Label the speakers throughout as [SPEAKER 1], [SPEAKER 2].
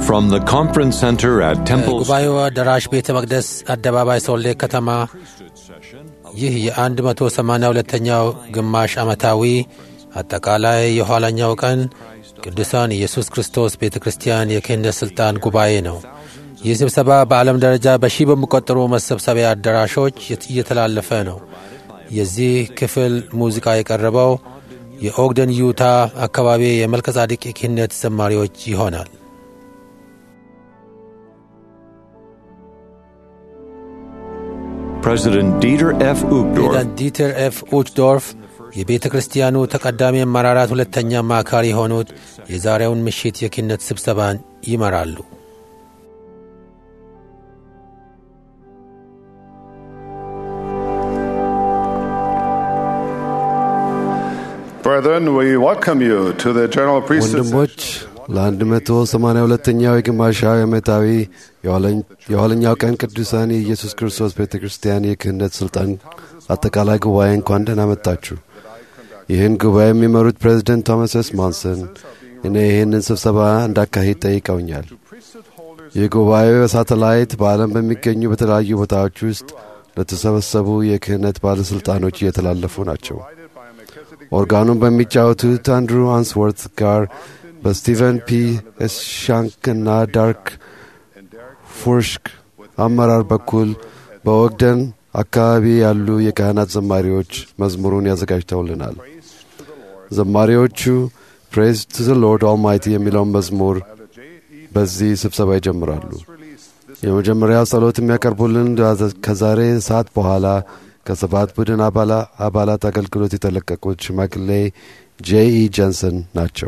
[SPEAKER 1] From the conference center at Temple
[SPEAKER 2] ጉባኤው አዳራሽ ቤተ መቅደስ አደባባይ ሶሌ ከተማ ይህ የ182ኛው ግማሽ ዓመታዊ አጠቃላይ የኋለኛው ቀን ቅዱሳን ኢየሱስ ክርስቶስ ቤተ ክርስቲያን የክህነት ሥልጣን ጉባኤ ነው። ይህ ስብሰባ በዓለም ደረጃ በሺህ በሚቆጠሩ መሰብሰቢያ አዳራሾች እየተላለፈ ነው። የዚህ ክፍል ሙዚቃ የቀረበው የኦግደን ዩታ አካባቢ የመልከ ጻድቅ የክህነት ዘማሪዎች ይሆናል።
[SPEAKER 1] President Dieter F. Uchtdorf
[SPEAKER 2] ፕሬዚዳንት ዲተር ኤፍ ኡችዶርፍ የቤተ ክርስቲያኑ ተቀዳሚ አመራራት ሁለተኛ አማካሪ የሆኑት የዛሬውን ምሽት የክህነት ስብሰባን ይመራሉ።
[SPEAKER 3] Brethren, we welcome you to the General Priesthood
[SPEAKER 4] ወንድሞች ለ182ኛው የግማሻዊ ዓመታዊ የኋለኛው ቀን ቅዱሳን የኢየሱስ ክርስቶስ ቤተ ክርስቲያን የክህነት ሥልጣን አጠቃላይ ጉባኤ እንኳን ደህና መጣችሁ። ይህን ጉባኤ የሚመሩት ፕሬዚደንት ቶማስ ኤስ ማንሰን እኔ ይህንን ስብሰባ እንዳካሂድ ጠይቀውኛል። ይህ ጉባኤው በሳተላይት በዓለም በሚገኙ በተለያዩ ቦታዎች ውስጥ ለተሰበሰቡ የክህነት ባለሥልጣኖች እየተላለፉ ናቸው። ኦርጋኑን በሚጫወቱት አንድሩ አንስወርት ጋር በስቲቨን ፒ ሻንክ እና ዳርክ ፉርሽክ አመራር በኩል በኦግደን አካባቢ ያሉ የካህናት ዘማሪዎች መዝሙሩን ያዘጋጅተውልናል። ዘማሪዎቹ ፕሬዝ ቱ ዘ ሎርድ ኦልማይቲ የሚለውን መዝሙር በዚህ ስብሰባ ይጀምራሉ። የመጀመሪያው ጸሎት የሚያቀርቡልን ከዛሬ ሰዓት በኋላ ከሰባት ቡድን አባላት አገልግሎት የተለቀቁት ሽማግሌ ጄኢ ጀንሰን ናቸው።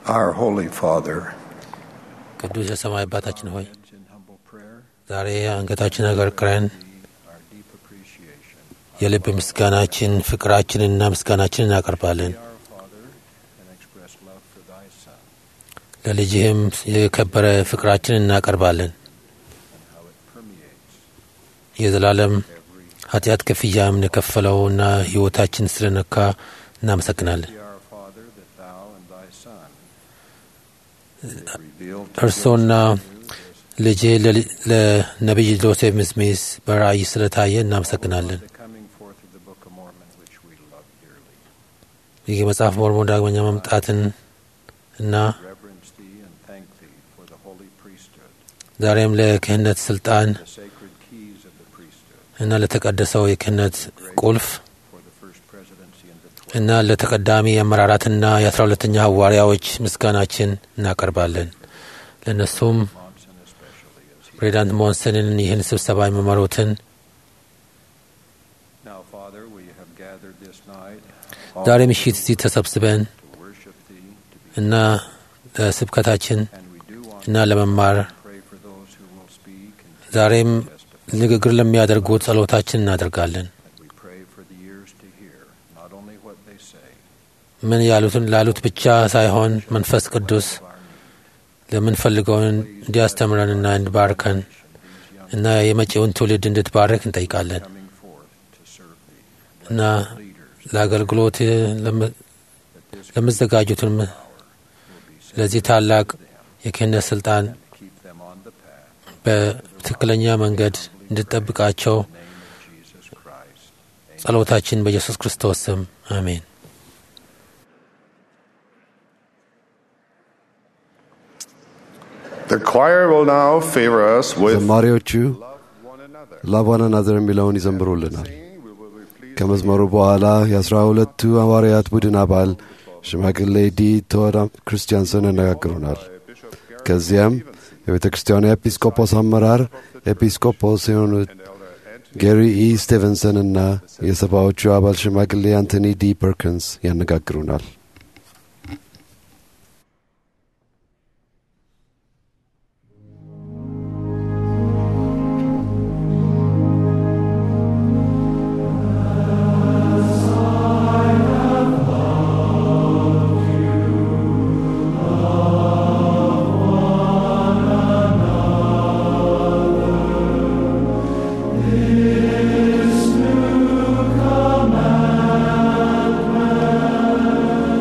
[SPEAKER 3] Our Holy Father,
[SPEAKER 2] ቅዱስ የሰማይ አባታችን ሆይ
[SPEAKER 3] in humble prayer,
[SPEAKER 2] ዛሬ አንገታችን አቀርቅረን
[SPEAKER 3] our deep appreciation.
[SPEAKER 2] የልብ ምስጋናችን ፍቅራችንና ምስጋናችን እናቀርባለን።
[SPEAKER 3] Our Father, and express love for thy Son,
[SPEAKER 2] ለልጅህም የከበረ ፍቅራችን እናቀርባለን።
[SPEAKER 3] and how it permeates
[SPEAKER 2] የዘላለም
[SPEAKER 3] every.
[SPEAKER 2] ኃጢአት ክፍያም የከፈለውና ሕይወታችን ስለነካ እናመሰግናለን።
[SPEAKER 3] Be our Father, that thou and thy Son may reveal to
[SPEAKER 2] እርሶና ልጅ ለነቢይ ጆሴፍ ምስሚስ በራእይ ስለታየ እናመሰግናለን።
[SPEAKER 3] the coming forth of the Book of Mormon, which we love dearly.
[SPEAKER 2] ይህ የመጽሐፍ ሞርሞን ዳግመኛ መምጣትን እና
[SPEAKER 3] Reverence thee and thank thee for the holy priesthood,
[SPEAKER 2] ዛሬም ለክህነት ስልጣን
[SPEAKER 3] the sacred keys of the priesthood,
[SPEAKER 2] እና ለተቀደሰው የክህነት ቁልፍ
[SPEAKER 3] for the first presidency and the twelve.
[SPEAKER 2] እና ለተቀዳሚ አመራራትና የአስራ ሁለተኛ ሐዋርያዎች ምስጋናችን እናቀርባለን። ለእነሱም
[SPEAKER 3] Monson especially as he.
[SPEAKER 2] ፕሬዚዳንት ሞንሰንን ይህን ስብሰባ የሚመሩትን
[SPEAKER 3] Now, Father, we have gathered this night
[SPEAKER 2] ዛሬ ምሽት እዚህ ተሰብስበን
[SPEAKER 3] to worship thee, to be,
[SPEAKER 2] እና ለስብከታችን
[SPEAKER 3] and we do want
[SPEAKER 2] እና ለመማር
[SPEAKER 3] to pray for those who will speak and
[SPEAKER 2] ዛሬም
[SPEAKER 3] testify.
[SPEAKER 2] ንግግር ለሚያደርጉ ጸሎታችን እናደርጋለን።
[SPEAKER 3] And we pray for the ears to hear, not only what they say,
[SPEAKER 2] ምን ያሉትን ላሉት ብቻ ሳይሆን መንፈስ ቅዱስ
[SPEAKER 3] of our need.
[SPEAKER 2] ለምንፈልገውን እንዲያስተምረንና እንዲባርከን
[SPEAKER 3] These young
[SPEAKER 2] እና የመጪውን ትውልድ እንድትባርክ እንጠይቃለን
[SPEAKER 3] coming forth to serve thee.
[SPEAKER 2] እና
[SPEAKER 3] Leaders,
[SPEAKER 2] ለአገልግሎት ለም-
[SPEAKER 3] that this
[SPEAKER 2] ለምዘጋጁትም
[SPEAKER 3] will be sent
[SPEAKER 2] ለዚህ ታላቅ የክህነት ስልጣን
[SPEAKER 3] to keep them on the path.
[SPEAKER 2] በትክክለኛ መንገድ እንድጠብቃቸው
[SPEAKER 3] In the name of Jesus Christ. Amen.
[SPEAKER 2] ጸሎታችን በኢየሱስ ክርስቶስ ስም አሜን።
[SPEAKER 3] The choir will now favor us with
[SPEAKER 4] ዘማሪዎቹ
[SPEAKER 3] one another.
[SPEAKER 4] ላቭ ዋን አናዘር የሚለውን ይዘምሩልናል።
[SPEAKER 3] Singing, we will be pleased
[SPEAKER 4] ከመዝመሩ በኋላ የአስራ ሁለቱ ሐዋርያት ቡድን አባል ሽማግሌ ዲ ቶድ ክርስቲያንሰን ያነጋግሩናል።
[SPEAKER 3] Bishop Gary
[SPEAKER 4] ከዚያም የቤተ ክርስቲያኑ ኤጲስቆጶስ አመራር ኤጲስቆጶስ የሆኑት
[SPEAKER 3] and Elder Anthony
[SPEAKER 4] ጌሪ ኢ ስቲቨንሰን እና የሰባዎቹ አባል ሽማግሌ አንቶኒ ዲ ፐርኪንስ ያነጋግሩናል።
[SPEAKER 5] Commandment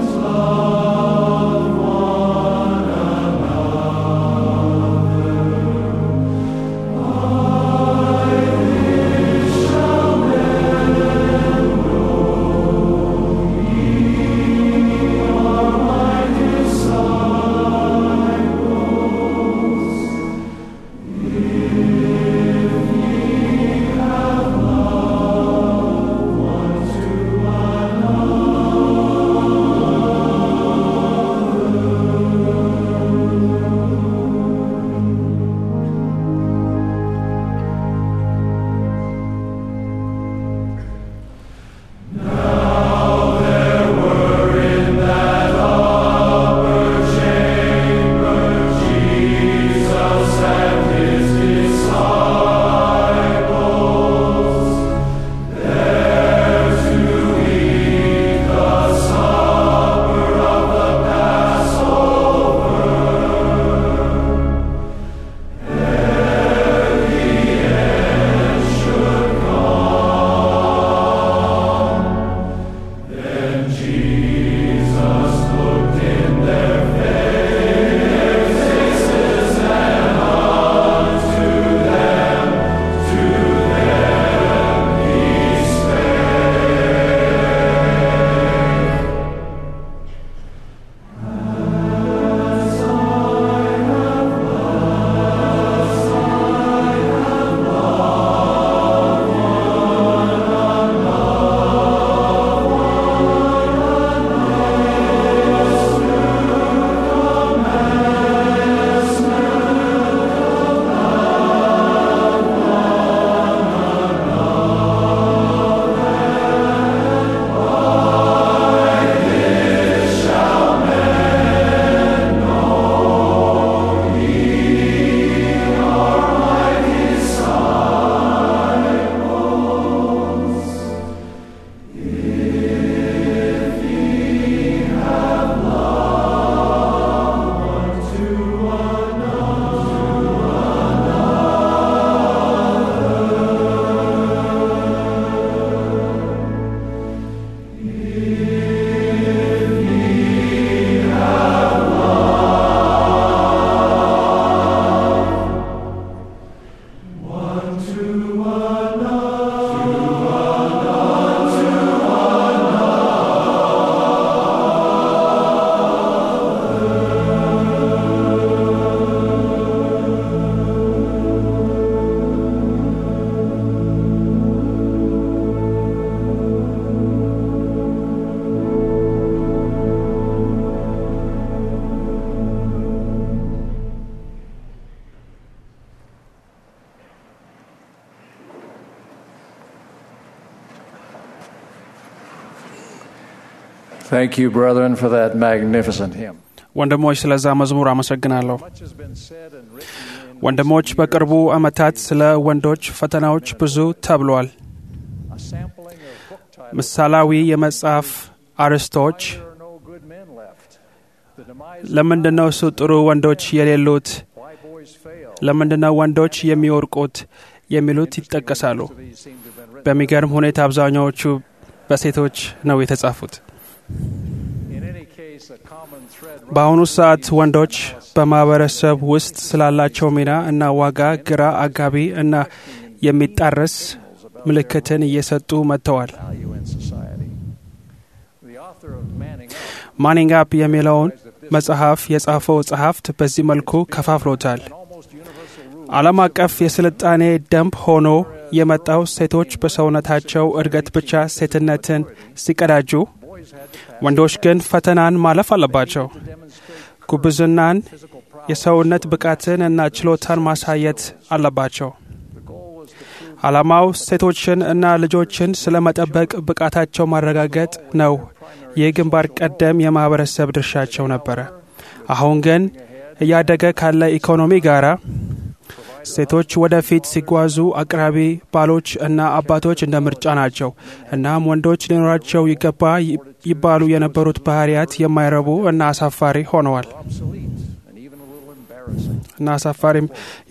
[SPEAKER 3] Thank you, brethren, for that magnificent hymn.
[SPEAKER 5] ወንድሞች ስለዛ መዝሙር አመሰግናለሁ።
[SPEAKER 3] Much has been said and written in
[SPEAKER 5] ወንድሞች በቅርቡ ዓመታት ስለ ወንዶች ፈተናዎች ብዙ ተብሏል።
[SPEAKER 3] a sampling of book titles.
[SPEAKER 5] ምሳሌያዊ የመጽሐፍ አርዕስቶች
[SPEAKER 3] There are no good men left. The demise
[SPEAKER 5] ለምንድነው እሱ ጥሩ ወንዶች የሌሉት?
[SPEAKER 3] why boys fail.
[SPEAKER 5] ለምንድነው ወንዶች የሚወርቁት? የሚሉት ይጠቀሳሉ።
[SPEAKER 3] These seem to have been written.
[SPEAKER 5] በሚገርም ሁኔታ አብዛኛዎቹ በሴቶች ነው የተጻፉት።
[SPEAKER 3] In any case, a common thread
[SPEAKER 5] በአሁኑ ሰዓት ወንዶች በማህበረሰብ ውስጥ ስላላቸው ሚና እና ዋጋ ግራ አጋቢ እና የሚጣረስ ምልክትን እየሰጡ መጥተዋል።
[SPEAKER 3] value in society. The author of Manning Up
[SPEAKER 5] ማኒንግ አፕ የሚለውን መጽሐፍ የጻፈው ጸሐፍት በዚህ መልኩ ከፋፍሎታል።
[SPEAKER 3] an almost universal rule
[SPEAKER 5] ዓለም አቀፍ የስልጣኔ ደንብ ሆኖ የመጣው ሴቶች በሰውነታቸው እድገት ብቻ ሴትነትን ሲቀዳጁ፣
[SPEAKER 3] boys had to pass
[SPEAKER 5] ወንዶች ግን ፈተናን ማለፍ አለባቸው።
[SPEAKER 3] demonstrate
[SPEAKER 5] ጉብዝናን፣
[SPEAKER 3] physical prowess.
[SPEAKER 5] የሰውነት ብቃትን እና ችሎታን ማሳየት አለባቸው።
[SPEAKER 3] The goal was to prove
[SPEAKER 5] ዓላማው ሴቶችን እና ልጆችን ስለ መጠበቅ ብቃታቸው ማረጋገጥ ነው። ይህ ግንባር ቀደም የማህበረሰብ ድርሻቸው ነበረ። አሁን ግን እያደገ ካለ ኢኮኖሚ ጋር ሴቶች ወደፊት ሲጓዙ አቅራቢ ባሎች እና አባቶች እንደ ምርጫ ናቸው። እናም ወንዶች ሊኖራቸው ይገባ ይ- ይባሉ የነበሩት ባህሪያት የማይረቡ እና አሳፋሪ ሆነዋል
[SPEAKER 3] obsolete and even a little embarrassing.
[SPEAKER 5] እና አሳፋሪም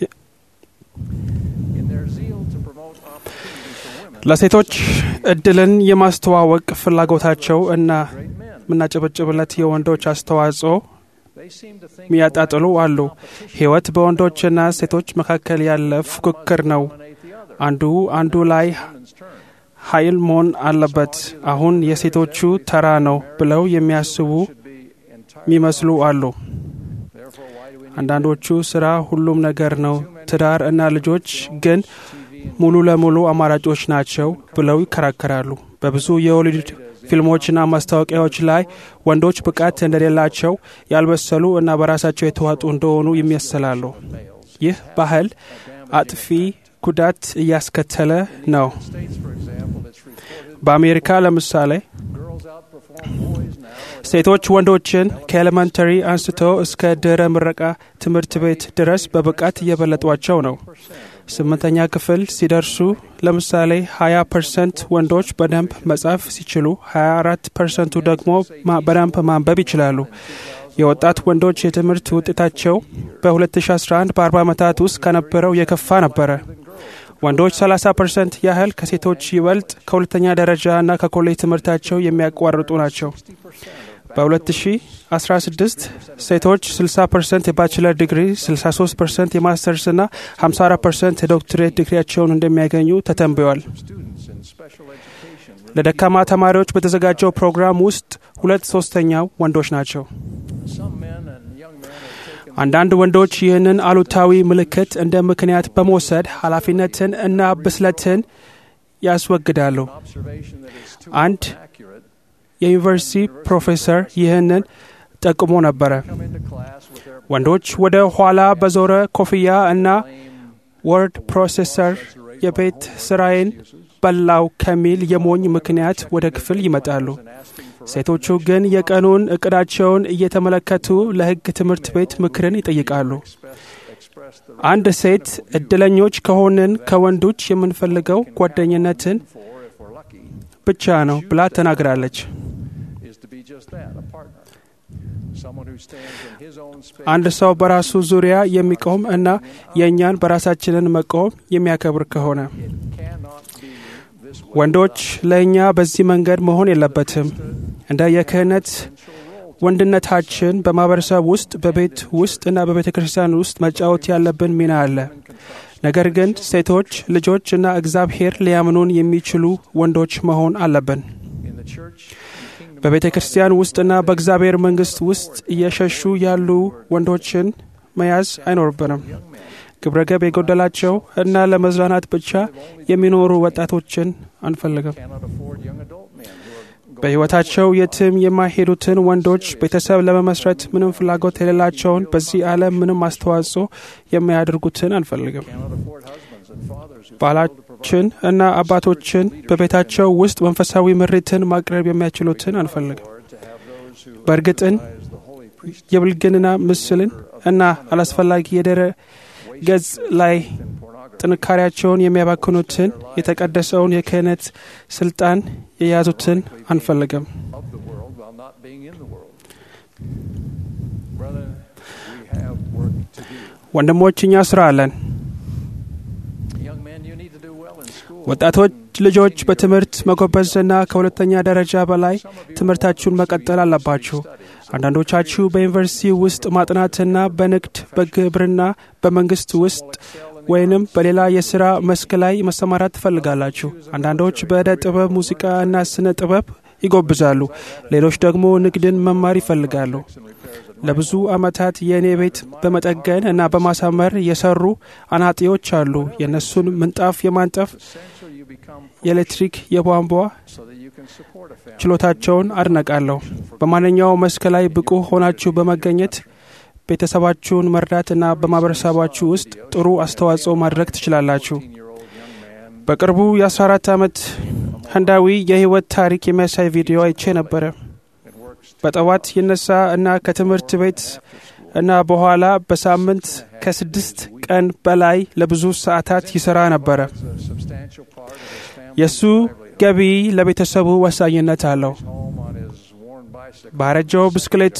[SPEAKER 3] In their zeal to promote opportunities for women,
[SPEAKER 5] ለሴቶች እድልን የማስተዋወቅ ፍላጎታቸው እና
[SPEAKER 3] great men,
[SPEAKER 5] የምናጨበጭብለት የወንዶች አስተዋጽኦ
[SPEAKER 3] they seem to think
[SPEAKER 5] የሚያጣጥሉ አሉ። ሕይወት በወንዶችና ሴቶች መካከል ያለ ፉክክር ነው።
[SPEAKER 3] dominate the other.
[SPEAKER 5] አንዱ አንዱ ላይ
[SPEAKER 3] Women's turn.
[SPEAKER 5] ኃይል መሆን አለበት። አሁን የሴቶቹ ተራ ነው ብለው የሚያስቡ
[SPEAKER 3] Should be entirely.
[SPEAKER 5] የሚመስሉ አሉ።
[SPEAKER 3] Therefore, why do we need
[SPEAKER 5] አንዳንዶቹ ስራ ሁሉም ነገር ነው፣ ትዳር እና ልጆች ግን ሙሉ ለሙሉ አማራጮች ናቸው ብለው ይከራከራሉ። በብዙ የሆሊውድ ፊልሞችና ማስታወቂያዎች ላይ ወንዶች ብቃት እንደሌላቸው ያልበሰሉ እና በራሳቸው የተዋጡ እንደሆኑ ይመስላሉ። ይህ ባህል አጥፊ ጉዳት እያስከተለ ነው።
[SPEAKER 3] States, for example, it's reported
[SPEAKER 5] በአሜሪካ ለምሳሌ
[SPEAKER 3] girls outperform boys now at
[SPEAKER 5] ሴቶች ወንዶችን ከኤሌመንተሪ አንስቶ እስከ ድህረ ምረቃ ትምህርት ቤት ድረስ በብቃት እየበለጧቸው ነው። ስምንተኛ ክፍል ሲደርሱ ለምሳሌ 20 ፐርሰንት ወንዶች በደንብ መጻፍ ሲችሉ 24 ፐርሰንቱ ደግሞ ማ- በደንብ ማንበብ ይችላሉ። የወጣት ወንዶች የትምህርት ውጤታቸው በ2011 በ40 ዓመታት ውስጥ ከነበረው የከፋ ነበረ። ወንዶች 30 ፐርሰንት ያህል ከሴቶች ይበልጥ ከሁለተኛ ደረጃ እና ከኮሌጅ ትምህርታቸው የሚያቋርጡ ናቸው። በ2016 ሴቶች 60 ፐርሰንት የባችለር ዲግሪ፣ 63 ፐርሰንት የማስተርስ እና 54 ፐርሰንት የዶክትሬት ዲግሪያቸውን እንደሚያገኙ ተተንብዮአል።
[SPEAKER 3] students in special education.
[SPEAKER 5] ለደካማ ተማሪዎች በተዘጋጀው ፕሮግራም ውስጥ ሁለት ሶስተኛው ወንዶች ናቸው።
[SPEAKER 3] Some men and young men have taken
[SPEAKER 5] አንዳንድ ወንዶች ይህንን አሉታዊ ምልክት እንደ ምክንያት በመውሰድ ኃላፊነትን እና ብስለትን ያስወግዳሉ።
[SPEAKER 3] observation that is too
[SPEAKER 5] አንድ
[SPEAKER 3] accurate.
[SPEAKER 5] የዩኒቨርሲቲ ፕሮፌሰር ይህንን ጠቅሞ ነበረ።
[SPEAKER 3] Come into class with their
[SPEAKER 5] ወንዶች ወደ ኋላ በዞረ ኮፍያ እና ወርድ ፕሮሴሰር የቤት ስራዬን በላው ከሚል የሞኝ ምክንያት ወደ ክፍል ይመጣሉ። ሴቶቹ ግን የቀኑን እቅዳቸውን እየተመለከቱ ለሕግ ትምህርት ቤት ምክርን ይጠይቃሉ።
[SPEAKER 3] express the
[SPEAKER 5] አንድ ሴት እድለኞች ከሆንን ከወንዶች የምንፈልገው ጓደኝነትን
[SPEAKER 3] for, if we're lucky,
[SPEAKER 5] ብቻ ነው ብላ ተናግራለች።
[SPEAKER 3] is to be just that, a partner. Someone who stands in his own space.
[SPEAKER 5] አንድ ሰው በራሱ ዙሪያ የሚቆም እና የእኛን በራሳችንን መቆም የሚያከብር ከሆነ
[SPEAKER 3] cannot be this way.
[SPEAKER 5] ወንዶች ለእኛ በዚህ መንገድ መሆን የለበትም። እንደ የክህነት ወንድነታችን በማህበረሰብ ውስጥ በቤት ውስጥ እና በቤተ ክርስቲያን ውስጥ መጫወት ያለብን ሚና አለ። ነገር ግን ሴቶች፣ ልጆች እና እግዚአብሔር ሊያምኑን የሚችሉ ወንዶች መሆን አለብን።
[SPEAKER 3] In the church, in kingdom,
[SPEAKER 5] በቤተ ክርስቲያን ውስጥና በእግዚአብሔር መንግሥት ውስጥ እየሸሹ ያሉ ወንዶችን መያዝ አይኖርብንም። ግብረገብ የጎደላቸው እና ለመዝናናት ብቻ የሚኖሩ ወጣቶችን አንፈልግም።
[SPEAKER 3] cannot afford young adult men who are
[SPEAKER 5] በሕይወታቸው የትም የማይሄዱትን ወንዶች ቤተሰብ ለመመስረት ምንም ፍላጎት የሌላቸውን በዚህ ዓለም ምንም አስተዋጽኦ የማያደርጉትን አንፈልግም።
[SPEAKER 3] cannot afford husbands and fathers who
[SPEAKER 5] ባላችን እና አባቶችን በቤታቸው ውስጥ መንፈሳዊ ምሪትን ማቅረብ የሚያችሉትን አንፈልግም።
[SPEAKER 3] afford to have
[SPEAKER 5] በእርግጥን
[SPEAKER 3] as the holy priest
[SPEAKER 5] የብልግና ምስልን እና አላስፈላጊ የድረ ገጽ ላይ
[SPEAKER 3] in pornography.
[SPEAKER 5] ጥንካሬያቸውን የሚያባክኑትን የተቀደሰውን የክህነት ስልጣን የያዙትን አንፈልግም።
[SPEAKER 3] of the world while not being in the world. Brother, we have work to do.
[SPEAKER 5] ወንድሞች እኛ ስራ አለን።
[SPEAKER 3] Young men, you need to do well in school.
[SPEAKER 5] ወጣቶች ልጆች በትምህርት መጎበዝና ከሁለተኛ ደረጃ በላይ ትምህርታችሁን መቀጠል አለባችሁ። አንዳንዶቻችሁ በዩኒቨርሲቲ ውስጥ ማጥናትና በንግድ፣ በግብርና፣ በመንግስት ውስጥ ወይንም በሌላ የሥራ መስክ ላይ መሰማራት ትፈልጋላችሁ። አንዳንዶች በዕደ ጥበብ፣ ሙዚቃ እና ስነ ጥበብ ይጎብዛሉ። ሌሎች ደግሞ ንግድን መማር ይፈልጋሉ። ለብዙ ዓመታት የእኔ ቤት በመጠገን እና በማሳመር የሰሩ አናጢዎች አሉ። የእነሱን ምንጣፍ የማንጠፍ
[SPEAKER 3] Essential you become
[SPEAKER 5] የኤሌክትሪክ፣ የቧንቧ
[SPEAKER 3] so that you can support a family.
[SPEAKER 5] ችሎታቸውን አድነቃለሁ። በማንኛውም መስክ ላይ ብቁ ሆናችሁ በመገኘት ቤተሰባችሁን መርዳትና በማህበረሰባችሁ ውስጥ ጥሩ አስተዋጽኦ ማድረግ ትችላላችሁ።
[SPEAKER 3] 18-year-old young man
[SPEAKER 5] በቅርቡ የ14 ዓመት ህንዳዊ የህይወት ታሪክ የሚያሳይ ቪዲዮ አይቼ ነበረ።
[SPEAKER 3] that works
[SPEAKER 5] በጠዋት ይነሳ እና ከትምህርት ቤት እና በኋላ በሳምንት ከስድስት ቀን በላይ ለብዙ ሰዓታት ይሰራ ነበረ።
[SPEAKER 3] a substantial part of his family
[SPEAKER 5] የእሱ ገቢ ለቤተሰቡ ወሳኝነት አለው።
[SPEAKER 3] home on his worn bicycle.
[SPEAKER 5] ባረጀው ብስክሌቱ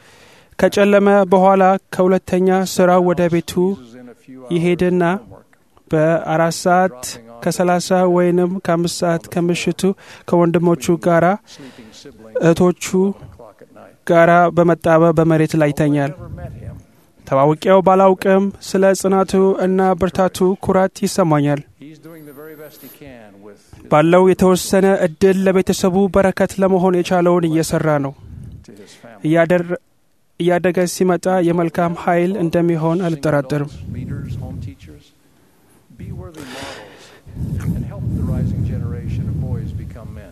[SPEAKER 5] ከጨለመ በኋላ ከሁለተኛ ስራው ወደ ቤቱ
[SPEAKER 3] uses in a few hours
[SPEAKER 5] ይሄድና
[SPEAKER 3] homework.
[SPEAKER 5] በአራት ሰዓት ከሰላሳ ወይንም ከአምስት ሰዓት ከምሽቱ ከወንድሞቹ ጋራ
[SPEAKER 3] Sleeping sibling
[SPEAKER 5] እህቶቹ
[SPEAKER 3] clock at night.
[SPEAKER 5] ጋራ በመጣበብ በመሬት ላይ ይተኛል።
[SPEAKER 3] Never met him.
[SPEAKER 5] ተዋውቂያው ባላውቅም ስለ ጽናቱ እና ብርታቱ ኩራት ይሰማኛል።
[SPEAKER 3] He's doing the very best he can with his,
[SPEAKER 5] ባለው የተወሰነ እድል ለቤተሰቡ በረከት ለመሆን የቻለውን እየሰራ ነው።
[SPEAKER 3] to his family.
[SPEAKER 5] እያደር- እያደገ ሲመጣ የመልካም ኃይል እንደሚሆን አልጠራጠርም።
[SPEAKER 3] Leaders, home teachers, be worthy models and help the rising generation of boys become men.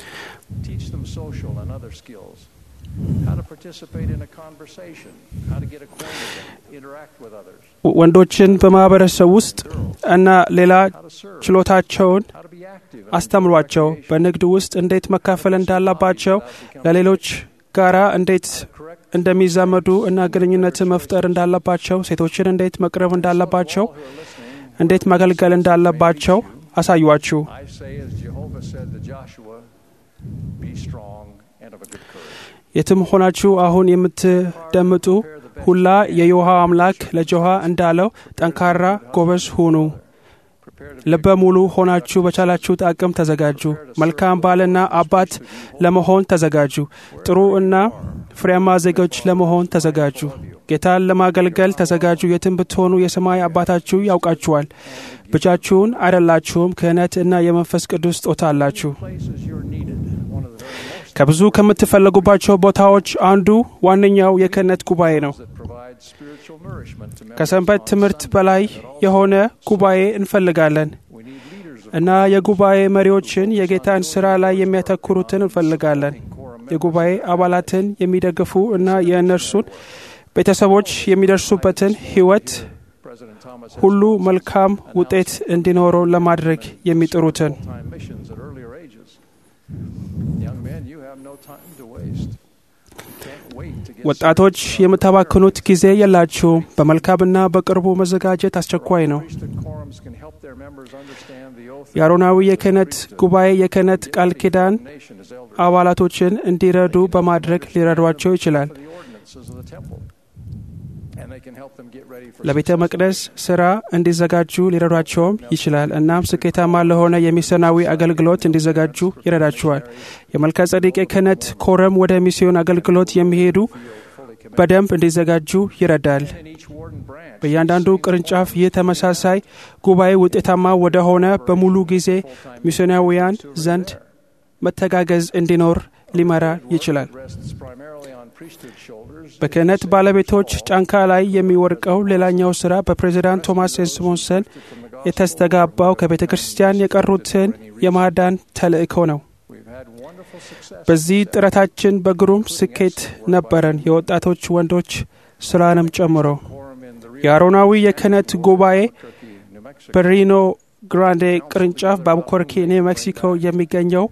[SPEAKER 3] Teach them social and other skills. How to participate in a conversation, how to get acquainted and interact with others,
[SPEAKER 5] ወንዶችን በማህበረሰብ ውስጥ እና ሌላ
[SPEAKER 3] how to serve,
[SPEAKER 5] ችሎታቸውን
[SPEAKER 3] how to be active, and
[SPEAKER 5] አስተምሯቸው።
[SPEAKER 3] recreation,
[SPEAKER 5] በንግድ ውስጥ እንዴት መካፈል እንዳለባቸው፣ ለሌሎች ጋራ እንዴት
[SPEAKER 3] correct
[SPEAKER 5] እንደሚዛመዱ እና ግንኙነትን መፍጠር እንዳለባቸው፣ ሴቶችን እንዴት መቅረብ እንዳለባቸው፣
[SPEAKER 3] who are listening.
[SPEAKER 5] እንዴት ማገልገል እንዳለባቸው አሳዩአችሁ።
[SPEAKER 3] I say, as Jehovah said to Joshua, be strong and of a good courage.
[SPEAKER 5] የትም ሆናችሁ አሁን የምትደምጡ ሁላ የዮሃ አምላክ ለጆሃ እንዳለው ጠንካራ ጎበዝ ሁኑ።
[SPEAKER 3] Prepare to
[SPEAKER 5] ልበ ሙሉ ሆናችሁ በቻላችሁት አቅም ተዘጋጁ። መልካም ባልና አባት ለመሆን ተዘጋጁ። ጥሩ እና ፍሬያማ ዜጎች ለመሆን ተዘጋጁ። ጌታን ለማገልገል ተዘጋጁ። የትም ብትሆኑ የሰማይ አባታችሁ ያውቃችኋል። ብቻችሁን አይደላችሁም። ክህነት እና የመንፈስ ቅዱስ ስጦታ አላችሁ።
[SPEAKER 3] places you're needed. One of the very most
[SPEAKER 5] ከብዙ ከምትፈለጉባቸው ቦታዎች አንዱ ዋነኛው የክህነት ጉባኤ ነው።
[SPEAKER 3] that provide spiritual nourishment to members
[SPEAKER 5] ከሰንበት
[SPEAKER 3] on
[SPEAKER 5] ትምህርት
[SPEAKER 3] Sunday.
[SPEAKER 5] በላይ የሆነ ጉባኤ እንፈልጋለን
[SPEAKER 3] We need leaders of
[SPEAKER 5] እና የጉባኤ መሪዎችን የጌታን ስራ ላይ የሚያተኩሩትን እንፈልጋለን።
[SPEAKER 3] quorum
[SPEAKER 5] የጉባኤ አባላትን የሚደግፉ እና የእነርሱን ቤተሰቦች የሚደርሱበትን ሕይወት
[SPEAKER 3] President Thomas has
[SPEAKER 5] ሁሉ መልካም ውጤት እንዲኖረው ለማድረግ የሚጥሩትን
[SPEAKER 3] full-time missions at earlier ages. Young men, you have no time to waste. Can't wait to get
[SPEAKER 5] ወጣቶች የምታባክኑት ጊዜ የላችሁም። በመልካምና በቅርቡ መዘጋጀት አስቸኳይ ነው።
[SPEAKER 3] priesthood quorums can help their members understand the oath
[SPEAKER 5] የአሮናዊ የክህነት ጉባኤ የክህነት ቃል ኪዳን
[SPEAKER 3] nation as elders
[SPEAKER 5] አባላቶችን እንዲረዱ በማድረግ ሊረዷቸው ይችላል።
[SPEAKER 3] for the ordinances of the temple. And they can help them get ready for
[SPEAKER 5] ለቤተ
[SPEAKER 3] successful
[SPEAKER 5] መቅደስ ስራ እንዲዘጋጁ ሊረዷቸውም ይችላል። እናም ስኬታማ ለሆነ የሚስዮናዊ አገልግሎት እንዲዘጋጁ ይረዳቸዋል። የመልከ ጸዴቅ የክህነት ኮረም ወደ ሚስዮን አገልግሎት የሚሄዱ
[SPEAKER 3] fully committed.
[SPEAKER 5] በደንብ እንዲዘጋጁ ይረዳል።
[SPEAKER 3] In each warden branch,
[SPEAKER 5] በእያንዳንዱ ቅርንጫፍ ይህ ተመሳሳይ ጉባኤ ውጤታማ ወደ ሆነ በሙሉ ጊዜ ሚስዮናዊያን ዘንድ መተጋገዝ እንዲኖር ሊመራ ይችላል።
[SPEAKER 3] rests primarily on priesthood shoulders.
[SPEAKER 5] በክህነት ባለቤቶች ጫንካ ላይ የሚወድቀው ሌላኛው ስራ በፕሬዚዳንት ቶማስ ኤስሞንሰን የተስተጋባው ከቤተ ክርስቲያን የቀሩትን የማዳን ተልእኮ ነው።
[SPEAKER 3] We've had wonderful success.
[SPEAKER 5] በዚህ ጥረታችን በግሩም ስኬት ነበረን፣ የወጣቶች ወንዶች ስራንም ጨምሮ።
[SPEAKER 3] Quorum in the
[SPEAKER 5] የአሮናዊ የክህነት ጉባኤ
[SPEAKER 3] Albuquerque, New Mexico.
[SPEAKER 5] በሪኖ ግራንዴ ቅርንጫፍ በአልቡኮርኪ ኒው ሜክሲኮ የሚገኘው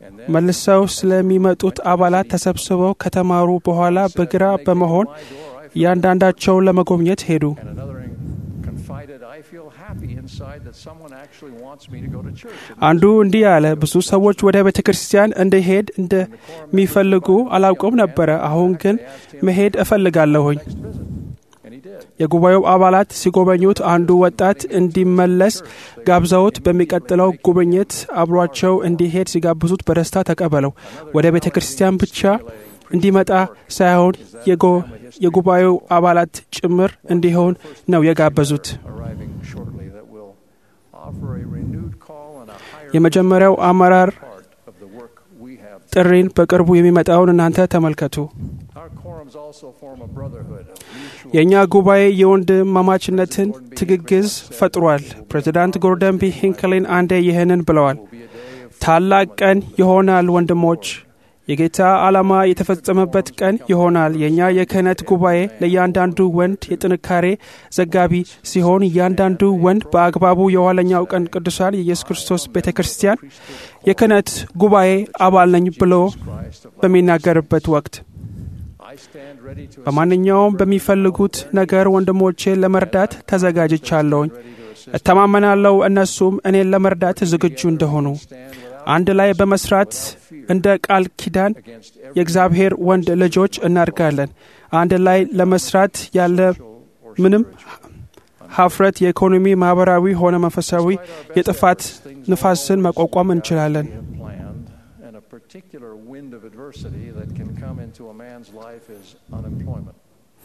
[SPEAKER 5] መልሰው ስለሚመጡት አባላት ተሰብስበው ከተማሩ በኋላ በግራ በመሆን እያንዳንዳቸውን ለመጎብኘት ሄዱ።
[SPEAKER 3] And another confided, I feel happy inside that someone actually wants me to go to church. And
[SPEAKER 5] አንዱ እንዲህ አለ፣ ብዙ ሰዎች ወደ ቤተ ክርስቲያን እንድሄድ እንደሚፈልጉ አላውቅም ነበረ። አሁን ግን መሄድ እፈልጋለሁኝ።
[SPEAKER 3] next visit. And he did.
[SPEAKER 5] የጉባኤው አባላት ሲጎበኙት አንዱ ወጣት እንዲመለስ ጋብዘውት በሚቀጥለው ጉብኝት አብሯቸው እንዲሄድ ሲጋብዙት በደስታ ተቀበለው። ወደ ቤተ ክርስቲያን ብቻ እንዲመጣ ሳይሆን የጎ- የጉባኤው አባላት ጭምር እንዲሆን ነው የጋበዙት።
[SPEAKER 3] Arriving shortly that will offer a renewed call and a higher
[SPEAKER 5] የመጀመሪያው አመራር
[SPEAKER 3] part of the work we have.
[SPEAKER 5] ጥሪን በቅርቡ የሚመጣውን እናንተ ተመልከቱ።
[SPEAKER 3] Our quorums also form a brotherhood of mutual
[SPEAKER 5] የእኛ ጉባኤ የወንድማማችነትን ትግግዝ ፈጥሯል። ፕሬዚዳንት ጎርደን ቢ ሂንክሊን አንዴ ይህንን ብለዋል። ታላቅ ቀን ይሆናል ወንድሞች፣ የጌታ ዓላማ የተፈጸመበት ቀን ይሆናል። የእኛ የክህነት ጉባኤ ለእያንዳንዱ ወንድ የጥንካሬ ዘጋቢ ሲሆን እያንዳንዱ ወንድ በአግባቡ የኋለኛው ቀን ቅዱሳን የኢየሱስ ክርስቶስ ቤተ ክርስቲያን የክህነት ጉባኤ አባል ነኝ ብሎ በሚናገርበት ወቅት
[SPEAKER 3] I stand ready to
[SPEAKER 5] በማንኛውም በሚፈልጉት ነገር ወንድሞቼን ለመርዳት ተዘጋጅቻለሁኝ። እተማመናለሁ እነሱም እኔን ለመርዳት ዝግጁ እንደሆኑ። አንድ ላይ በመስራት እንደ ቃል ኪዳን የእግዚአብሔር ወንድ ልጆች እናድጋለን። አንድ ላይ ለመስራት ያለ ምንም ሀፍረት የኢኮኖሚ፣ ማህበራዊ ሆነ መንፈሳዊ የጥፋት ንፋስን መቋቋም እንችላለን።
[SPEAKER 3] planned, and a particular wind of adversity that can come into a man's life is unemployment.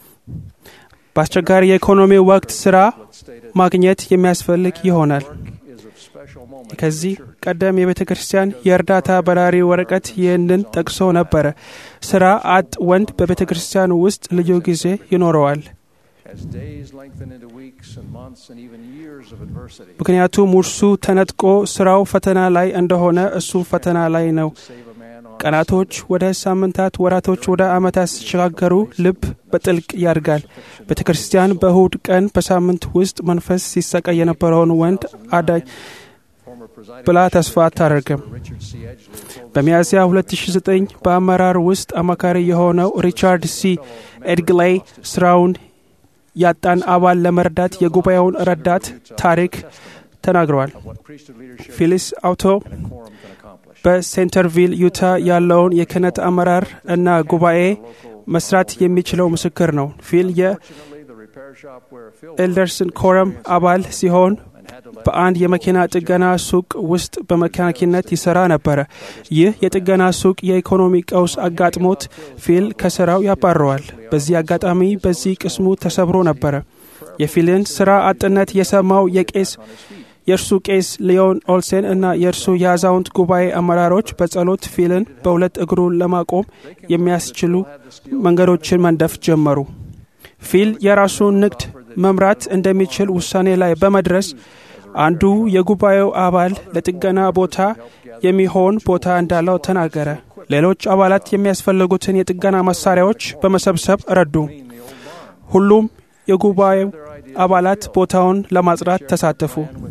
[SPEAKER 5] በአስቸጋሪ የኢኮኖሚ ወቅት ስራ ማግኘት የሚያስፈልግ ይሆናል።
[SPEAKER 3] Is of special moment.
[SPEAKER 5] ከዚህ ቀደም የቤተ ክርስቲያን የእርዳታ በራሪ ወረቀት ይህንን ጠቅሶ ነበረ። ስራ አጥ ወንድ በቤተ ክርስቲያን ውስጥ ልዩ ጊዜ ይኖረዋል።
[SPEAKER 3] As days lengthen into weeks and months and even years of adversity,
[SPEAKER 5] ምክንያቱም ውርሱ ተነጥቆ ስራው ፈተና ላይ እንደሆነ እሱ ፈተና ላይ ነው።
[SPEAKER 3] save a man on
[SPEAKER 5] ቀናቶች ወደ ሳምንታት፣ ወራቶች ወደ ዓመታት ሲሸጋገሩ ልብ በጥልቅ ያድጋል። ቤተ ክርስቲያን በእሁድ ቀን በሳምንት ውስጥ መንፈስ ሲሰቃይ የነበረውን ወንድ አዳኝ
[SPEAKER 3] former presiding
[SPEAKER 5] ብላ ተስፋ አታደርግም።
[SPEAKER 3] Richard C. Edgley told
[SPEAKER 5] በሚያዝያ 2009 በአመራር ውስጥ አማካሪ የሆነው ሪቻርድ ሲ ኤድግላይ ስራውን ያጣን አባል ለመርዳት የጉባኤውን ረዳት ታሪክ ተናግረዋል።
[SPEAKER 3] what priesthood leadership
[SPEAKER 5] ፊሊስ አውቶ
[SPEAKER 3] and a quorum can accomplish.
[SPEAKER 5] በሴንተርቪል ዩታ ያለውን የክህነት አመራር እና ጉባኤ መስራት የሚችለው ምስክር ነው። ፊል
[SPEAKER 3] Fortunately, the repair shop where Phil
[SPEAKER 5] የኤልደርስን ኮረም አባል ሲሆን
[SPEAKER 3] and had to let
[SPEAKER 5] በአንድ የመኪና ጥገና ሱቅ ውስጥ በመካኒክነት ይሰራ ነበረ። ይህ የጥገና ሱቅ የኢኮኖሚ ቀውስ አጋጥሞት ፊል ከስራው ያባረዋል። በዚህ አጋጣሚ በዚህ ቅስሙ ተሰብሮ ነበረ። የፊልን ስራ አጥነት የሰማው የቄስ የእርሱ ቄስ ሊዮን ኦልሴን እና የእርሱ የአዛውንት ጉባኤ አመራሮች በጸሎት ፊልን በሁለት እግሩ ለማቆም የሚያስችሉ መንገዶችን መንደፍ ጀመሩ። ፊል የራሱን ንግድ መምራት እንደሚችል ውሳኔ ላይ በመድረስ አንዱ የጉባኤው አባል ለጥገና ቦታ የሚሆን ቦታ እንዳለው ተናገረ። ሌሎች አባላት የሚያስፈልጉትን የጥገና መሳሪያዎች በመሰብሰብ ረዱ። ሁሉም የጉባኤው አባላት ቦታውን ለማጽዳት ተሳተፉ።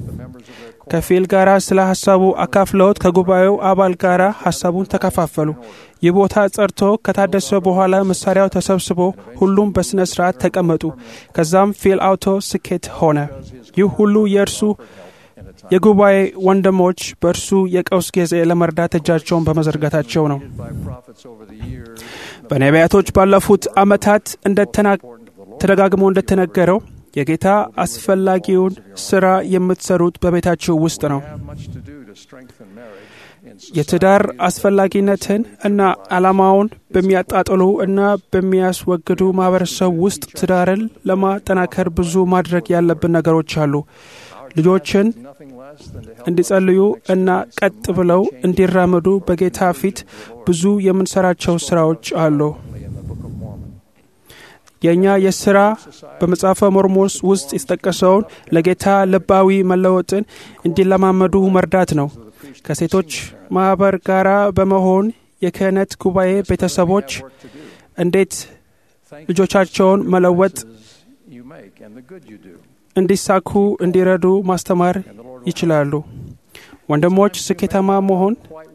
[SPEAKER 5] ከፊል ጋር ስለ ሀሳቡ አካፍለውት ከጉባኤው አባል ጋር ሀሳቡን ተከፋፈሉ። ይህ ቦታ ጸድቶ ከታደሰ በኋላ መሳሪያው ተሰብስቦ ሁሉም በሥነ ሥርዓት ተቀመጡ። ከዛም ፊል አውቶ ስኬት ሆነ። ይህ ሁሉ የእርሱ የጉባኤ ወንድሞች በእርሱ የቀውስ ጊዜ ለመርዳት እጃቸውን በመዘርጋታቸው ነው።
[SPEAKER 3] by prophets over the years,
[SPEAKER 5] በነቢያቶች ባለፉት ዓመታት እንደተና- ተደጋግሞ እንደተነገረው የጌታ አስፈላጊውን ሥራ የምትሰሩት በቤታችሁ ውስጥ ነው።
[SPEAKER 3] have much to do to strengthen marriage in
[SPEAKER 5] የትዳር አስፈላጊነትን እና ዓላማውን በሚያጣጥሉ እና በሚያስወግዱ ማህበረሰብ ውስጥ ትዳርን ለማጠናከር ብዙ ማድረግ ያለብን ነገሮች አሉ። ልጆችን
[SPEAKER 3] nothing less than to help
[SPEAKER 5] እንዲጸልዩ እና ቀጥ ብለው እንዲራመዱ በጌታ ፊት ብዙ የምንሰራቸው ስራዎች አሉ።
[SPEAKER 3] in the Book of Mormon.
[SPEAKER 5] የእኛ የሥራ በመጽሐፈ ሞርሞስ ውስጥ የተጠቀሰውን ለጌታ ልባዊ መለወጥን እንዲለማመዱ መርዳት ነው። ከሴቶች ማኅበር ጋር በመሆን የክህነት ጉባኤ ቤተሰቦች እንዴት ልጆቻቸውን መለወጥ
[SPEAKER 3] You make and the good you do.
[SPEAKER 5] እንዲሳኩ እንዲረዱ ማስተማር ይችላሉ። ወንድሞች ስኬታማ መሆን
[SPEAKER 3] Quite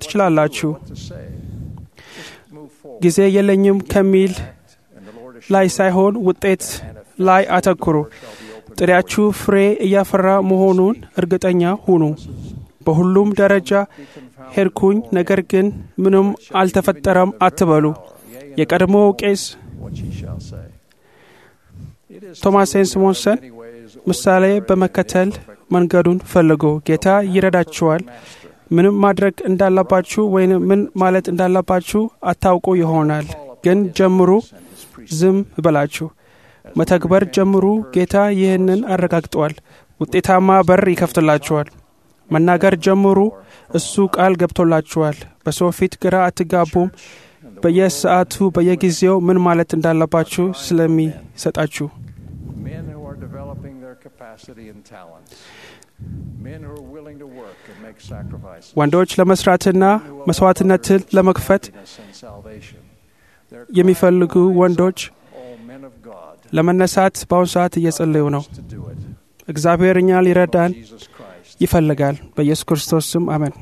[SPEAKER 5] ትችላላችሁ።
[SPEAKER 3] what to say. Just move forward.
[SPEAKER 5] ጊዜ የለኝም ከሚል
[SPEAKER 3] And the Lord
[SPEAKER 5] ላይ ሳይሆን ውጤት ላይ አተኩሩ። ጥሪያችሁ ፍሬ እያፈራ መሆኑን እርግጠኛ ሁኑ። በሁሉም ደረጃ ሄድኩኝ፣ ነገር ግን ምንም አልተፈጠረም አትበሉ። የቀድሞው ቄስ
[SPEAKER 3] what ye shall say. It is
[SPEAKER 5] ቶማስ ሴን ሲሞንሰን
[SPEAKER 3] many ways
[SPEAKER 5] ምሳሌ በመከተል መንገዱን ፈልጉ። ጌታ ይረዳችኋል። ምንም ማድረግ እንዳለባችሁ ወይም ምን ማለት እንዳለባችሁ አታውቁ ይሆናል፣ ግን ጀምሩ። ዝም ብላችሁ መተግበር ጀምሩ። ጌታ ይህንን አረጋግጧል። ውጤታማ በር ይከፍትላችኋል። መናገር ጀምሩ። እሱ ቃል ገብቶላችኋል። በሰው ፊት ግራ አትጋቡም። በየሰዓቱ በየጊዜው ምን ማለት እንዳለባችሁ ስለሚሰጣችሁ
[SPEAKER 3] men who are developing their capacity and talents, men who are willing to work and make sacrifices,
[SPEAKER 5] ወንዶች ለመስራትና መስዋዕትነትን ለመክፈት
[SPEAKER 3] happiness and salvation. They're
[SPEAKER 5] የሚፈልጉ ወንዶች
[SPEAKER 3] all men of God
[SPEAKER 5] ለመነሳት በአሁኑ ሰዓት እየጸለዩ ነው።
[SPEAKER 3] to do it.
[SPEAKER 5] እግዚአብሔር እኛ ሊረዳን
[SPEAKER 3] Jesus Christ.
[SPEAKER 5] ይፈልጋል። በኢየሱስ ክርስቶስ ስም አሜን።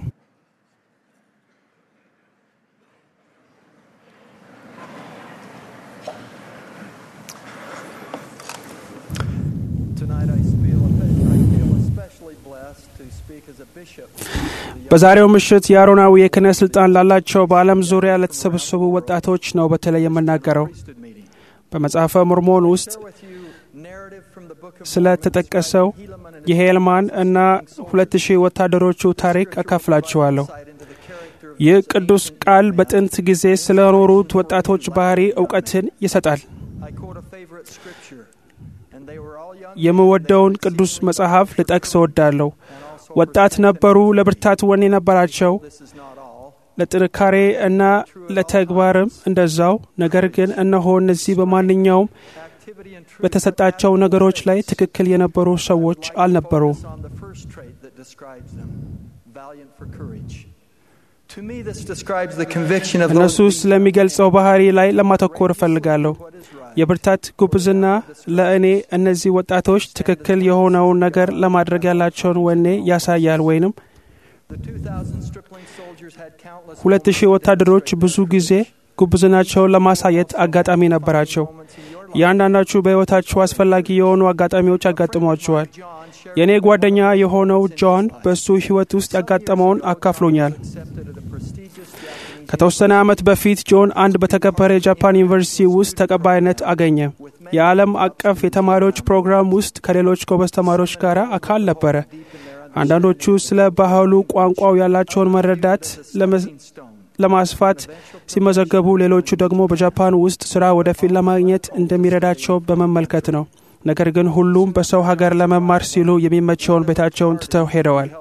[SPEAKER 6] Tonight I feel, I feel especially blessed to speak as a bishop.
[SPEAKER 5] በዛሬው ምሽት የአሮናዊ የክህነት ስልጣን ላላቸው በዓለም ዙሪያ ለተሰበሰቡ ወጣቶች ነው በተለይ የምናገረው።
[SPEAKER 6] priesthood meeting.
[SPEAKER 5] በመጽሐፈ ሞርሞን ውስጥ
[SPEAKER 6] Share with you narrative from the book of
[SPEAKER 5] ስለ ተጠቀሰው
[SPEAKER 6] Helaman and
[SPEAKER 5] የሄልማን እና ሁለት ሺህ ወታደሮቹ ታሪክ አካፍላችኋለሁ።
[SPEAKER 6] insight into the character of
[SPEAKER 5] ይህ ቅዱስ ቃል በጥንት ጊዜ ስለኖሩት ወጣቶች ባህሪ እውቀትን ይሰጣል።
[SPEAKER 6] I quote a favorite scripture, and they were all young.
[SPEAKER 5] የምወደውን ቅዱስ መጽሐፍ ልጠቅስ እወዳለሁ። ወጣት ነበሩ፣ ለብርታት ወኔ ነበራቸው፣
[SPEAKER 6] This is not all.
[SPEAKER 5] ለጥንካሬ እና ለተግባርም እንደዛው። ነገር ግን እነሆ እነዚህ በማንኛውም
[SPEAKER 6] Activity and truth
[SPEAKER 5] በተሰጣቸው ነገሮች ላይ ትክክል የነበሩ ሰዎች አልነበሩም።
[SPEAKER 6] focus on the first trait that describes them, valiant for courage. To me, this describes the conviction of
[SPEAKER 5] እነሱ
[SPEAKER 6] those
[SPEAKER 5] ስለሚገልጸው ባህሪ ላይ ለማተኮር እፈልጋለሁ።
[SPEAKER 6] what is right.
[SPEAKER 5] የብርታት ጉብዝና ለእኔ እነዚህ ወጣቶች ትክክል የሆነውን ነገር ለማድረግ ያላቸውን ወኔ ያሳያል። ወይንም
[SPEAKER 6] The 2,000 stripling soldiers had countless
[SPEAKER 5] ሁለት ሺህ ወታደሮች ብዙ ጊዜ ጉብዝናቸውን ለማሳየት አጋጣሚ ነበራቸው።
[SPEAKER 6] moments in your life.
[SPEAKER 5] እያንዳንዳችሁ በሕይወታችሁ አስፈላጊ የሆኑ አጋጣሚዎች ያጋጥሟችኋል።
[SPEAKER 6] John shared
[SPEAKER 5] የእኔ ጓደኛ የሆነው ጆን በእሱ ሕይወት ውስጥ ያጋጠመውን አካፍሎኛል።
[SPEAKER 6] accepted at a prestigious Japanese
[SPEAKER 5] ከተወሰነ ዓመት በፊት ጆን አንድ በተከበረ የጃፓን ዩኒቨርሲቲ ውስጥ ተቀባይነት አገኘ። የዓለም አቀፍ የተማሪዎች ፕሮግራም ውስጥ ከሌሎች ጎበዝ ተማሪዎች ጋር አካል ነበረ። አንዳንዶቹ ስለ ባህሉ ቋንቋው ያላቸውን መረዳት ለመ-
[SPEAKER 6] stone.
[SPEAKER 5] ለማስፋት ሲመዘገቡ፣ ሌሎቹ ደግሞ በጃፓን ውስጥ ስራ ወደፊት ለማግኘት እንደሚረዳቸው በመመልከት ነው። ነገር ግን ሁሉም በሰው ሀገር ለመማር ሲሉ የሚመቸውን ቤታቸውን ትተው ሄደዋል።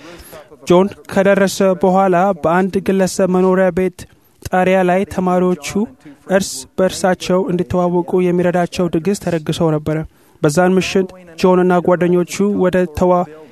[SPEAKER 5] ጆን ከደረሰ በኋላ በአንድ ግለሰብ መኖሪያ ቤት ጣሪያ ላይ ተማሪዎቹ እርስ በእርሳቸው እንዲተዋወቁ የሚረዳቸው ድግስ ተደግሰው ነበረ። በዛን ምሽት ጆንና ጓደኞቹ ወደ ተዋ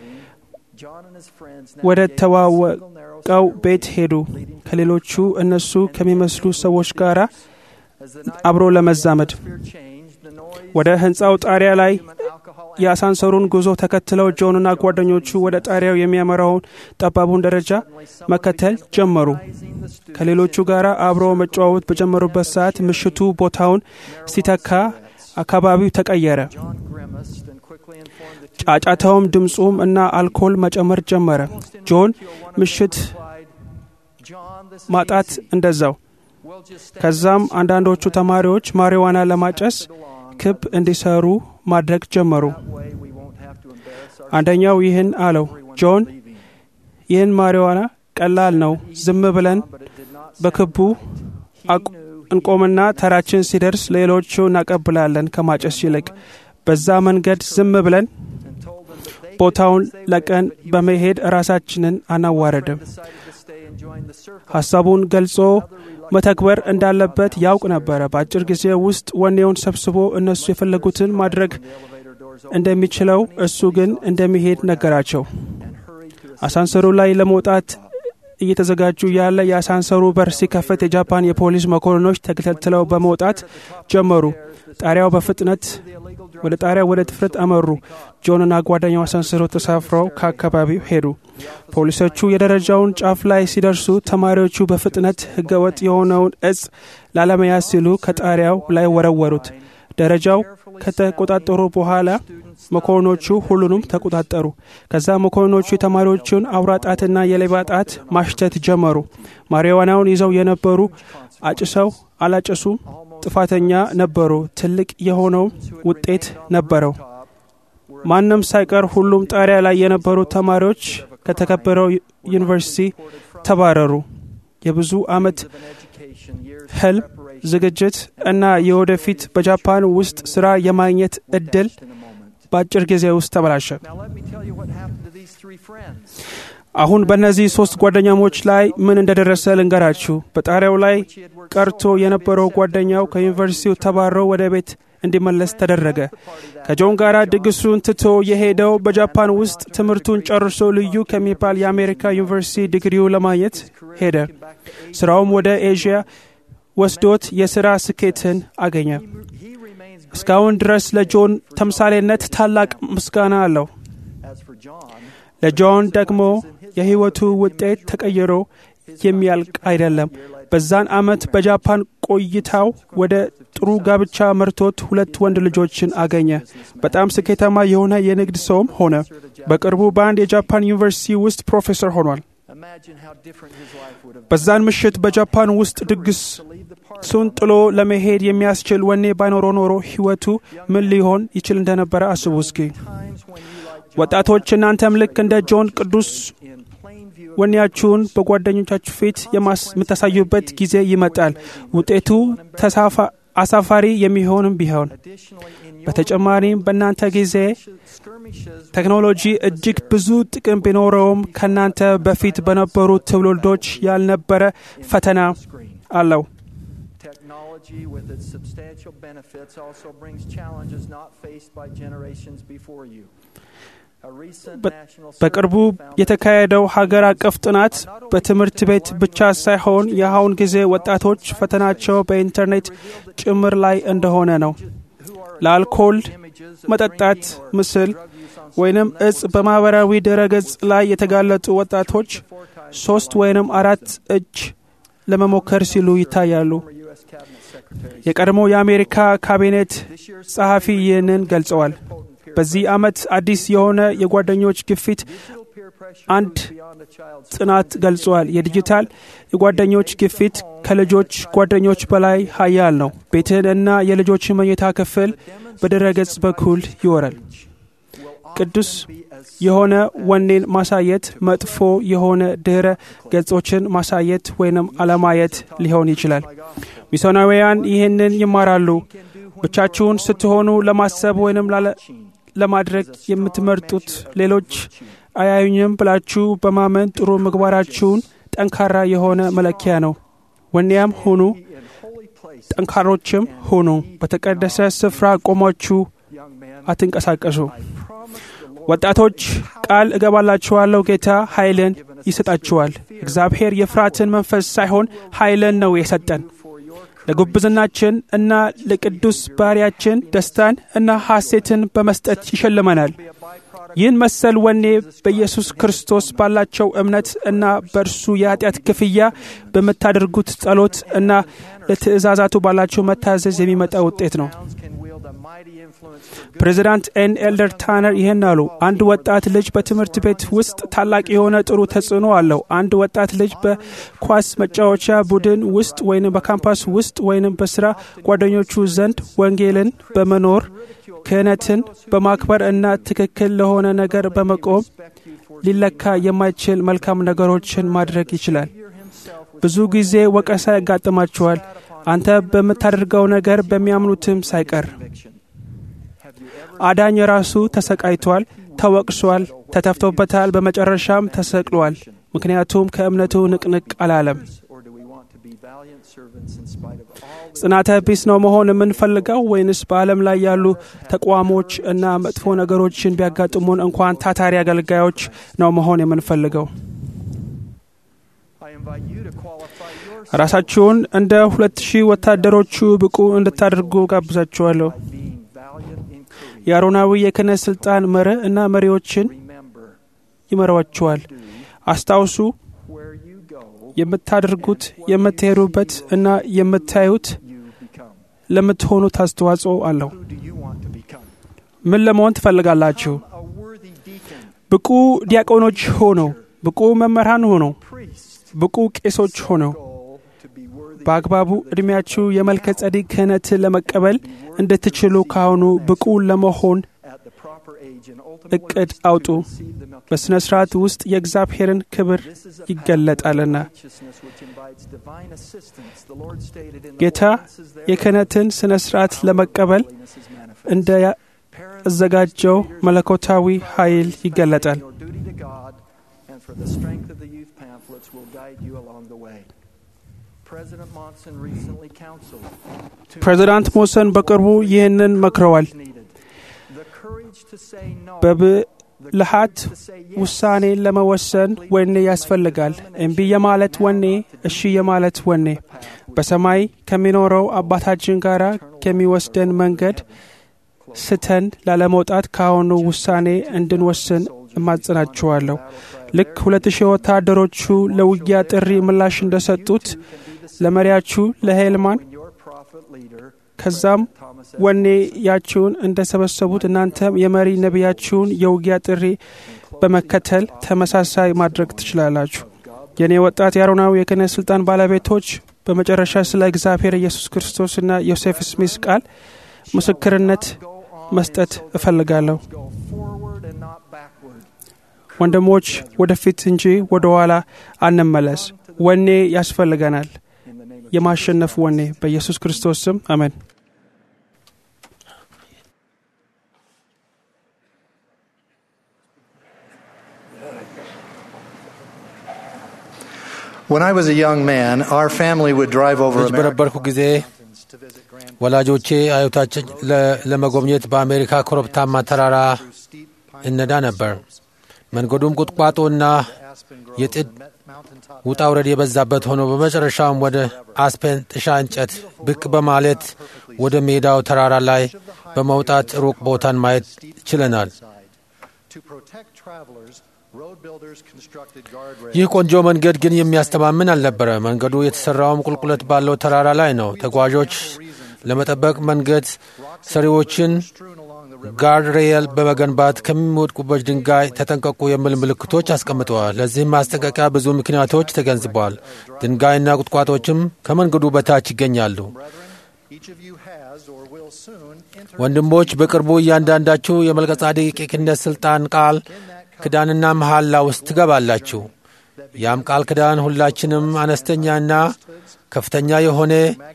[SPEAKER 6] John and his friends
[SPEAKER 5] ወደ
[SPEAKER 6] navigated a
[SPEAKER 5] ተዋወቀው
[SPEAKER 6] single narrow
[SPEAKER 5] ቤት ሄዱ። ከሌሎቹ እነሱ ከሚመስሉ ሰዎች ጋር
[SPEAKER 6] as the night
[SPEAKER 5] አብሮ ለመዛመድ
[SPEAKER 6] atmosphere changed, the noise,
[SPEAKER 5] ወደ ህንፃው ጣሪያ ላይ
[SPEAKER 6] human alcohol, and
[SPEAKER 5] የአሳንሰሩን ጉዞ ተከትለው ጆንና ጓደኞቹ ወደ ጣሪያው የሚያመራውን ጠባቡን ደረጃ መከተል ጀመሩ።
[SPEAKER 6] rising the students
[SPEAKER 5] ከሌሎቹ ጋር አብሮ መጨዋወት በጀመሩበት ሰዓት ምሽቱ ቦታውን ሲተካ አካባቢው ተቀየረ።
[SPEAKER 6] John grimaced and quickly informed the two
[SPEAKER 5] ጫጫታውም ድምፁም እና አልኮል መጨመር ጀመረ። ጆን ምሽት
[SPEAKER 6] replied, John, this is
[SPEAKER 5] ማጣት
[SPEAKER 6] easy.
[SPEAKER 5] እንደዛው።
[SPEAKER 6] We'll just stand
[SPEAKER 5] ከዛም አንዳንዶቹ ተማሪዎች ማሪዋና ለማጨስ
[SPEAKER 6] along.
[SPEAKER 5] ክብ እንዲሰሩ ማድረግ ጀመሩ።
[SPEAKER 6] That way we won't have to embarrass our
[SPEAKER 5] አንደኛው ይህን አለው፣ ጆን
[SPEAKER 6] leaving.
[SPEAKER 5] ይህን ማሪዋና ቀላል ነው፣ ዝም ብለን
[SPEAKER 6] But it did not
[SPEAKER 5] በክቡ አቅ- እንቆምና ተራችን ሲደርስ ሌሎቹ እናቀብላለን ከማጨስ ይልቅ። በዛ መንገድ ዝም ብለን
[SPEAKER 6] and told them that they
[SPEAKER 5] ቦታውን ለቀን በመሄድ ራሳችንን አናዋረድም።
[SPEAKER 6] decided to stay and join the circle.
[SPEAKER 5] ሐሳቡን ገልጾ መተግበር እንዳለበት ያውቅ ነበረ። በአጭር ጊዜ ውስጥ ወኔውን ሰብስቦ እነሱ የፈለጉትን ማድረግ
[SPEAKER 6] The elevator doors opened
[SPEAKER 5] እንደሚችለው እሱ ግን እንደሚሄድ ነገራቸው።
[SPEAKER 6] and hurried to a
[SPEAKER 5] አሳንሰሩ ላይ ለመውጣት እየተዘጋጁ ያለ የአሳንሰሩ በር ሲከፈት የጃፓን የፖሊስ መኮንኖች ተከታትለው በመውጣት ጀመሩ። ጣሪያው በፍጥነት ወደ ጣሪያ ወደ ድፍረት አመሩ። ጆንና ጓደኛው አሰንስረው ተሳፍረው ከአካባቢው ሄዱ። ፖሊሶቹ የደረጃውን ጫፍ ላይ ሲደርሱ ተማሪዎቹ በፍጥነት ህገወጥ የሆነውን እጽ ላለመያዝ ሲሉ ከጣሪያው ላይ ወረወሩት። ደረጃው ከተቆጣጠሩ በኋላ መኮንኖቹ ሁሉንም ተቆጣጠሩ። ከዛ መኮንኖቹ የተማሪዎቹን አውራ ጣትና የሌባ ጣት ማሽተት ጀመሩ። ማሪዋናውን ይዘው የነበሩ አጭሰው አላጨሱም ጥፋተኛ ነበሩ። ትልቅ የሆነው ውጤት ነበረው። ማንም ሳይቀር ሁሉም ጣሪያ ላይ የነበሩ ተማሪዎች ከተከበረው ዩኒቨርሲቲ ተባረሩ። የብዙ ዓመት ህልም ዝግጅት እና የወደፊት በጃፓን ውስጥ ስራ የማግኘት እድል በአጭር ጊዜ ውስጥ ተበላሸ።
[SPEAKER 6] Now, let me tell you what happened to these three friends.
[SPEAKER 5] አሁን በእነዚህ ሶስት ጓደኛሞች ላይ ምን እንደደረሰ ልንገራችሁ። በጣሪያው ላይ ቀርቶ የነበረው ጓደኛው ከዩኒቨርሲቲው ተባሮ ወደ ቤት እንዲመለስ ተደረገ። ከጆን ጋር ድግሱን ትቶ የሄደው በጃፓን ውስጥ ትምህርቱን ጨርሶ ልዩ ከሚባል የአሜሪካ ዩኒቨርሲቲ ዲግሪው ለማግኘት ሄደ። ስራውም ወደ ኤዥያ ወስዶት የሥራ ስኬትን አገኘ።
[SPEAKER 6] He remains great.
[SPEAKER 5] እስካሁን ድረስ ለጆን ተምሳሌነት ታላቅ ምስጋና አለው።
[SPEAKER 6] As for John,
[SPEAKER 5] ለጆን ደግሞ የሕይወቱ ውጤት ተቀይሮ የሚያልቅ አይደለም። በዛን ዓመት በጃፓን ቆይታው ወደ ጥሩ ጋብቻ መርቶት ሁለት ወንድ ልጆችን አገኘ። በጣም ስኬታማ የሆነ የንግድ ሰውም ሆነ። በቅርቡ በአንድ የጃፓን ዩኒቨርሲቲ ውስጥ ፕሮፌሰር ሆኗል።
[SPEAKER 6] imagine how different his life would have
[SPEAKER 5] በዛን ምሽት በጃፓን ውስጥ ድግስ
[SPEAKER 6] been to leave the party.
[SPEAKER 5] ሱን ጥሎ ለመሄድ የሚያስችል ወኔ ባይኖሮ ኖሮ ሕይወቱ ምን ሊሆን ይችል እንደነበረ አስቡ እስኪ።
[SPEAKER 6] Times when you, like John,
[SPEAKER 5] ወጣቶች እናንተም ልክ እንደ ጆን ቅዱስ
[SPEAKER 6] in plain view of
[SPEAKER 5] ወኔያችሁን በጓደኞቻችሁ ፊት የማስ- የምታሳዩበት ጊዜ ይመጣል። ውጤቱ ተሳፋ- አሳፋሪ የሚሆንም ቢሆን
[SPEAKER 6] additionally in your
[SPEAKER 5] በተጨማሪም በእናንተ ጊዜ
[SPEAKER 6] skirmishes
[SPEAKER 5] ቴክኖሎጂ እጅግ ብዙ ጥቅም ቢኖረውም ከእናንተ በፊት በነበሩ ትውልዶች ያልነበረ ፈተና
[SPEAKER 6] screen.
[SPEAKER 5] አለው።
[SPEAKER 6] Technology, with its substantial benefits, also brings challenges not faced by generations before you. A recent
[SPEAKER 5] በ-
[SPEAKER 6] national
[SPEAKER 5] በቅርቡ
[SPEAKER 6] survey found that
[SPEAKER 5] የተካሄደው ሀገር አቀፍ ጥናት በትምህርት ቤት ብቻ ሳይሆን የአሁን ጊዜ ወጣቶች ፈተናቸው በኢንተርኔት ጭምር ላይ እንደሆነ ነው።
[SPEAKER 6] who are
[SPEAKER 5] ለአልኮል
[SPEAKER 6] images of
[SPEAKER 5] መጠጣት
[SPEAKER 6] drinking or
[SPEAKER 5] ምስል
[SPEAKER 6] drug use on
[SPEAKER 5] ወይንም
[SPEAKER 6] social
[SPEAKER 5] እጽ
[SPEAKER 6] networks
[SPEAKER 5] በማህበራዊ ድረገጽ ላይ የተጋለጡ ወጣቶች
[SPEAKER 6] four times
[SPEAKER 5] ሶስት ወይንም አራት እጅ ለመሞከር ሲሉ ይታያሉ።
[SPEAKER 6] former U.S. cabinet secretary.
[SPEAKER 5] የቀድሞ የአሜሪካ ካቢኔት
[SPEAKER 6] This year's
[SPEAKER 5] ጸሐፊ ይህንን ገልጸዋል።
[SPEAKER 6] potent peer
[SPEAKER 5] በዚህ ዓመት አዲስ የሆነ የጓደኞች ግፊት
[SPEAKER 6] digital peer pressure
[SPEAKER 5] አንድ
[SPEAKER 6] moves beyond the child's
[SPEAKER 5] ጥናት ገልጿል። የዲጂታል የጓደኞች ግፊት ከልጆች ጓደኞች በላይ ሀያል ነው። ቤትን እና የልጆችን መኝታ ክፍል በድረገጽ በኩል ይወራል። ቅዱስ የሆነ ወኔን ማሳየት መጥፎ የሆነ ድህረ ገጾችን ማሳየት ወይንም አለማየት ሊሆን ይችላል። ሚስዮናውያን ይህንን ይማራሉ። ብቻችሁን ስትሆኑ ለማሰብ ወይንም ላለ- ለማድረግ የምትመርጡት ሌሎች አያዩኝም ብላችሁ በማመን ጥሩ ምግባራችሁን ጠንካራ የሆነ መለኪያ ነው። ወኔያም ሁኑ፣
[SPEAKER 6] in holy place,
[SPEAKER 5] ጠንካሮችም ሁኑ። በተቀደሰ ስፍራ ቆማችሁ
[SPEAKER 6] young man.
[SPEAKER 5] አትንቀሳቀሱ።
[SPEAKER 6] I promise the Lord
[SPEAKER 5] ወጣቶች ቃል እገባላችኋለሁ፣ ጌታ ኃይልን ይሰጣችኋል። እግዚአብሔር የፍርሃትን መንፈስ ሳይሆን ኃይልን ነው የሰጠን።
[SPEAKER 6] for your
[SPEAKER 5] ለጉብዝናችን እና ለቅዱስ ባሪያችን ደስታን እና ሐሴትን በመስጠት ይሸልመናል።
[SPEAKER 6] be a byproduct
[SPEAKER 5] ይህን መሰል ወኔ በኢየሱስ ክርስቶስ ባላቸው እምነት እና በእርሱ የኃጢአት ክፍያ በምታደርጉት ጸሎት እና ለትእዛዛቱ ባላቸው መታዘዝ የሚመጣ ውጤት ነው።
[SPEAKER 6] towns can wield a mighty influence for good.
[SPEAKER 5] ፕሬዚዳንት ኤን ኤልደር ታነር ይህን አሉ። አንድ ወጣት ልጅ በትምህርት ቤት ውስጥ ታላቅ የሆነ ጥሩ ተጽዕኖ አለው። አንድ ወጣት ልጅ በኳስ መጫወቻ ቡድን ውስጥ ወይንም በካምፓስ ውስጥ ወይንም በስራ ጓደኞቹ ዘንድ ወንጌልን በመኖር ክህነትን በማክበር እና ትክክል ለሆነ ነገር በመቆም ሊለካ የማይችል መልካም ነገሮችን ማድረግ ይችላል። ብዙ ጊዜ ወቀሳ ያጋጥማቸዋል። አንተ በምታደርገው ነገር በሚያምኑትም ሳይቀር አዳኝ ራሱ ተሰቃይቷል፣ ተወቅሷል፣ ተተፍቶበታል፣ በመጨረሻም ተሰቅሏል። ምክንያቱም ከእምነቱ ንቅንቅ አላለም።
[SPEAKER 6] Or do we want to be valiant servants in spite of all the
[SPEAKER 5] ጽናተ ቢስ ነው መሆን የምንፈልገው ወይንስ በዓለም ላይ ያሉ ተቋሞች እና መጥፎ ነገሮችን ቢያጋጥሙን እንኳን ታታሪ አገልጋዮች ነው መሆን የምንፈልገው?
[SPEAKER 6] I invite you to qualify yourself
[SPEAKER 5] ራሳችሁን እንደ ሁለት ሺህ ወታደሮቹ ብቁ እንድታደርጉ ጋብዛችኋለሁ።
[SPEAKER 6] by being valiant in
[SPEAKER 5] የአሮናዊ የክህነት ሥልጣን መርህ እና መሪዎችን
[SPEAKER 6] Remember,
[SPEAKER 5] ይመሯቸዋል። አስታውሱ
[SPEAKER 6] where you go,
[SPEAKER 5] የምታደርጉት የምትሄዱበት እና የምታዩት
[SPEAKER 6] you become.
[SPEAKER 5] ለምትሆኑት አስተዋጽኦ አለው።
[SPEAKER 6] Who do you want to become?
[SPEAKER 5] ምን ለመሆን ትፈልጋላችሁ?
[SPEAKER 6] A worthy deacon,
[SPEAKER 5] ብቁ ዲያቆኖች ሆነው፣ ብቁ መምህራን ሆነው፣
[SPEAKER 6] priest,
[SPEAKER 5] ብቁ ቄሶች ሆነው
[SPEAKER 6] goal to be worthy
[SPEAKER 5] በአግባቡ ዕድሜያችሁ የመልከ ጸዲቅ ክህነትን ለመቀበል እንድትችሉ ካሁኑ ብቁ ለመሆን
[SPEAKER 6] at the proper age and ultimately
[SPEAKER 5] እቅድ አውጡ።
[SPEAKER 6] to receive the milk.
[SPEAKER 5] በሥነ ሥርዓት ውስጥ የእግዚአብሔር ክብር
[SPEAKER 6] This is a
[SPEAKER 5] ይገለጣልና
[SPEAKER 6] pathway of righteousness which invites divine assistance. The Lord stated in the
[SPEAKER 5] ጌታ
[SPEAKER 6] ordinances there,
[SPEAKER 5] የክህነትን ሥነ ሥርዓት ለመቀበል
[SPEAKER 6] holiness is manifest.
[SPEAKER 5] እንደ
[SPEAKER 6] Parents,
[SPEAKER 5] አዘጋጀው
[SPEAKER 6] leaders,
[SPEAKER 5] መለኮታዊ ኃይል ይገለጣል።
[SPEAKER 6] Your duty to God and for the strength of the youth pamphlets will guide you along the way. President Monson recently counseled to
[SPEAKER 5] ፕሬዚዳንት ሞሰን በቅርቡ ይህንን መክረዋል።
[SPEAKER 6] needed. The courage to say no,
[SPEAKER 5] በብልሃት
[SPEAKER 6] to say yes,
[SPEAKER 5] ውሳኔ ለመወሰን ወኔ ያስፈልጋል። እምቢ የማለት ወኔ፣ እሺ የማለት ወኔ በሰማይ ከሚኖረው አባታችን ጋር ከሚወስደን መንገድ ስተን ላለመውጣት ከአሁኑ ውሳኔ እንድንወስን እማጽናችኋለሁ። ልክ ሁለት ሺህ ወታደሮቹ ለውጊያ ጥሪ ምላሽ እንደሰጡት ለመሪያችሁ ለሄልማን
[SPEAKER 6] when your prophet leader,
[SPEAKER 5] ከዛም
[SPEAKER 6] Thomas
[SPEAKER 5] ወኔያችሁን እንደሰበሰቡት እናንተም የመሪ ነቢያችሁን የውጊያ ጥሪ በመከተል ተመሳሳይ ማድረግ ትችላላችሁ። የእኔ ወጣት የአሮናዊ የክህነት ስልጣን ባለቤቶች በመጨረሻ ስለ እግዚአብሔር ኢየሱስ ክርስቶስና ዮሴፍ ስሚስ ቃል ምስክርነት መስጠት እፈልጋለሁ።
[SPEAKER 6] go forward and not backward.
[SPEAKER 5] ወንድሞች ወደፊት እንጂ ወደ ኋላ አንመለስ። ወኔ ያስፈልገናል።
[SPEAKER 6] In the name of
[SPEAKER 5] የማሸነፍ ወኔ በኢየሱስ ክርስቶስ ስም አሜን።
[SPEAKER 7] When I was a young man, our family would drive over
[SPEAKER 2] ልጅ
[SPEAKER 7] American
[SPEAKER 2] በነበርኩ ጊዜ
[SPEAKER 7] mountains to visit grandparents
[SPEAKER 2] ወላጆቼ አያቶቻችን ለ- ለመጎብኘት በአሜሪካ ኮረብታማ ተራራ
[SPEAKER 7] through steep pine
[SPEAKER 2] እነዳ ነበር። መንገዱም ቁጥቋጦና
[SPEAKER 7] aspen
[SPEAKER 2] የጥድ
[SPEAKER 7] groves and met mountaintop
[SPEAKER 2] ውጣ ውረድ የበዛበት ሆኖ በመጨረሻም ወደ አስፔን ጥሻ እንጨት ብቅ በማለት ወደ ሜዳው ተራራ ላይ በመውጣት ሩቅ ቦታን ማየት ችለናል።
[SPEAKER 7] side. To protect travelers, road builders constructed guardrails
[SPEAKER 2] ይህ ቆንጆ መንገድ ግን የሚያስተማምን አልነበረ። መንገዱ የተሰራውም ቁልቁለት ባለው ተራራ ላይ ነው። ተጓዦች ለመጠበቅ መንገድ ሰሪዎችን
[SPEAKER 7] strewn along the river.
[SPEAKER 2] ጋርድ ሬል በመገንባት ከሚወድቁበት ድንጋይ ተጠንቀቁ የሚል ምልክቶች አስቀምጠዋል። ለዚህም ማስጠንቀቂያ ብዙ ምክንያቶች ተገንዝበዋል። ድንጋይና ቁጥቋጦችም ከመንገዱ በታች ይገኛሉ።
[SPEAKER 7] Brethren, each of you has or will soon enter
[SPEAKER 2] ወንድሞች በቅርቡ እያንዳንዳችሁ የመልከ-ጼዴቅ የክህነት ሥልጣን ቃል ክዳንና መሐላ ውስጥ ትገባላችሁ። ያም ቃል ክዳን ሁላችንም አነስተኛና ከፍተኛ የሆነ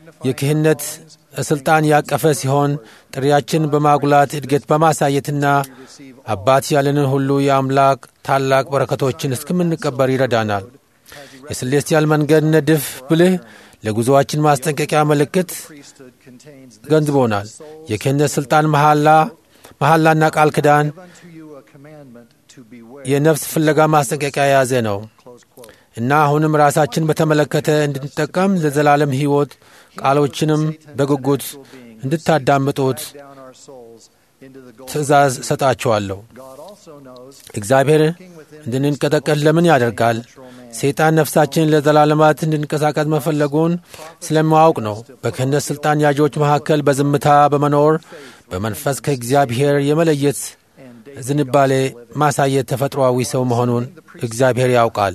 [SPEAKER 2] የክህነት ሥልጣን ያቀፈ ሲሆን ጥሪያችን በማጉላት እድገት በማሳየትና አባት ያለንን ሁሉ የአምላክ ታላቅ በረከቶችን እስከምንቀበር ይረዳናል። የስሌስቲያል መንገድ ንድፍ ብልህ ለጉዞአችን ማስጠንቀቂያ ምልክት
[SPEAKER 7] priesthood contains this
[SPEAKER 2] ገንዝቦናል። የክህነት ሥልጣን መሐላ መሐላና ቃል ክዳን
[SPEAKER 7] unto you a commandment to beware.
[SPEAKER 2] የነፍስ ፍለጋ ማስጠንቀቂያ የያዘ ነው
[SPEAKER 7] Close quote.
[SPEAKER 2] እና አሁንም ራሳችን በተመለከተ እንድንጠቀም ለዘላለም ሕይወት ቃሎችንም በጉጉት እንድታዳምጡት
[SPEAKER 7] Down our souls into the golden
[SPEAKER 2] ትእዛዝ ሰጣችኋለሁ።
[SPEAKER 7] God also knows
[SPEAKER 2] እግዚአብሔር እንድንንቀጠቀጥ ለምን ያደርጋል? ሰይጣን ነፍሳችንን ለዘላለማት እንድንቀሳቀስ መፈለጉን ስለማወቅ ነው። በክህነት ሥልጣን ያዦች መካከል በዝምታ በመኖር በመንፈስ ከእግዚአብሔር የመለየት ዝንባሌ ማሳየት ተፈጥሮአዊ ሰው መሆኑን እግዚአብሔር ያውቃል።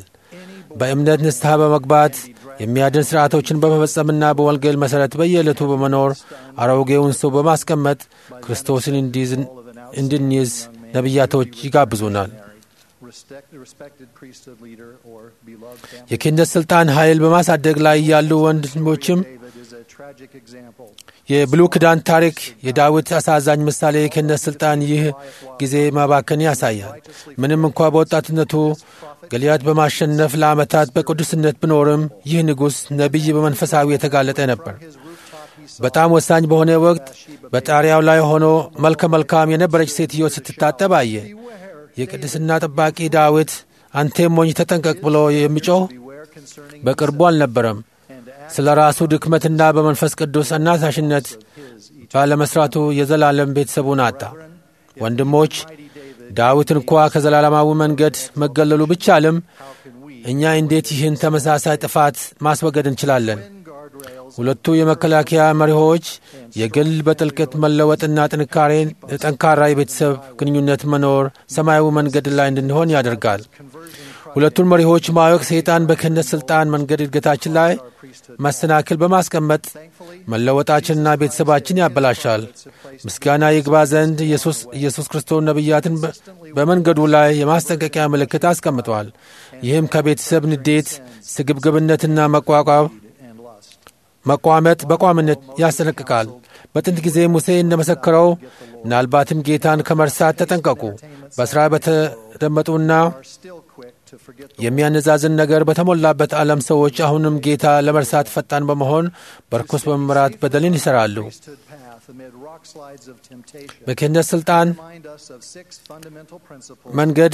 [SPEAKER 2] በእምነት ንስሐ በመግባት የሚያድን ሥርዓቶችን በመፈጸምና በወንጌል መሠረት በየዕለቱ በመኖር አሮጌውን ሰው በማስቀመጥ ክርስቶስን እንዲይዝ- እንድንይዝ ነቢያቶች ይጋብዙናል።
[SPEAKER 7] respect, respected priesthood leader or beloved family.
[SPEAKER 2] የክህነት ሥልጣን ኃይል በማሳደግ ላይ ያሉ ወንድሞችም
[SPEAKER 7] David is a tragic example.
[SPEAKER 2] የብሉይ ኪዳን ታሪክ የዳዊት አሳዛኝ ምሳሌ የክህነት ሥልጣን ይህ ጊዜ ማባከን ያሳያል። ምንም እንኳ በወጣትነቱ ገሊያድ በማሸነፍ ለዓመታት በቅዱስነት ቢኖርም ይህ ንጉሥ ነቢይ በመንፈሳዊ የተጋለጠ ነበር። በጣም ወሳኝ በሆነ ወቅት በጣሪያው ላይ ሆኖ መልከ መልካም የነበረች ሴትዮ ስትታጠብ አየ። የቅድስና ጠባቂ ዳዊት አንቴም ሞኝ ተጠንቀቅ ብሎ የሚጮህ
[SPEAKER 7] Beware concerning
[SPEAKER 2] በቅርቡ አልነበረም።
[SPEAKER 7] and to
[SPEAKER 2] ስለ ራሱ ድክመትና በመንፈስ ቅዱስ አናሳሽነት ባለመስራቱ የዘላለም ቤተሰቡን አጣ። ወንድሞች ዳዊት እንኳ ከዘላለማዊ መንገድ መገለሉ ቢቻልም እኛ እንዴት ይህን ተመሳሳይ ጥፋት ማስወገድ እንችላለን? ሁለቱ የመከላከያ መሪዎች የግል በጥልቀት መለወጥና ጥንካሬን ጠንካራ የቤተሰብ ግንኙነት መኖር ሰማያዊ መንገድ ላይ እንድንሆን ያደርጋል። ሁለቱን መሪዎች ማወቅ ሰይጣን በክህነት ሥልጣን መንገድ እድገታችን ላይ መሰናክል በማስቀመጥ መለወጣችንና ቤተሰባችን ያበላሻል። ምስጋና ይግባ ዘንድ ኢየሱስ ክርስቶስ ነቢያትን በመንገዱ ላይ የማስጠንቀቂያ ምልክት አስቀምጧል። ይህም ከቤተሰብ ንዴት፣ ስግብግብነትና መቋቋም መቋመጥ በቋምነት ያስጠነቅቃል። በጥንት ጊዜ ሙሴ እንደመሰከረው ምናልባትም ጌታን ከመርሳት ተጠንቀቁ። በሥራ በተደመጡና የሚያነዛዝን ነገር በተሞላበት ዓለም ሰዎች አሁንም ጌታ ለመርሳት ፈጣን በመሆን በርኩስ በመምራት በደልን ይሠራሉ። በክህነት ሥልጣን መንገድ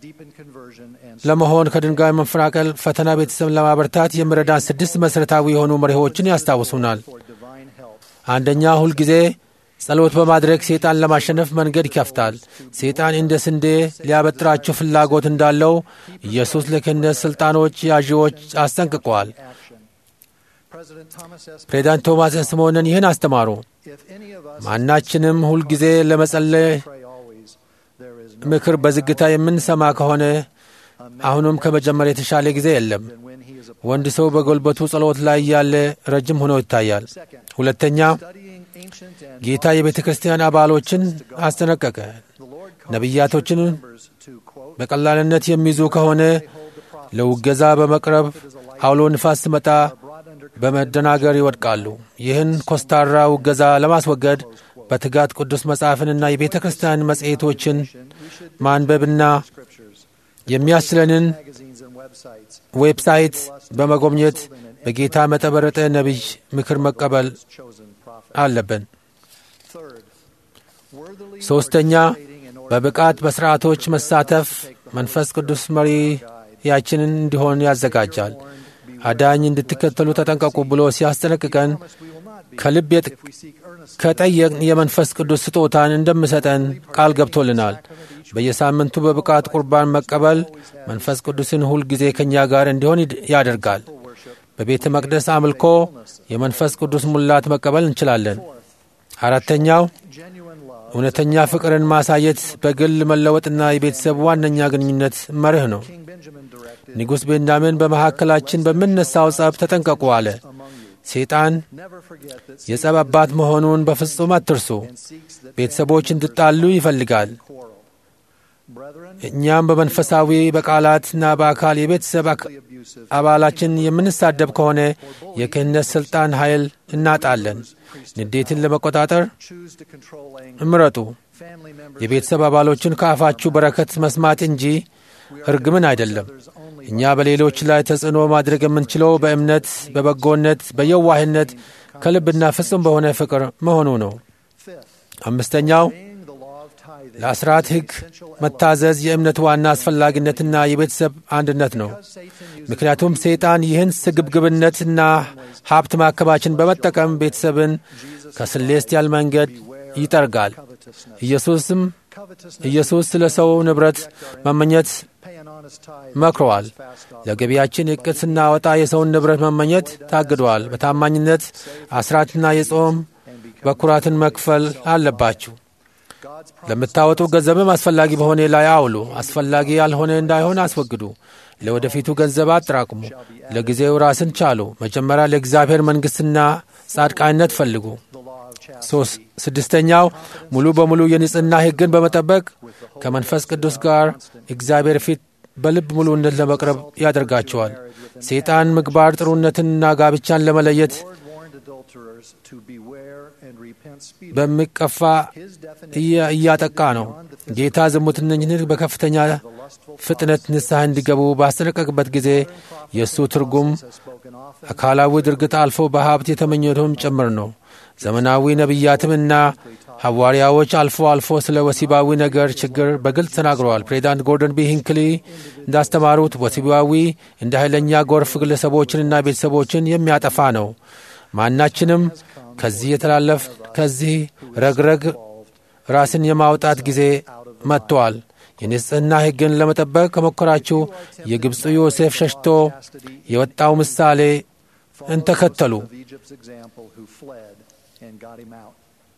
[SPEAKER 2] ለመሆን ከድንጋይ መንፈራቀል ፈተና ቤተሰብን ለማበርታት የሚረዳን ስድስት መሠረታዊ የሆኑ መሪዎችን ያስታውሱናል። አንደኛ ሁልጊዜ ጸሎት በማድረግ ሴጣን ለማሸነፍ መንገድ ይከፍታል። ሴጣን እንደ ስንዴ ሊያበጥራቸው ፍላጎት እንዳለው ኢየሱስ ለክህነት ሥልጣኖች ያዢዎች አስጠንቅቀዋል። ፕሬዚዳንት ቶማስ ስምዖንን ይህን አስተማሩ። ማናችንም ሁልጊዜ ለመጸለይ ምክር በዝግታ የምንሰማ ከሆነ አሁንም ከመጀመር የተሻለ ጊዜ የለም። ወንድ ሰው በጉልበቱ ጸሎት ላይ ያለ ረጅም ሆኖ ይታያል። ሁለተኛ ጌታ የቤተ ክርስቲያን አባሎችን አስጠነቀቀ። ነቢያቶችን በቀላልነት የሚይዙ ከሆነ ለውገዛ በመቅረብ አውሎ ንፋስ ሲመጣ በመደናገር ይወድቃሉ። ይህን ኮስታራ ውገዛ ለማስወገድ በትጋት ቅዱስ መጽሐፍንና የቤተ ክርስቲያን መጽሔቶችን ማንበብና የሚያስችለንን ዌብሳይት በመጎብኘት በጌታ መጠበረጠ ነቢይ ምክር መቀበል አለብን። ሦስተኛ በብቃት በሥርዓቶች መሳተፍ መንፈስ ቅዱስ መሪያችንን እንዲሆን ያዘጋጃል። አዳኝ እንድትከተሉ ተጠንቀቁ ብሎ ሲያስጠነቅቀን ከልብ ከጠየቅን የመንፈስ ቅዱስ ስጦታን እንደምሰጠን ቃል ገብቶልናል። በየሳምንቱ በብቃት ቁርባን መቀበል መንፈስ ቅዱስን ሁል ጊዜ ከእኛ ጋር እንዲሆን ያደርጋል። በቤተ መቅደስ አምልኮ የመንፈስ ቅዱስ ሙላት መቀበል እንችላለን። አራተኛው እውነተኛ ፍቅርን ማሳየት በግል መለወጥና የቤተሰብ ዋነኛ ግንኙነት መርህ ነው። ንጉሥ ቤንያሚን በመካከላችን በምነሳው ጸብ ተጠንቀቁ አለ። ሰይጣን የጸብ አባት መሆኑን በፍጹም አትርሱ። ቤተሰቦች እንድጣሉ ይፈልጋል። እኛም በመንፈሳዊ በቃላትና በአካል የቤተሰብ አባላችን የምንሳደብ ከሆነ የክህነት ሥልጣን ኃይል እናጣለን። ንዴትን ለመቆጣጠር እምረጡ። የቤተሰብ አባሎችን ከአፋችሁ በረከት መስማት እንጂ እርግምን አይደለም። እኛ በሌሎች ላይ ተጽዕኖ ማድረግ የምንችለው በእምነት፣ በበጎነት፣ በየዋህነት ከልብና ፍጹም በሆነ ፍቅር መሆኑ ነው። አምስተኛው ለአስራት ሕግ መታዘዝ የእምነት ዋና አስፈላጊነትና የቤተሰብ አንድነት ነው። ምክንያቱም ሰይጣን ይህን ስግብግብነትና ሀብት ማከማችን በመጠቀም ቤተሰብን ከስሌስቲያል መንገድ ይጠርጋል። ኢየሱስም ኢየሱስ ስለ ሰው ንብረት መመኘት መክረዋል። ለገቢያችን ዕቅድ ስናወጣ የሰውን ንብረት መመኘት ታግደዋል። በታማኝነት አስራትና የጾም በኩራትን መክፈል አለባችሁ። ለምታወጡ ገንዘብም አስፈላጊ በሆነ ላይ አውሉ። አስፈላጊ ያልሆነ እንዳይሆን አስወግዱ። ለወደፊቱ ገንዘብ አጠራቅሙ። ለጊዜው ራስን ቻሉ። መጀመሪያ ለእግዚአብሔር መንግሥትና ጻድቃይነት ፈልጉ። ስድስተኛው ሙሉ በሙሉ የንጽሕና ሕግን በመጠበቅ ከመንፈስ ቅዱስ ጋር እግዚአብሔር ፊት በልብ ሙሉነት ለመቅረብ ያደርጋቸዋል። ሰይጣን ምግባር ጥሩነትንና ጋብቻን ለመለየት በሚቀፋ እያጠቃ ነው። ጌታ ዝሙተኞችን በከፍተኛ ፍጥነት ንስሐ እንዲገቡ ባስጠነቀቅበት ጊዜ የእሱ ትርጉም አካላዊ ድርጊት አልፎ በሀብት የተመኘቱም ጭምር ነው። ዘመናዊ ነቢያትምና ሐዋርያዎች አልፎ አልፎ ስለ ወሲባዊ ነገር ችግር በግልጽ ተናግረዋል። ፕሬዚዳንት ጎርደን ቢ ሂንክሊ እንዳስተማሩት ወሲባዊ እንደ ኃይለኛ ጎርፍ ግለሰቦችንና ቤተሰቦችን የሚያጠፋ ነው። ማናችንም ከዚህ የተላለፍ ከዚህ ረግረግ ራስን የማውጣት ጊዜ መጥቷል። የንጽሕና ሕግን ለመጠበቅ ከሞከራችሁ የግብፁ ዮሴፍ ሸሽቶ የወጣው ምሳሌ እንተከተሉ።
[SPEAKER 7] of Egypt's example who fled and got him out.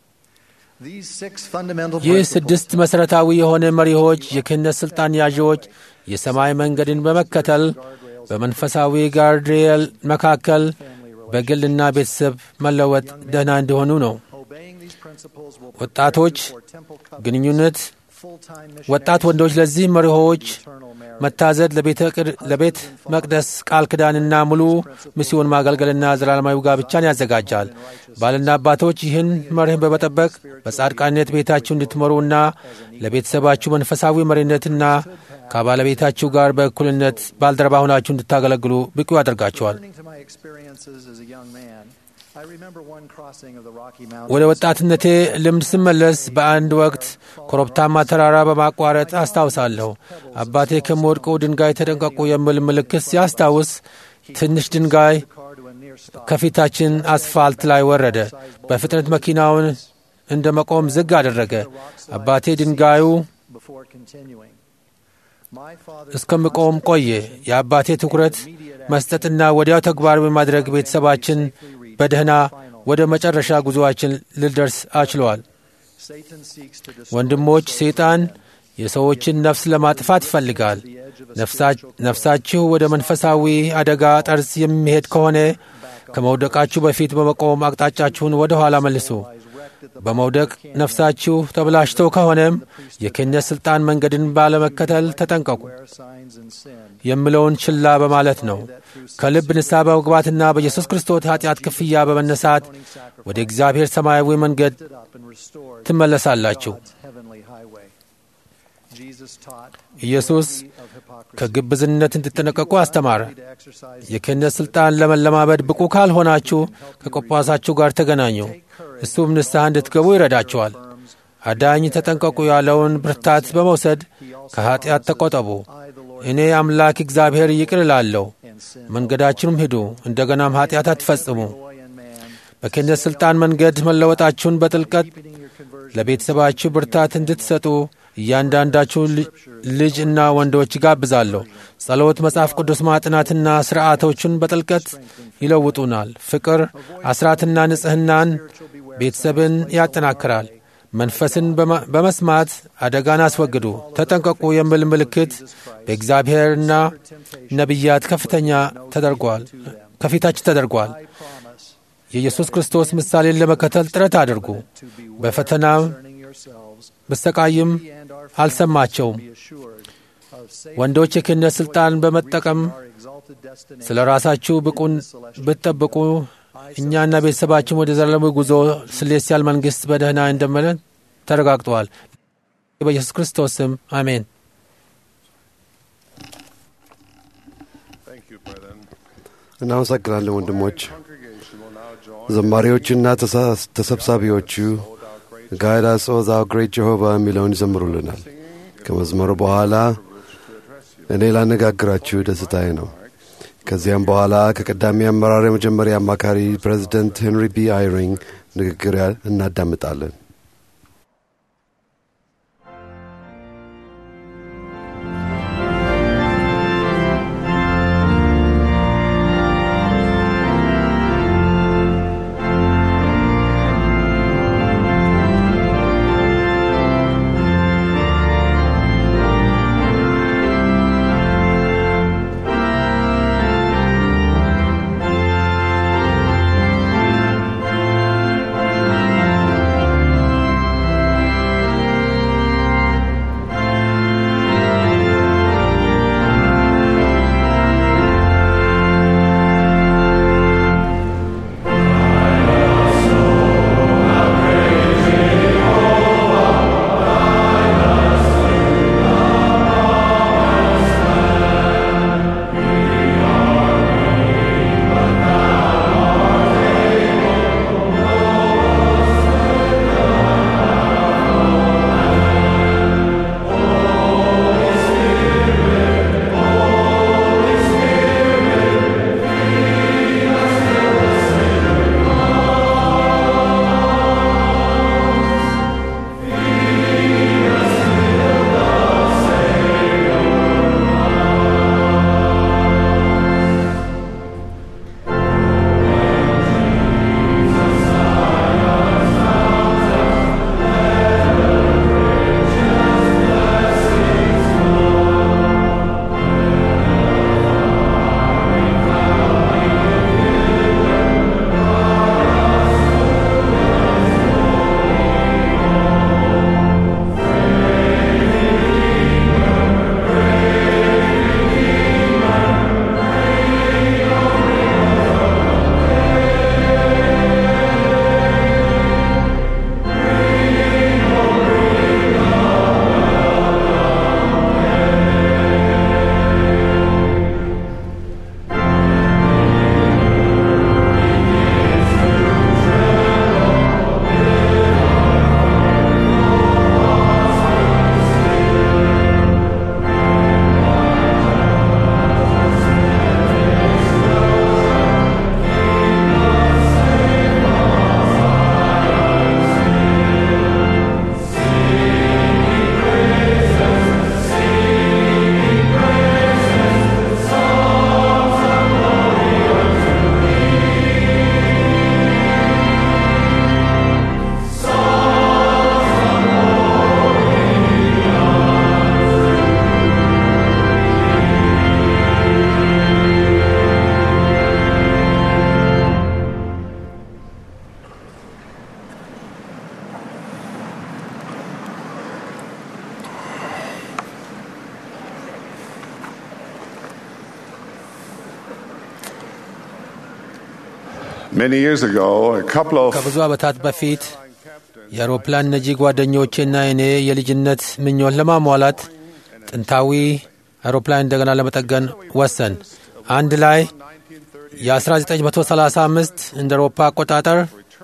[SPEAKER 7] These six fundamental
[SPEAKER 2] ይህ
[SPEAKER 7] principles
[SPEAKER 2] ስድስት መሠረታዊ የሆነ መሪዎች፣ የክህነት ሥልጣን ያዢዎች የሰማይ መንገድን በመከተል በመንፈሳዊ ጋርድሪየል መካከል በግልና ቤተሰብ መለወጥ ደህና እንዲሆኑ ነው።
[SPEAKER 7] obeying these principles will
[SPEAKER 2] ወጣቶች
[SPEAKER 7] for temple covenant,
[SPEAKER 2] ግንኙነት
[SPEAKER 7] full-time
[SPEAKER 2] ወጣት
[SPEAKER 7] missionaries,
[SPEAKER 2] ወንዶች ለዚህ መሪሆች
[SPEAKER 7] eternal marriage.
[SPEAKER 2] መታዘዝ ለቤተ ቅድ- ለቤት መቅደስ ቃል ኪዳንና ሙሉ ሚስዮን ማገልገልና ዘላለማዊ ጋብቻን ያዘጋጃል። ባልና አባቶች ይህን መርህን በመጠበቅ በጻድቃነት ቤታችሁ እንድትመሩና ለቤተሰባችሁ መንፈሳዊ መሪነትና ከባለቤታችሁ ጋር በእኩልነት ባልደረባ ሆናችሁ እንድታገለግሉ ብቁ ያደርጋቸዋል።
[SPEAKER 7] Turning to my experiences as a young man, I remember one crossing of the Rocky
[SPEAKER 2] ወደ
[SPEAKER 7] Mountains.
[SPEAKER 2] ወጣትነቴ ልምድ ስመለስ በአንድ ወቅት ኮረብታማ ተራራ በማቋረጥ አስታውሳለሁ። አባቴ ከሚወድቁ ድንጋይ ተጠንቀቁ የሚል ምልክት ሲያስታውስ ትንሽ ድንጋይ
[SPEAKER 7] car to a near stop.
[SPEAKER 2] ከፊታችን አስፋልት ላይ ወረደ። በፍጥነት መኪናውን እንደ መቆም ዝግ አደረገ። አባቴ ድንጋዩ
[SPEAKER 7] before continuing. My father
[SPEAKER 2] እስከምቆም ቆየ። የአባቴ ትኩረት መስጠትና ወዲያው ተግባር በማድረግ ቤተሰባችን በደህና ወደ መጨረሻ ጉዞአችን ልደርስ አችሏል።
[SPEAKER 7] Satan seeks to destroy
[SPEAKER 2] ወንድሞች፣ ሰይጣን የሰዎችን ነፍስ ለማጥፋት ይፈልጋል። ነፍሳ- ነፍሳችሁ ወደ መንፈሳዊ አደጋ ጠርዝ የሚሄድ ከሆነ ከመውደቃችሁ በፊት በመቆም አቅጣጫችሁን ወደ ኋላ መልሱ። በመውደቅ ነፍሳችሁ ተብላሽተው ከሆነም የክህነት ሥልጣን መንገድን ባለመከተል ተጠንቀቁ
[SPEAKER 7] wear signs and sin.
[SPEAKER 2] የሚለውን ችላ በማለት ነው። ከልብ ንስሐ በመግባትና በኢየሱስ ክርስቶስ ኃጢአት ክፍያ በመነሳት ወደ እግዚአብሔር ሰማያዊ መንገድ
[SPEAKER 7] Lifted up and restored
[SPEAKER 2] ትመለሳላችሁ።
[SPEAKER 7] God's heavenly highway. Jesus taught
[SPEAKER 2] ኢየሱስ
[SPEAKER 7] of hypocrisy.
[SPEAKER 2] ከግብዝነት እንድትጠነቀቁ አስተማረ።
[SPEAKER 7] To exercise
[SPEAKER 2] የክህነት ሥልጣን ለመለማመድ ብቁ ካልሆናችሁ ከቆጳሳችሁ ጋር ተገናኙ። እሱም ንስሐ እንድትገቡ ይረዳችኋል። አዳኝ ተጠንቀቁ ያለውን ብርታት በመውሰድ ከኀጢአት ተቆጠቡ። እኔ አምላክ እግዚአብሔር ይቅር እላለሁ።
[SPEAKER 7] and sin.
[SPEAKER 2] መንገዳችሁም ሂዱ፣ እንደገናም ኀጢአት አትፈጽሙ።
[SPEAKER 7] Boy and man,
[SPEAKER 2] በክህነት ሥልጣን መንገድ መለወጣችሁን በጥልቀት
[SPEAKER 7] repeating your conversion.
[SPEAKER 2] ለቤተሰባችሁ ብርታት እንድትሰጡ እያንዳንዳችሁ ል- ልጅ እና ወንዶች ይጋብዛለሁ። ጸሎት፣ መጽሐፍ ቅዱስ ማጥናትና ሥርዓቶቹን በጥልቀት ይለውጡናል። ፍቅር፣ አስራትና ንጽሕናን ቤተሰብን ያጠናክራል። መንፈስን በማ- በመስማት አደጋን አስወግዱ። ተጠንቀቁ የሚል ምልክት በእግዚአብሔርና ነቢያት ከፍተኛ ተደርጓል ከፊታችን ተደርጓል።
[SPEAKER 7] I promise
[SPEAKER 2] የኢየሱስ ክርስቶስ ምሳሌን ለመከተል ጥረት አድርጉ።
[SPEAKER 7] to be
[SPEAKER 2] በፈተናም
[SPEAKER 7] concerning yourselves.
[SPEAKER 2] ብሰቃይም
[SPEAKER 7] We and our
[SPEAKER 2] አልሰማቸውም።
[SPEAKER 7] be assured of safe
[SPEAKER 2] ወንዶች የክህነት ሥልጣን በመጠቀም
[SPEAKER 7] our exalted destination.
[SPEAKER 2] ስለ ራሳችሁ ብቁን ብትጠብቁ እኛና ቤተሰባችን ወደ ዘላለማዊ ጉዞ ስሌሲያል መንግሥት በደህና እንደመለን ተረጋግጠዋል። በኢየሱስ ክርስቶስ ስም አሜን።
[SPEAKER 4] እናመሰግናለን ወንድሞች። ዘማሪዎችና ተሳ- ተሰብሳቢዎቹ ጋይድ አስ ኦ ዛው ግሬት ጀሆቫ የሚለውን ይዘምሩልናል። ከመዝመሩ በኋላ እኔ ላነጋግራችሁ ደስታዬ ነው። ከዚያም በኋላ ከቀዳሚ አመራር የመጀመሪያ አማካሪ ፕሬዚደንት ሄንሪ ቢ አይሪንግ ንግግር ያ- እናዳምጣለን።
[SPEAKER 8] Thank Many years ago, a couple of
[SPEAKER 2] ከብዙ ዓመታት በፊት የአውሮፕላን ነጂ ጓደኞቼና እኔ የልጅነት ምኞት ለማሟላት ጥንታዊ አውሮፕላን እንደገና ለመጠገን ወሰን አንድ ላይ የ1935 እንደ አውሮፓ አቆጣጠር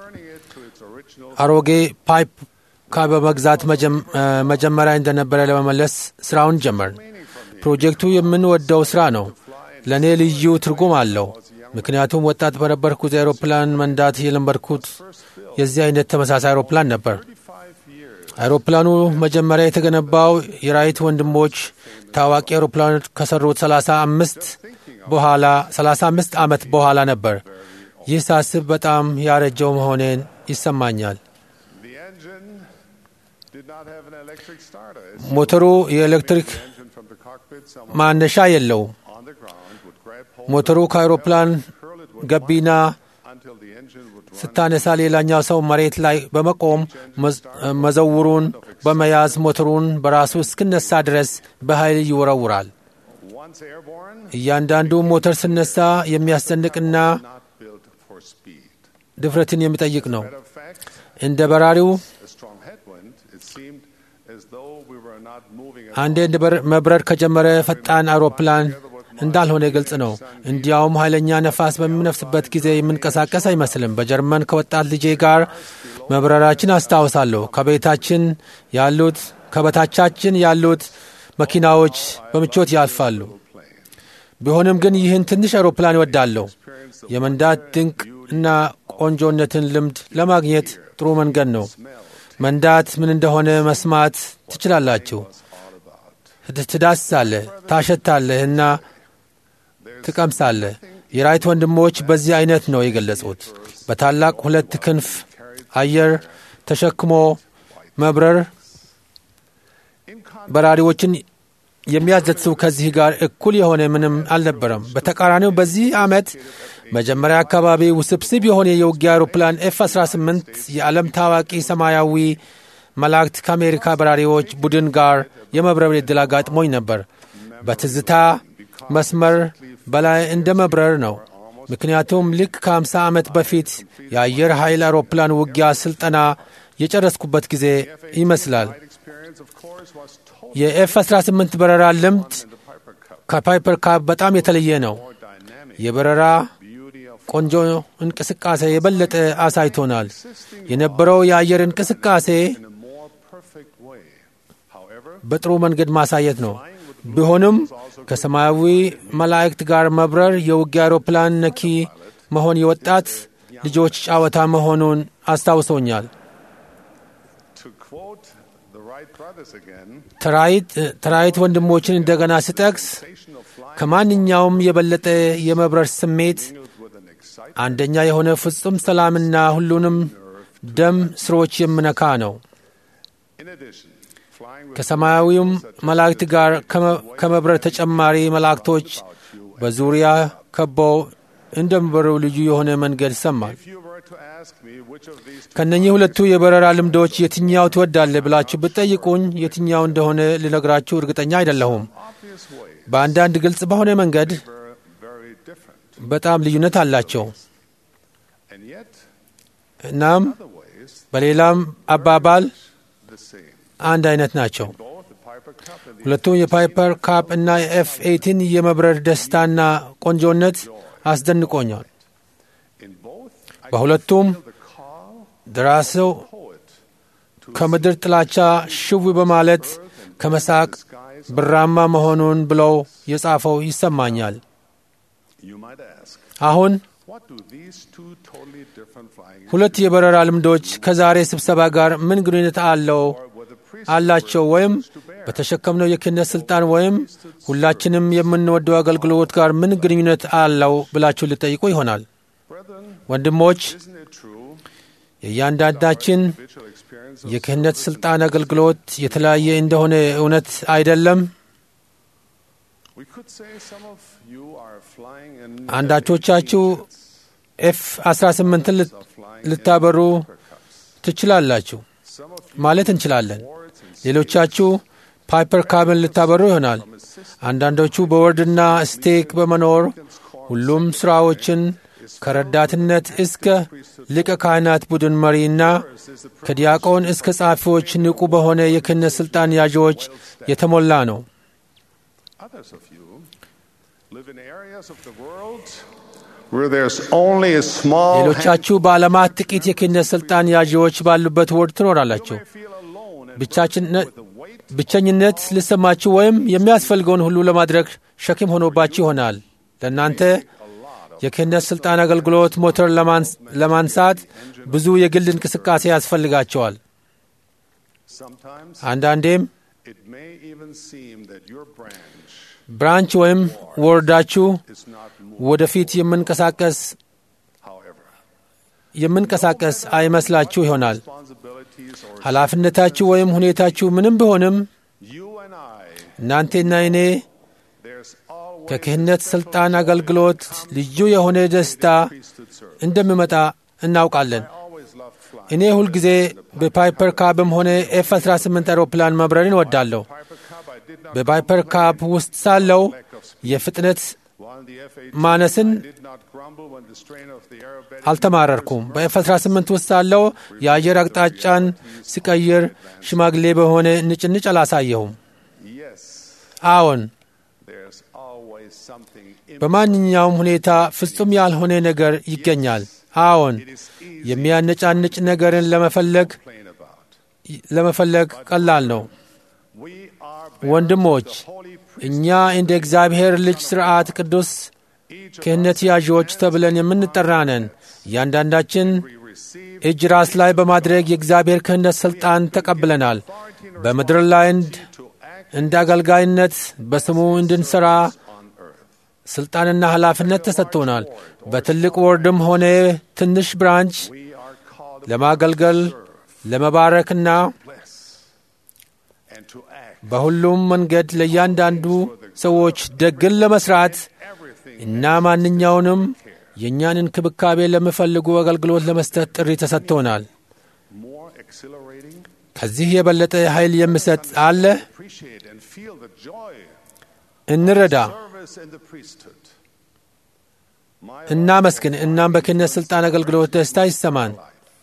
[SPEAKER 2] አሮጌ ፓይፕ ካ በመግዛት መጀም- እ፣ መጀመሪያ እንደነበረ ለመመለስ ስራውን ጀመርን። ፕሮጀክቱ የምንወደው ስራ ነው። ለእኔ ልዩ ትርጉም አለው። ምክንያቱም ወጣት በነበርኩ ጊዜ አውሮፕላን መንዳት የለመድኩት የዚህ አይነት ተመሳሳይ አውሮፕላን ነበር። አውሮፕላኑ መጀመሪያ የተገነባው የራይት ወንድሞች ታዋቂ አውሮፕላኖች ከሰሩት 35 በኋላ 35 ዓመት በኋላ ነበር። ይህ ሳስብ በጣም ያረጀው መሆኔን ይሰማኛል።
[SPEAKER 8] the engine did not have an electric starter. As
[SPEAKER 2] ሞተሩ የኤሌክትሪክ
[SPEAKER 8] the engine from the cockpit, someone
[SPEAKER 2] ማነሻ የለውም።
[SPEAKER 8] on the ground would grab hold
[SPEAKER 2] ሞተሩ ከአውሮፕላን
[SPEAKER 8] curl it with
[SPEAKER 2] ገቢና
[SPEAKER 8] until the engine would run.
[SPEAKER 2] ስታነሳ ሌላኛው ሰው መሬት ላይ በመቆም መዝ- መዘውሩን በመያዝ ሞተሩን በራሱ እስክነሳ ድረስ በኃይል ይወረውራል።
[SPEAKER 8] Once airborne,
[SPEAKER 2] እያንዳንዱ ሞተር ስነሳ የሚያስጨንቅና
[SPEAKER 8] not built for speed.
[SPEAKER 2] ድፍረትን የሚጠይቅ ነው።
[SPEAKER 8] Matter of fact,
[SPEAKER 2] እንደ በራሪው
[SPEAKER 8] a strong headwind, it seemed as though we were not moving at
[SPEAKER 2] አንዴ እንደ መብረር ከጀመረ ፈጣን አውሮፕላን እንዳልሆነ ግልጽ ነው። እንዲያውም ኃይለኛ ነፋስ በሚነፍስበት ጊዜ የምንቀሳቀስ አይመስልም። በጀርመን ከወጣት ልጄ ጋር መብረራችን አስታውሳለሁ። ከቤታችን ያሉት ከበታቻችን ያሉት መኪናዎች በምቾት ያልፋሉ። ቢሆንም ግን ይህን ትንሽ አውሮፕላን እወዳለሁ። የመንዳት ድንቅ እና ቆንጆነትን ልምድ ለማግኘት ጥሩ መንገድ ነው። መንዳት ምን እንደሆነ መስማት ትችላላችሁ። ትዳስሳለህ፣ ታሸታለህ እና ትቀምሳለህ። የራይት ወንድሞች በዚህ አይነት ነው የገለጹት። በታላቅ ሁለት ክንፍ አየር ተሸክሞ መብረር በራሪዎችን የሚያዘትሱ ከዚህ ጋር እኩል የሆነ ምንም አልነበረም። በተቃራኒው በዚህ ዓመት መጀመሪያ አካባቢ ውስብስብ የሆነ የውጊያ አውሮፕላን ኤፍ 18 የዓለም ታዋቂ ሰማያዊ መላእክት ከአሜሪካ በራሪዎች ቡድን ጋር የመብረር ዕድል አጋጥሞኝ ነበር። በትዝታ መስመር በላይ እንደ መብረር ነው። ምክንያቱም ልክ ከ50 ዓመት በፊት የአየር ኃይል አውሮፕላን ውጊያ ስልጠና የጨረስኩበት ጊዜ ይመስላል።
[SPEAKER 8] experience, of course, was totally
[SPEAKER 2] የኤፍ 18 በረራ ልምድ ከፓይፐር ካፕ በጣም የተለየ ነው። የበረራ
[SPEAKER 8] beauty of
[SPEAKER 2] ቆንጆ እንቅስቃሴ የበለጠ አሳይቶናል። የነበረው የአየር እንቅስቃሴ
[SPEAKER 8] in a more perfect way. However,
[SPEAKER 2] በጥሩ መንገድ ማሳየት ነው። ቢሆንም ከሰማያዊ መላእክት ጋር መብረር የውጊያ አውሮፕላን ነኪ መሆን የወጣት ልጆች ጨዋታ መሆኑን አስታውሶኛል።
[SPEAKER 8] to quote the Wright brothers again,
[SPEAKER 2] ተራይት ተራይት ወንድሞችን እንደገና ስጠቅስ
[SPEAKER 8] station of flying
[SPEAKER 2] ከማንኛውም የበለጠ የመብረር ስሜት
[SPEAKER 8] with an excitement
[SPEAKER 2] አንደኛ የሆነ ፍጹም ሰላምና ሁሉንም ደም ስሮች የምነካ ነው።
[SPEAKER 8] in addition, flying with
[SPEAKER 2] ከሰማያዊውም መላእክት ጋር ከመ- ከመብረር ተጨማሪ መላእክቶች በዙሪያ ከበው እንደሚበሩ ልዩ የሆነ መንገድ ይሰማል።
[SPEAKER 8] if you were to ask me which of these two
[SPEAKER 2] ከነኚህ ሁለቱ የበረራ ልምዶች የትኛው ትወዳለህ ብላችሁ ብትጠይቁኝ የትኛው እንደሆነ ልነግራችሁ እርግጠኛ አይደለሁም።
[SPEAKER 8] obvious way
[SPEAKER 2] በአንዳንድ ግልጽ በሆነ መንገድ
[SPEAKER 8] were very different,
[SPEAKER 2] በጣም ልዩነት አላቸው።
[SPEAKER 8] and yet
[SPEAKER 2] እናም
[SPEAKER 8] other ways
[SPEAKER 2] በሌላም አባባል
[SPEAKER 8] the same.
[SPEAKER 2] አንድ አይነት ናቸው።
[SPEAKER 8] Both the Piper Cup and the
[SPEAKER 2] ሁለቱም የፓይፐር ካፕ እና የኤፍ ኤይቲን የመብረር ደስታና ቆንጆነት አስደንቆኛል።
[SPEAKER 8] in both, I
[SPEAKER 2] በሁለቱም
[SPEAKER 8] feel the call
[SPEAKER 2] ደራሲው
[SPEAKER 8] poet
[SPEAKER 2] ከምድር ጥላቻ ሽው በማለት ከመሳቅ ብራማ መሆኑን ብለው የጻፈው ይሰማኛል።
[SPEAKER 8] You might ask,
[SPEAKER 2] አሁን
[SPEAKER 8] what do these two totally different flying
[SPEAKER 2] ሁለት የበረራ ልምዶች ከዛሬ ስብሰባ ጋር ምን ግንኙነት አለው
[SPEAKER 8] with the priest
[SPEAKER 2] አላቸው ወይም በተሸከምነው የክህነት ስልጣን ወይም ሁላችንም የምንወደው አገልግሎት ጋር ምን ግንኙነት አለው ብላችሁ ልጠይቁ ይሆናል።
[SPEAKER 8] brethren,
[SPEAKER 2] ወንድሞች
[SPEAKER 8] isn't it true
[SPEAKER 2] የእያንዳንዳችን
[SPEAKER 8] individual experience of
[SPEAKER 2] የክህነት ስልጣን አገልግሎት የተለያየ እንደሆነ እውነት አይደለም?
[SPEAKER 8] we could say some of you are flying in
[SPEAKER 2] አንዳቾቻችሁ ኤፍ 18ን ልት-
[SPEAKER 8] of flying
[SPEAKER 2] ልታበሩ
[SPEAKER 8] Piper Cups.
[SPEAKER 2] ትችላላችሁ
[SPEAKER 8] Some of
[SPEAKER 2] ማለት እንችላለን።
[SPEAKER 8] boards and
[SPEAKER 2] ሌሎቻችሁ ፓይፐር ካብን ልታበሩ ይሆናል። አንዳንዶቹ በወርድና ስቴክ በመኖር ሁሉም ስራዎችን ከረዳትነት እስከ ሊቀ ካህናት ቡድን መሪና ከዲያቆን እስከ ጸሐፊዎች ንቁ በሆነ የክህነት ሥልጣን ያዢዎች የተሞላ ነው።
[SPEAKER 8] Others of you live in areas of the world where there's only a small
[SPEAKER 2] ሌሎቻችሁ በዓለማት ጥቂት የክህነት ሥልጣን ያዢዎች ባሉበት ወርድ ትኖራላችሁ።
[SPEAKER 8] feel alone and
[SPEAKER 2] ብቻችነት ብቸኝነት ሊሰማችሁ ወይም የሚያስፈልገውን ሁሉ ለማድረግ ሸክም ሆኖባችሁ ይሆናል። ለእናንተ የክህነት ሥልጣን አገልግሎት ሞተር ለማንስ- ለማንሳት ብዙ የግል እንቅስቃሴ ያስፈልጋቸዋል።
[SPEAKER 8] sometimes
[SPEAKER 2] አንዳንዴም
[SPEAKER 8] it may even seem that your branch
[SPEAKER 2] ብራንች ወይም ወርዳችሁ
[SPEAKER 8] is not moving.
[SPEAKER 2] ወደፊት የምንቀሳቀስ
[SPEAKER 8] However,
[SPEAKER 2] የምንቀሳቀስ አይመስላችሁ ይሆናል።
[SPEAKER 8] responsibilities or
[SPEAKER 2] ኃላፊነታችሁ ወይም ሁኔታችሁ ምንም ቢሆንም
[SPEAKER 8] you and I,
[SPEAKER 2] እናንቴና እኔ
[SPEAKER 8] there's always
[SPEAKER 2] ከክህነት ሥልጣን አገልግሎት ልዩ የሆነ ደስታ
[SPEAKER 8] priesthood service.
[SPEAKER 2] እንደሚመጣ እናውቃለን።
[SPEAKER 8] Always loved flying.
[SPEAKER 2] እኔ ሁልጊዜ በፓይፐር ካብም ሆነ ኤፍ 18 አውሮፕላን መብረርን እወዳለሁ።
[SPEAKER 8] Piper Cub, I did not
[SPEAKER 2] በፓይፐር ካብ ውስጥ ሳለው የፍጥነት
[SPEAKER 8] while the F-18
[SPEAKER 2] ማነስን
[SPEAKER 8] I did not grumble when the strain of the aerobatic
[SPEAKER 2] አልተማረርኩም። በኤፍ 18 ውስጥ ሳለው የአየር አቅጣጫን ሲቀይር ሽማግሌ በሆነ ንጭንጭ አላሳየሁም።
[SPEAKER 8] Yes,
[SPEAKER 2] አዎን፣
[SPEAKER 8] there's always something in
[SPEAKER 2] በማንኛውም ሁኔታ ፍጹም ያልሆነ ነገር ይገኛል። አዎን፣ የሚያነጫንጭ ነገርን ለመፈለግ
[SPEAKER 8] complain about.
[SPEAKER 2] ለመፈለግ ቀላል ነው።
[SPEAKER 8] We are
[SPEAKER 2] ወንድሞች
[SPEAKER 8] holy
[SPEAKER 2] እኛ እንደ እግዚአብሔር ልጅ ሥርዓት ቅዱስ ክህነት ያዢዎች ተብለን የምንጠራ ነን። እያንዳንዳችን
[SPEAKER 8] receive
[SPEAKER 2] እጅ ራስ ላይ በማድረግ የእግዚአብሔር ክህነት ሥልጣን ተቀብለናል። በምድር ላይ እንድ
[SPEAKER 8] to act
[SPEAKER 2] እንደ አገልጋይነት በስሙ እንድንሠራ ሥልጣንና ኃላፊነት ተሰጥቶናል። በትልቅ ወርድም ሆነ ትንሽ ብራንች
[SPEAKER 8] we are called
[SPEAKER 2] ለማገልገል ለመባረክና
[SPEAKER 8] bless and to act
[SPEAKER 2] በሁሉም መንገድ ለእያንዳንዱ ሰዎች ደግን ለመስራት
[SPEAKER 8] everything
[SPEAKER 2] እና ማንኛውንም የእኛን እንክብካቤ ለሚፈልጉ አገልግሎት ለመስጠት ጥሪ ተሰጥቶናል።
[SPEAKER 8] more exhilarating.
[SPEAKER 2] ከዚህ የበለጠ ኃይል የሚሰጥ አለ?
[SPEAKER 8] Appreciate and feel the joy
[SPEAKER 2] እንረዳ፣
[SPEAKER 8] service in the priesthood. My
[SPEAKER 2] እናመስግን። እናም በክህነት ሥልጣን አገልግሎት ደስታ ይሰማን።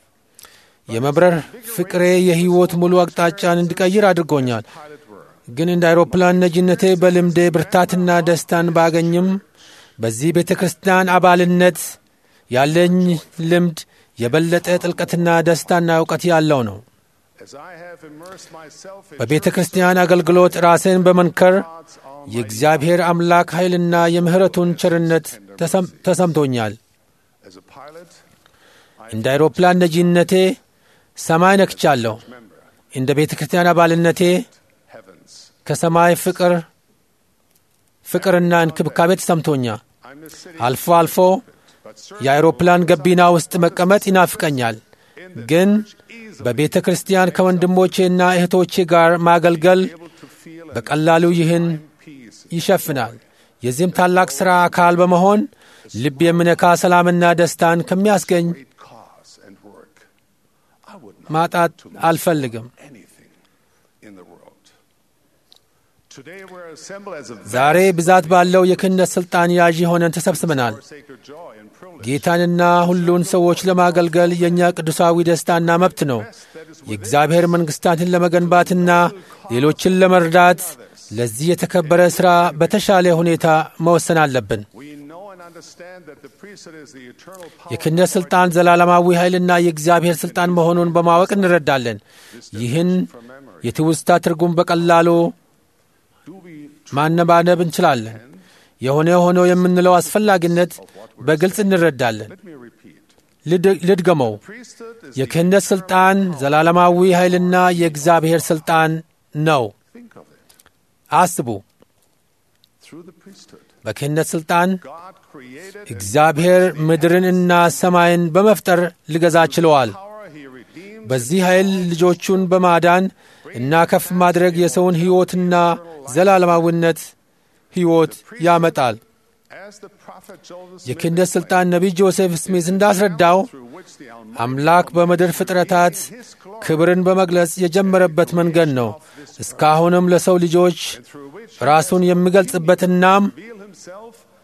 [SPEAKER 2] የመብረር ፍቅሬ የሕይወት ሙሉ አቅጣጫን እንዲቀይር አድርጎኛል።
[SPEAKER 8] pilot work
[SPEAKER 2] ግን እንደ አውሮፕላን ነጂነቴ በልምዴ ብርታትና ደስታን ባገኝም በዚህ ቤተ ክርስቲያን አባልነት ያለኝ ልምድ የበለጠ ጥልቀትና ደስታና እውቀት ያለው ነው።
[SPEAKER 8] as I have immersed myself in
[SPEAKER 2] በቤተ ክርስቲያን አገልግሎት ራሴን በመንከር
[SPEAKER 8] God's own
[SPEAKER 2] የእግዚአብሔር አምላክ ኃይልና የምሕረቱን ቸርነት ተሰም- ተሰምቶኛል።
[SPEAKER 8] as a pilot,
[SPEAKER 2] እንደ አውሮፕላን ነጂነቴ ሰማይ ነክቻለሁ።
[SPEAKER 8] member
[SPEAKER 2] እንደ ቤተ ክርስቲያን አባልነቴ
[SPEAKER 8] heavens.
[SPEAKER 2] ከሰማይ ፍቅር ፍቅርና እንክብካቤ ተሰምቶኛል።
[SPEAKER 8] I'm a city,
[SPEAKER 2] አልፎ አልፎ
[SPEAKER 8] but certainly
[SPEAKER 2] የአውሮፕላን ገቢና ውስጥ መቀመጥ ይናፍቀኛል። ግን በቤተ ክርስቲያን ከወንድሞቼና እህቶቼ ጋር ማገልገል
[SPEAKER 8] able to feel and
[SPEAKER 2] በቀላሉ ይህን
[SPEAKER 8] peace
[SPEAKER 2] ይሸፍናል። የዚህም ታላቅ ሥራ አካል በመሆን ልብ የሚነካ ሰላምና ደስታን ከሚያስገኝ
[SPEAKER 8] great cause and work. I would not
[SPEAKER 2] ማጣት አልፈልግም።
[SPEAKER 8] anything in the world. Today we're assembled as a
[SPEAKER 2] ዛሬ ብዛት ባለው የክህነት ሥልጣን ያዥ ሆነን ተሰብስበናል።
[SPEAKER 8] for sacred joy and privilege.
[SPEAKER 2] ጌታንና ሁሉን ሰዎች ለማገልገል የእኛ ቅዱሳዊ ደስታና መብት ነው። የእግዚአብሔር መንግሥታትን ለመገንባትና ሌሎችን ለመርዳት ለዚህ የተከበረ ሥራ በተሻለ ሁኔታ መወሰን አለብን።
[SPEAKER 8] We know and understand that the priesthood is the eternal power.
[SPEAKER 2] የክህነት ሥልጣን ዘላለማዊ ኃይልና የእግዚአብሔር ሥልጣን መሆኑን በማወቅ እንረዳለን። ይህን የትውስታ ትርጉም በቀላሉ
[SPEAKER 8] Do we
[SPEAKER 2] ማነባነብ እንችላለን። የሆነ ሆኖ የምንለው አስፈላጊነት በግልጽ እንረዳለን።
[SPEAKER 8] let me repeat.
[SPEAKER 2] ልድ- ልድገመው።
[SPEAKER 8] Priesthood is
[SPEAKER 2] የክህነት ሥልጣን ዘላለማዊ ኃይልና የእግዚአብሔር ሥልጣን ነው።
[SPEAKER 8] think of it.
[SPEAKER 2] አስቡ።
[SPEAKER 8] Through the priesthood,
[SPEAKER 2] በክህነት ሥልጣን
[SPEAKER 8] God created and
[SPEAKER 2] እግዚአብሔር ምድርንና ሰማይን በመፍጠር ሊገዛ ችለዋል።
[SPEAKER 8] power he redeemed
[SPEAKER 2] በዚህ ኃይል ልጆቹን በማዳን እና ከፍ ማድረግ የሰውን ሕይወትና ዘላለማዊነት ሕይወት ያመጣል።
[SPEAKER 8] as the prophet Joseph
[SPEAKER 2] የክህነት ሥልጣን ነቢይ ጆሴፍ ስሚዝ እንዳስረዳው
[SPEAKER 8] through which the Almighty
[SPEAKER 2] አምላክ በምድር ፍጥረታት ክብርን በመግለጽ የጀመረበት መንገድ ነው። እስካሁንም ለሰው ልጆች
[SPEAKER 8] through which
[SPEAKER 2] ራሱን የሚገልጽበትናም
[SPEAKER 8] reveal himself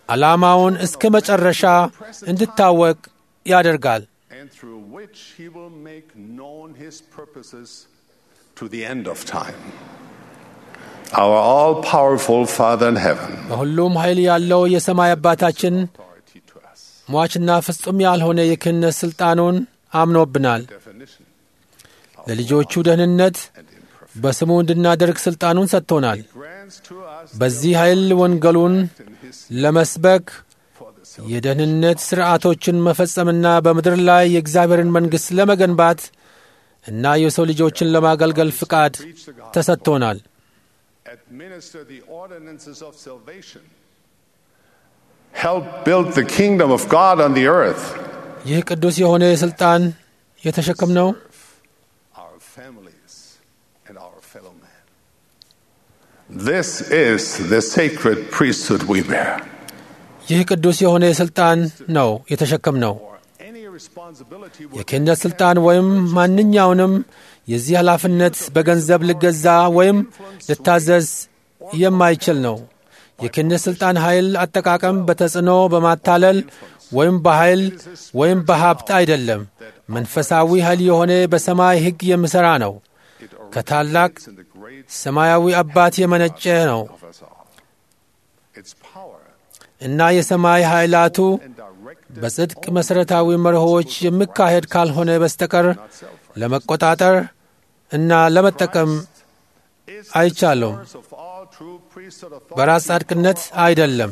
[SPEAKER 2] ዓላማውን እስከ መጨረሻ እንድታወቅ ያደርጋል።
[SPEAKER 8] and through which he will make known his purposes to the end of time. Our all powerful Father in heaven,
[SPEAKER 2] በሁሉም ኃይል ያለው የሰማይ አባታችን
[SPEAKER 8] authority to us.
[SPEAKER 2] ሟችና ፍጹም ያልሆነ የክህነት ሥልጣኑን አምኖብናል።
[SPEAKER 8] Definition
[SPEAKER 2] ለልጆቹ ደህንነት በስሙ እንድናደርግ ሥልጣኑን ሰጥቶናል።
[SPEAKER 8] grants to us
[SPEAKER 2] በዚህ ኃይል ወንጌሉን
[SPEAKER 8] in his
[SPEAKER 2] ለመስበክ
[SPEAKER 8] for the
[SPEAKER 2] የደህንነት ሥርዓቶችን መፈጸምና በምድር ላይ የእግዚአብሔርን መንግሥት ለመገንባት እና የሰው ልጆችን ለማገልገል ፍቃድ ተሰጥቶናል።
[SPEAKER 8] administer the ordinances of salvation. Help build the kingdom of God on the earth.
[SPEAKER 2] ይህ ቅዱስ የሆነ ሥልጣን የተሸከምነው
[SPEAKER 8] our families, and our fellow man. This is the sacred priesthood we bear.
[SPEAKER 2] ይህ ቅዱስ የሆነ ሥልጣን ነው የተሸከምነው።
[SPEAKER 8] Or any responsibility would
[SPEAKER 2] የክህነት ሥልጣን ወይም ማንኛውንም የዚህ ኃላፊነት በገንዘብ ልገዛ ወይም ልታዘዝ የማይችል ነው። የክህነት ሥልጣን ኃይል አጠቃቀም በተጽዕኖ በማታለል ወይም በኃይል ወይም በሀብት አይደለም። መንፈሳዊ ኃይል የሆነ በሰማይ ሕግ የሚሠራ ነው። ከታላቅ
[SPEAKER 8] in the great
[SPEAKER 2] ሰማያዊ አባት የመነጨ ነው
[SPEAKER 8] of us all. Its power
[SPEAKER 2] እና የሰማይ ኃይላቱ
[SPEAKER 8] and direct
[SPEAKER 2] በጽድቅ መሠረታዊ መርሆዎች የሚካሄድ ካልሆነ በስተቀር ለመቆጣጠር እና ለመጠቀም
[SPEAKER 8] is
[SPEAKER 2] አይቻለውም።
[SPEAKER 8] source of all true priesthood authority.
[SPEAKER 2] በራስ ጻድቅነት አይደለም።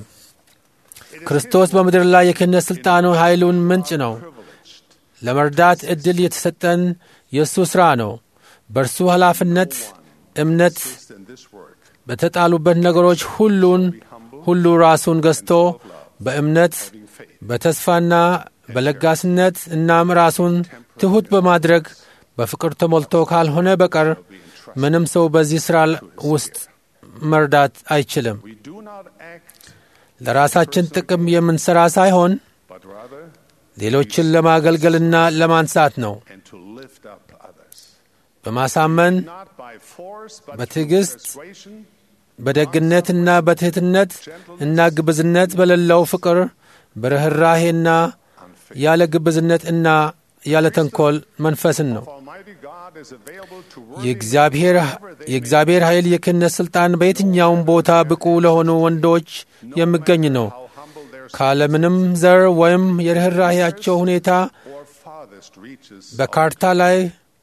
[SPEAKER 2] ክርስቶስ በምድር ላይ የክህነት ሥልጣኑ ኃይሉን ምንጭ ነው። ለመርዳት ዕድል የተሰጠን የእሱ ሥራ ነው። በእርሱ ኃላፊነት እምነት
[SPEAKER 8] in this work.
[SPEAKER 2] በተጣሉበት ነገሮች ሁሉን ሁሉ ራሱን ገዝቶ በእምነት በተስፋና በለጋስነት እናም ራሱን ትሑት በማድረግ በፍቅር ተሞልቶ ካልሆነ በቀር ምንም ሰው በዚህ ሥራ ውስጥ መርዳት አይችልም።
[SPEAKER 8] We do not act,
[SPEAKER 2] ለራሳችን ጥቅም የምንሠራ ሳይሆን
[SPEAKER 8] but rather,
[SPEAKER 2] ሌሎችን ለማገልገልና ለማንሳት ነው።
[SPEAKER 8] and to lift up others.
[SPEAKER 2] በማሳመን
[SPEAKER 8] Not by force, but
[SPEAKER 2] በትዕግስት
[SPEAKER 8] through persuasion,
[SPEAKER 2] በደግነትና በትሕትነት እና ግብዝነት በሌለው ፍቅር በርኅራሄና ያለ ግብዝነት እና ያለ ተንኰል መንፈስን ነው።
[SPEAKER 8] Almighty God is available to work
[SPEAKER 2] የእግዚአብሔር የእግዚአብሔር ኃይል የክህነት ሥልጣን በየትኛውም ቦታ ብቁ ለሆኑ ወንዶች የሚገኝ ነው።
[SPEAKER 8] how humble their
[SPEAKER 2] ካለምንም ዘር ወይም የርኅራሄያቸው ሁኔታ
[SPEAKER 8] or farthest reaches.
[SPEAKER 2] በካርታ ላይ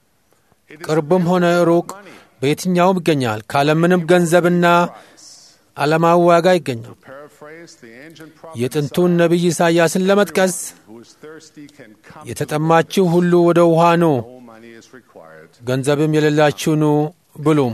[SPEAKER 2] ቅርብም ሆነ ሩቅ በየትኛውም ይገኛል። ካለምንም ገንዘብና ዓለማዊ ዋጋ ይገኛል።
[SPEAKER 8] Paraphrase the ancient prophet
[SPEAKER 2] የጥንቱን ነቢይ ኢሳይያስን ለመጥቀስ
[SPEAKER 8] who is thirsty can come.
[SPEAKER 2] የተጠማችሁ ሁሉ ወደ ውሃ ኑ፣
[SPEAKER 8] No money is required.
[SPEAKER 2] ገንዘብም የሌላችሁ ኑ ብሉም።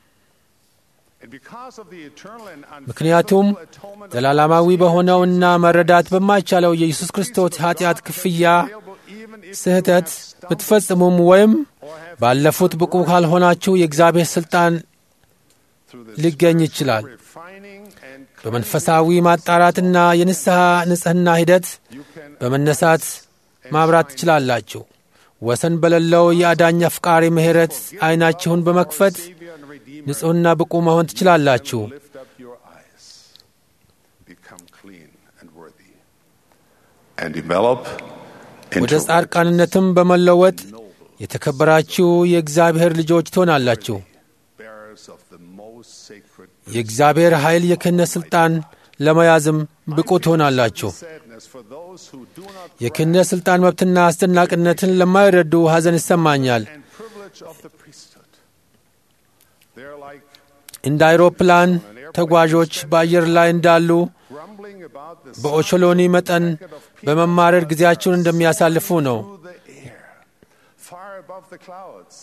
[SPEAKER 8] And because of the eternal and
[SPEAKER 2] ምክንያቱም
[SPEAKER 8] unfathomable atonement of
[SPEAKER 2] ዘላለማዊ በሆነውና መረዳት በማይቻለው የኢየሱስ ክርስቶስ ኃጢአት ክፍያ
[SPEAKER 8] available even if
[SPEAKER 2] ስህተት ብትፈጽሙም ወይም ባለፉት ብቁ ካልሆናችሁ የእግዚአብሔር ሥልጣን
[SPEAKER 8] through the
[SPEAKER 2] ሊገኝ ይችላል።
[SPEAKER 8] refining and
[SPEAKER 2] በመንፈሳዊ ማጣራትና የንስሐ ንጽሕና ሂደት በመነሳት ማብራት ትችላላችሁ። ወሰን በሌለው የአዳኝ አፍቃሪ ምሕረት ዐይናችሁን በመክፈት
[SPEAKER 8] Savior and Redeemer
[SPEAKER 2] ንጹሕና ብቁ መሆን ትችላላችሁ።
[SPEAKER 8] lift up your eyes, become clean and worthy, and develop
[SPEAKER 2] ወደ
[SPEAKER 8] into
[SPEAKER 2] ጻድቃንነትም በመለወጥ የተከበራችሁ የእግዚአብሔር ልጆች ትሆናላችሁ።
[SPEAKER 8] bearers of the most sacred
[SPEAKER 2] የእግዚአብሔር ኃይል የክህነት ሥልጣን ለመያዝም ብቁ ትሆናላችሁ።
[SPEAKER 8] sadness for those who do not
[SPEAKER 2] የክህነት ሥልጣን መብትና አስደናቂነትን ለማይረዱ ሐዘን ይሰማኛል።
[SPEAKER 8] and privilege of the priesthood. They're like
[SPEAKER 2] እንደ አይሮፕላን ተጓዦች በአየር ላይ እንዳሉ
[SPEAKER 8] grumbling about the
[SPEAKER 2] በኦቾሎኒ መጠን በመማረር ጊዜያቸውን እንደሚያሳልፉ ነው።
[SPEAKER 8] through the air, far above the clouds.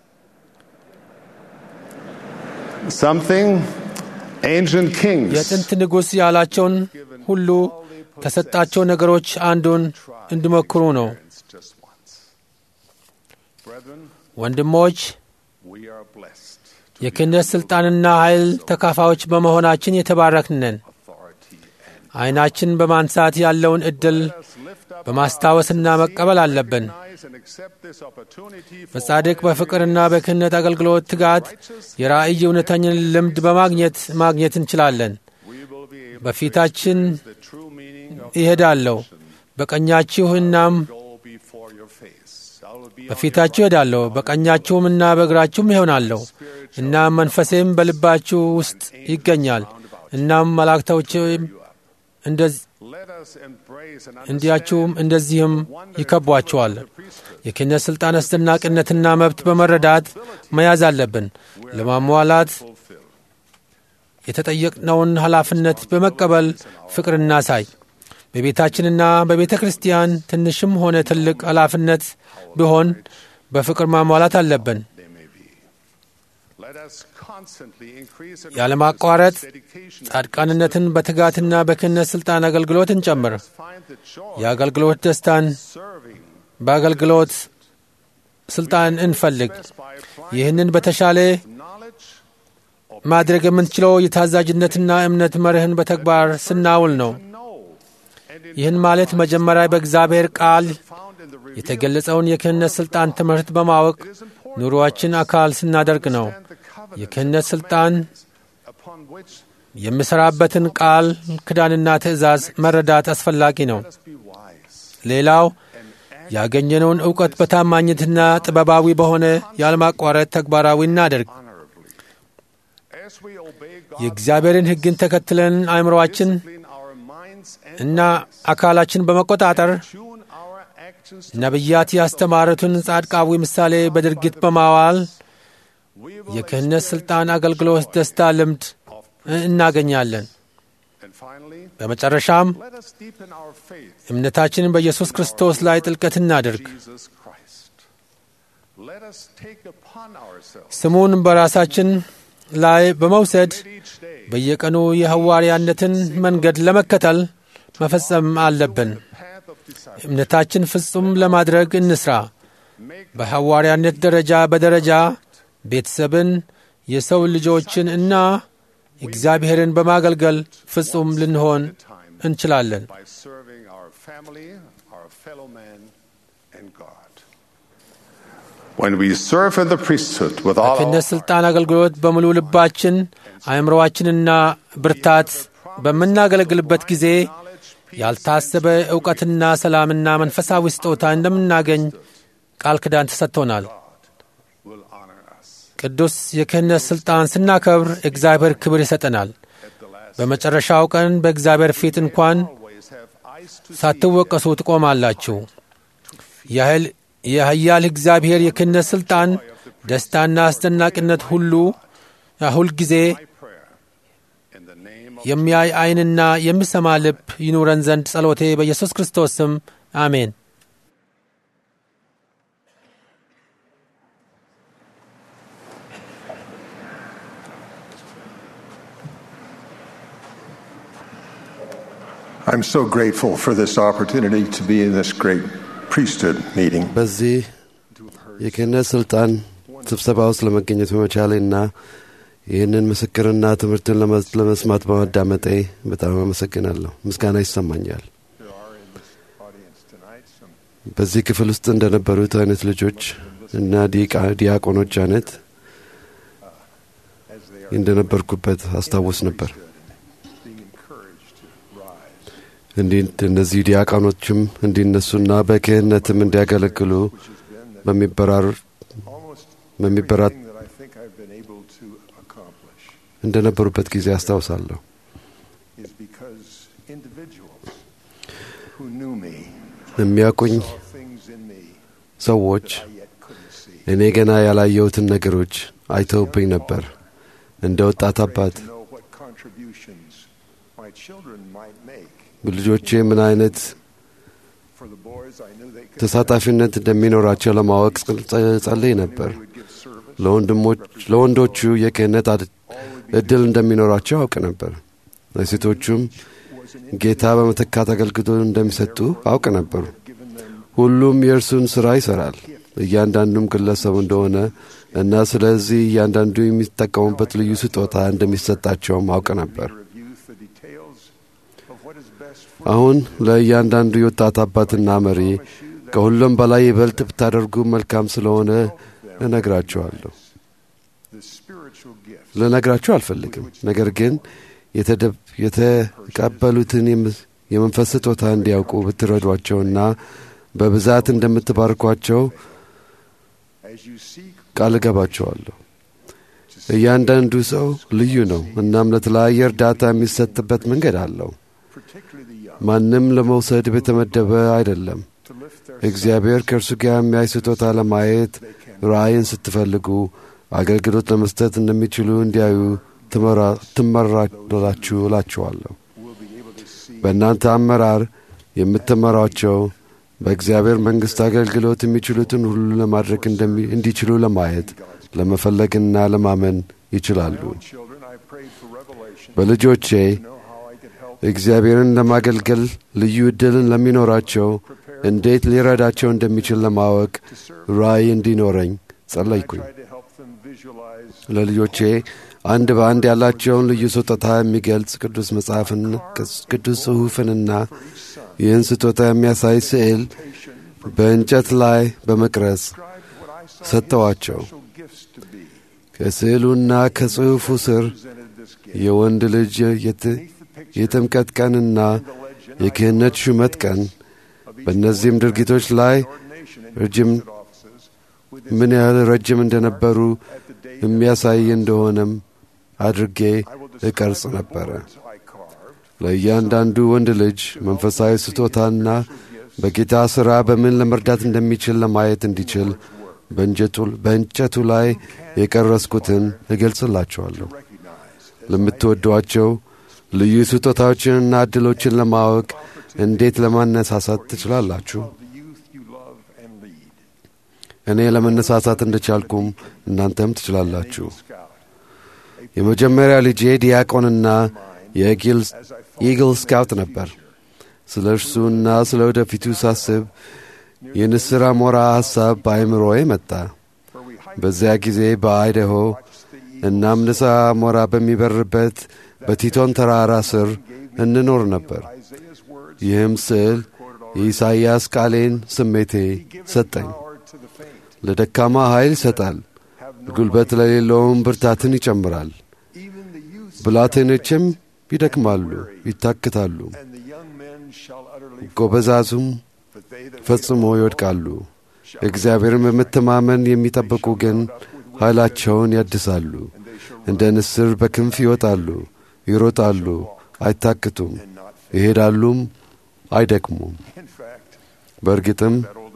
[SPEAKER 8] Something ancient kings
[SPEAKER 2] የጥንት ንጉሥ ያላቸውን ሁሉ ከሰጣቸው ነገሮች አንዱን እንዲሞክሩ ነው።
[SPEAKER 8] just once. Brethren,
[SPEAKER 2] ወንድሞች
[SPEAKER 8] we are blessed
[SPEAKER 2] የክህነት ሥልጣንና ኃይል ተካፋዮች በመሆናችን የተባረክን ነን።
[SPEAKER 8] authority and
[SPEAKER 2] ዐይናችን በማንሳት ያለውን ዕድል
[SPEAKER 8] let's lift up
[SPEAKER 2] በማስታወስና መቀበል አለብን።
[SPEAKER 8] recognize and accept this opportunity for
[SPEAKER 2] በጻድቅ በፍቅርና በክህነት አገልግሎት ትጋት የራእይ እውነተኝን ልምድ በማግኘት ማግኘት እንችላለን።
[SPEAKER 8] we will be able
[SPEAKER 2] በፊታችን
[SPEAKER 8] the true meaning of
[SPEAKER 2] ይሄዳለሁ በቀኛችሁ እናም
[SPEAKER 8] go before your face. I will be on
[SPEAKER 2] በፊታችሁ እሄዳለሁ በቀኛችሁም እና በእግራችሁም ይሆናለሁ እናም መንፈሴም በልባችሁ ውስጥ ይገኛል እናም መላእክቶችም እንደዚህ
[SPEAKER 8] Let us embrace and
[SPEAKER 2] እንዲያችሁም እንደዚህም ይከቧችኋል። የክህነት ሥልጣን አስደናቂነትና መብት በመረዳት መያዝ አለብን። ለማሟላት የተጠየቅነውን ኃላፊነት በመቀበል ፍቅር እናሳይ። በቤታችንና በቤተ ክርስቲያን ትንሽም ሆነ ትልቅ ኃላፊነት ቢሆን በፍቅር ማሟላት አለብን።
[SPEAKER 8] Let us constantly increase and
[SPEAKER 2] ያለማቋረጥ
[SPEAKER 8] dedication
[SPEAKER 2] ጻድቃንነትን በትጋትና በክህነት ሥልጣን አገልግሎት እንጨምር።
[SPEAKER 8] find the joy
[SPEAKER 2] የአገልግሎት ደስታን
[SPEAKER 8] serving
[SPEAKER 2] በአገልግሎት ሥልጣን እንፈልግ።
[SPEAKER 8] by applying
[SPEAKER 2] ይህንን በተሻለ
[SPEAKER 8] knowledge
[SPEAKER 2] ማድረግ የምንችለው የታዛዥነትና እምነት መርህን በተግባር ስናውል ነው።
[SPEAKER 8] know and in
[SPEAKER 2] ይህን ማለት መጀመሪያ በእግዚአብሔር ቃል
[SPEAKER 8] found in the revealed
[SPEAKER 2] የተገለጸውን የክህነት ሥልጣን ትምህርት በማወቅ ኑሮአችን አካል ስናደርግ ነው።
[SPEAKER 8] the covenant
[SPEAKER 2] የክህነት ሥልጣን
[SPEAKER 8] upon which
[SPEAKER 2] የምሠራበትን ቃል ክዳንና ትእዛዝ መረዳት አስፈላጊ ነው።
[SPEAKER 8] let us be wise
[SPEAKER 2] ሌላው ያገኘነውን ዕውቀት በታማኝነትና ጥበባዊ በሆነ ያለማቋረጥ ተግባራዊ እናደርግ።
[SPEAKER 8] honorably. As we obey God,
[SPEAKER 2] የእግዚአብሔርን ሕግን ተከትለን አእምሮአችን
[SPEAKER 8] clean our minds and
[SPEAKER 2] እና አካላችን በመቆጣጠር
[SPEAKER 8] tune our actions to
[SPEAKER 2] ነቢያት ያስተማሩትን ጻድቃዊ ምሳሌ በድርጊት በማዋል
[SPEAKER 8] we will
[SPEAKER 2] የክህነት ሥልጣን አገልግሎት ደስታ ልምድ እናገኛለን።
[SPEAKER 8] and finally
[SPEAKER 2] በመጨረሻም
[SPEAKER 8] let us deepen our faith
[SPEAKER 2] እምነታችንን በኢየሱስ ክርስቶስ ላይ ጥልቀት እናድርግ።
[SPEAKER 8] Jesus Christ. Let us take upon ourselves
[SPEAKER 2] ስሙን በራሳችን ላይ በመውሰድ
[SPEAKER 8] each day
[SPEAKER 2] በየቀኑ የሐዋርያነትን መንገድ ለመከተል መፈጸም አለብን።
[SPEAKER 8] path of discipleship.
[SPEAKER 2] እምነታችን ፍጹም ለማድረግ እንስራ። በሐዋርያነት ደረጃ በደረጃ ቤተሰብን፣ የሰው ልጆችን እና እግዚአብሔርን በማገልገል ፍጹም ልንሆን እንችላለን።
[SPEAKER 8] by serving our family, our fellow man, and God. When we serve in the priesthood with all our
[SPEAKER 2] በክህነት ሥልጣን አገልግሎት በሙሉ ልባችን አእምሮአችንና ብርታት በምናገለግልበት ጊዜ ያልታሰበ ዕውቀትና ሰላምና መንፈሳዊ ስጦታ እንደምናገኝ ቃል ኪዳን ተሰጥቶናል።
[SPEAKER 8] will honor us.
[SPEAKER 2] ቅዱስ የክህነት ሥልጣን ስናከብር እግዚአብሔር ክብር ይሰጠናል። በመጨረሻው ቀን በእግዚአብሔር ፊት እንኳን
[SPEAKER 8] Always have eyes to
[SPEAKER 2] ሳትወቀሱ ትቆማላችሁ። ያህል የኃያል እግዚአብሔር የክህነት ሥልጣን ደስታና አስደናቂነት ሁሉ ሁልጊዜ
[SPEAKER 8] prayer. In the name of
[SPEAKER 2] የሚያይ ዐይንና የሚሰማ ልብ ይኑረን ዘንድ ጸሎቴ በኢየሱስ ክርስቶስ ስም አሜን።
[SPEAKER 9] I'm so grateful for this opportunity to be in this great priesthood meeting.
[SPEAKER 4] በዚህ የክህነት ስልጣን ስብሰባ ውስጥ ለመገኘት በመቻሌና ይህንን ምስክርና ትምህርትን ለመ- ለመስማት በማዳመጤ በጣም አመሰግናለሁ። ምስጋና ይሰማኛል።
[SPEAKER 9] There are in this audience tonight some
[SPEAKER 4] በዚህ ክፍል ውስጥ እንደነበሩት አይነት ልጆች እና ዲቃ- ዲያቆኖች አይነት
[SPEAKER 9] as they are
[SPEAKER 4] እንደነበርኩበት አስታውስ ነበር።
[SPEAKER 9] being encouraged to rise,
[SPEAKER 4] እንዲህ እነዚህ ዲያቆኖችም እንዲነሱና በክህነትም እንዲያገለግሉ በሚበራሩ
[SPEAKER 9] almost
[SPEAKER 4] በሚበራት
[SPEAKER 9] everything that I think I've been able to accomplish
[SPEAKER 4] እንደነበሩበት ጊዜ አስታውሳለሁ።
[SPEAKER 9] is because individuals who knew me
[SPEAKER 4] የሚያውቁኝ
[SPEAKER 9] saw things in me
[SPEAKER 4] ሰዎች
[SPEAKER 9] I yet couldn't see.
[SPEAKER 4] እኔ ገና ያላየሁትን ነገሮች አይተውብኝ ነበር። እንደ ወጣት አባት
[SPEAKER 9] To know what contributions my children might make.
[SPEAKER 4] ልጆቼ ምን አይነት
[SPEAKER 9] For the boys, I knew they could
[SPEAKER 4] ተሳታፊነት እንደሚኖራቸው ለማወቅ ጸ- ጸልይ ነበር።
[SPEAKER 9] they would give service.
[SPEAKER 4] ለወንድሞች ለወንዶቹ የክህነት አድ- እድል እንደሚኖራቸው አውቅ ነበር። ለሴቶቹም ጌታ በመተካት አገልግሎት እንደሚሰጡ አውቅ ነበሩ። ሁሉም የእርሱን ሥራ ይሠራል፣ እያንዳንዱም ግለሰቡ እንደሆነ እና ስለዚህ እያንዳንዱ የሚጠቀሙበት ልዩ ስጦታ እንደሚሰጣቸውም አውቅ ነበር።
[SPEAKER 9] of youth the details of what is best for
[SPEAKER 4] አሁን ለእያንዳንዱ የወጣት አባትና መሪ ከሁሉም በላይ ይበልጥ ብታደርጉ መልካም ስለሆነ እነግራችኋለሁ።
[SPEAKER 9] the spiritual gift
[SPEAKER 4] ልነግራችሁ አልፈልግም። ነገር ግን የተቀበሉትን የመንፈስ ስጦታ እንዲያውቁ ብትረዷቸውና በብዛት እንደምትባርኳቸው ቃል እገባቸዋለሁ። እያንዳንዱ ሰው ልዩ ነው። እናም ለተለያየ እርዳታ የሚሰጥበት መንገድ አለው። ማንም ለመውሰድ የተመደበ አይደለም። እግዚአብሔር ከእርሱ ጋር የሚያይ ስጦታ ለማየት ራእይን ስትፈልጉ አገልግሎት ለመስጠት እንደሚችሉ እንዲያዩ ትመራላችሁ እላችኋለሁ። በእናንተ አመራር የምትመሯቸው በእግዚአብሔር መንግሥት አገልግሎት የሚችሉትን ሁሉ ለማድረግ እንዲችሉ ለማየት ለመፈለግና ለማመን ይችላሉ። በልጆቼ እግዚአብሔርን ለማገልገል ልዩ ዕድልን ለሚኖራቸው እንዴት ሊረዳቸው እንደሚችል ለማወቅ ራእይ እንዲኖረኝ ጸለይኩኝ። ለልጆቼ አንድ በአንድ ያላቸውን ልዩ ስጦታ የሚገልጽ ቅዱስ መጽሐፍን፣ ቅዱስ ጽሑፍንና ይህን ስጦታ የሚያሳይ ስዕል በእንጨት ላይ በመቅረጽ ሰጠዋቸው። ከስዕሉና ከጽሑፉ ስር የወንድ ልጅ የጥምቀት ቀንና የክህነት ሹመት ቀን በእነዚህም ድርጊቶች ላይ ረጅም ምን ያህል ረጅም እንደነበሩ የሚያሳይ እንደሆነም አድርጌ እቀርጽ ነበረ። ለእያንዳንዱ ወንድ ልጅ መንፈሳዊ ስጦታና በጌታ ሥራ በምን ለመርዳት እንደሚችል ለማየት እንዲችል በእንጨቱ ላይ የቀረስኩትን እገልጽላቸዋለሁ። ለምትወዷቸው ልዩ ስጦታዎችንና ዕድሎችን ለማወቅ እንዴት ለማነሳሳት ትችላላችሁ? እኔ ለመነሳሳት እንደቻልኩም እናንተም ትችላላችሁ። የመጀመሪያ ልጄ ዲያቆንና የኢግል ስካውት ነበር። ስለ እርሱና ስለ ወደፊቱ ሳስብ የንስር አሞራ ሐሳብ በአይምሮዬ መጣ። በዚያ ጊዜ በአይደሆ እናም ንስር አሞራ በሚበርበት በቲቶን ተራራ ስር እንኖር ነበር። ይህም ስዕል የኢሳይያስ ቃሌን ስሜቴ ሰጠኝ። ለደካማ ኃይል ይሰጣል፣ ጉልበት ለሌለውም ብርታትን ይጨምራል። ብላቴኖችም ይደክማሉ፣ ይታክታሉ፣ ጎበዛዙም ፈጽሞ ይወድቃሉ። እግዚአብሔርን በመተማመን የሚጠብቁ ግን ኃይላቸውን ያድሳሉ። እንደ ንስር በክንፍ ይወጣሉ፣ ይሮጣሉ፣ አይታክቱም፣ ይሄዳሉም፣ አይደክሙም። በእርግጥም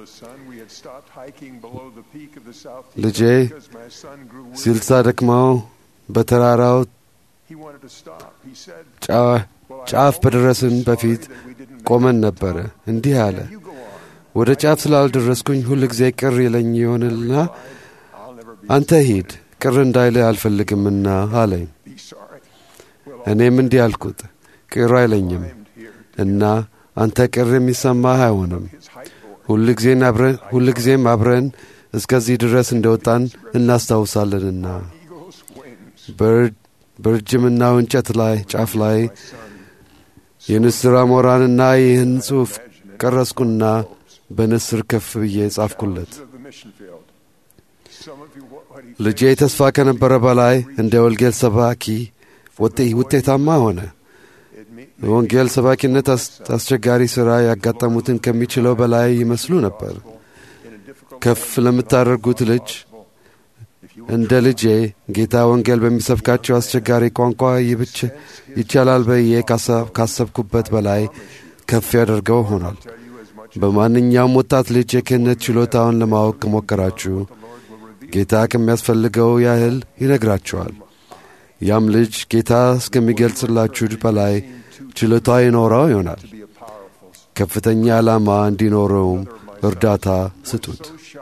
[SPEAKER 4] ልጄ ሲልሳ ደክማው በተራራው ጫፍ በደረስን በፊት ቆመን ነበረ። እንዲህ አለ፣ ወደ ጫፍ ስላልደረስኩኝ ሁል ጊዜ ቅር ይለኝ ይሆንልና አንተ ሂድ፣ ቅር እንዳይልህ አልፈልግምና አለኝ። እኔም እንዲህ አልኩት፣ ቅር አይለኝም እና አንተ ቅር የሚሰማህ አይሆንም። ሁልጊዜም አብረን እስከዚህ ድረስ እንደወጣን እናስታውሳለንና በረጅምናው እንጨት ላይ ጫፍ ላይ የንስር አሞራንና ይህን ጽሑፍ ቀረጽኩና በንስር ከፍ ብዬ ጻፍኩለት። ልጄ ተስፋ ከነበረ በላይ እንደ ወንጌል ሰባኪ ውጤታማ ሆነ። የወንጌል ሰባኪነት አስቸጋሪ ሥራ ያጋጠሙትን ከሚችለው በላይ ይመስሉ ነበር። ከፍ ለምታደርጉት ልጅ እንደ ልጄ ጌታ ወንጌል በሚሰብካቸው አስቸጋሪ ቋንቋ ይብች ይቻላል ብዬ ካሰብኩበት በላይ ከፍ ያደርገው ሆኗል። በማንኛውም ወጣት ልጅ የክህነት ችሎታውን ለማወቅ ከሞከራችሁ ጌታ ከሚያስፈልገው ያህል ይነግራችኋል። ያም ልጅ ጌታ እስከሚገልጽላችሁ በላይ ችሎታ ይኖረው ይሆናል። ከፍተኛ ዓላማ እንዲኖረውም እርዳታ ስጡት።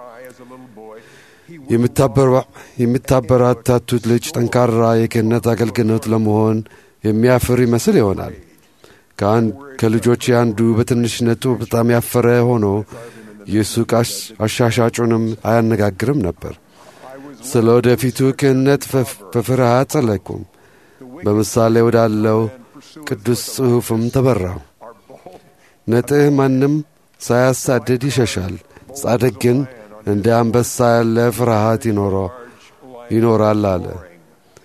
[SPEAKER 4] የምታበረታቱት ልጅ ጠንካራ የክህነት አገልግሎት ለመሆን የሚያፍር ይመስል ይሆናል። ከልጆች አንዱ በትንሽነቱ በጣም ያፈረ ሆኖ የሱቅ አሻሻጩንም አያነጋግርም ነበር። ስለ ወደፊቱ ክህነት በፍርሃት ጸለይኩም። በምሳሌ ወዳለው ቅዱስ ጽሑፍም ተበራው። ነጥህ ማንም ሳያሳድድ ይሸሻል፣ ጻድቅ ግን እንደ አንበሳ ያለ ፍርሃት ይኖራል አለ።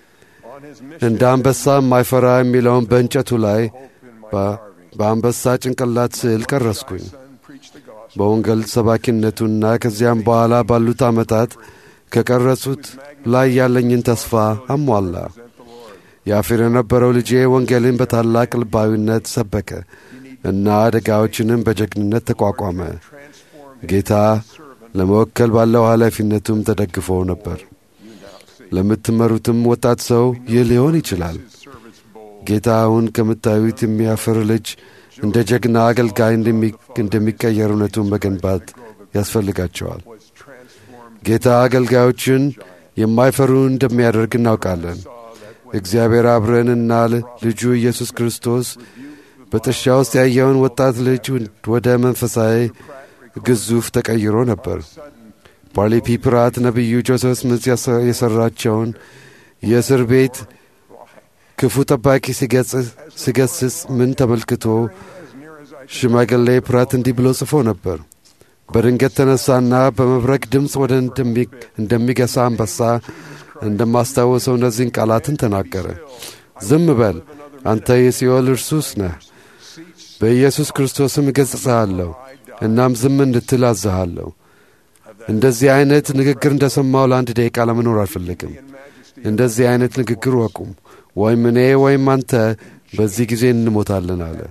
[SPEAKER 4] እንደ አንበሳ የማይፈራ የሚለውን በእንጨቱ ላይ በአንበሳ ጭንቅላት ስዕል ቀረስኩኝ። በወንጌል ሰባኪነቱና ከዚያም በኋላ ባሉት ዓመታት ከቀረጹት ላይ ያለኝን ተስፋ አሟላ። ያፍር የነበረው ልጄ ወንጌልን በታላቅ ልባዊነት ሰበከ እና አደጋዎችንም በጀግንነት ተቋቋመ። ጌታ ለመወከል ባለው ኃላፊነቱም ተደግፎ ነበር። ለምትመሩትም ወጣት ሰው ይህ ሊሆን ይችላል። ጌታ አሁን ከምታዩት የሚያፍር ልጅ እንደ ጀግና አገልጋይ እንደሚቀየር እውነቱን መገንባት ያስፈልጋቸዋል። ጌታ አገልጋዮችን የማይፈሩ እንደሚያደርግ እናውቃለን። እግዚአብሔር አብረንና ልጁ ኢየሱስ ክርስቶስ በጥሻ ውስጥ ያየውን ወጣት ልጅ ወደ መንፈሳዊ ግዙፍ ተቀይሮ ነበር። ፓርሊ ፒ ፕራት ነቢዩ ጆሴፍ ስሚዝ የሠራቸውን የእስር ቤት ክፉ ጠባቂ ሲገስጽ ምን ተመልክቶ ሽማግሌ ፕራት እንዲህ ብሎ ጽፎ ነበር። በድንገት ተነሳና በመብረቅ ድምፅ ወደ እንደሚገሳ አንበሳ እንደማስታወሰው እነዚህን ቃላትን ተናገረ። ዝም በል አንተ የሲኦል እርሱስ ነህ። በኢየሱስ ክርስቶስም እገሥጽሃለሁ፣ እናም ዝም እንድትል አዝሃለሁ። እንደዚህ አይነት ንግግር እንደ ሰማው ለአንድ ደቂቃ ለመኖር አልፈልግም። እንደዚህ አይነት ንግግር ወቁም፣ ወይም እኔ ወይም አንተ በዚህ ጊዜ እንሞታለን አለ።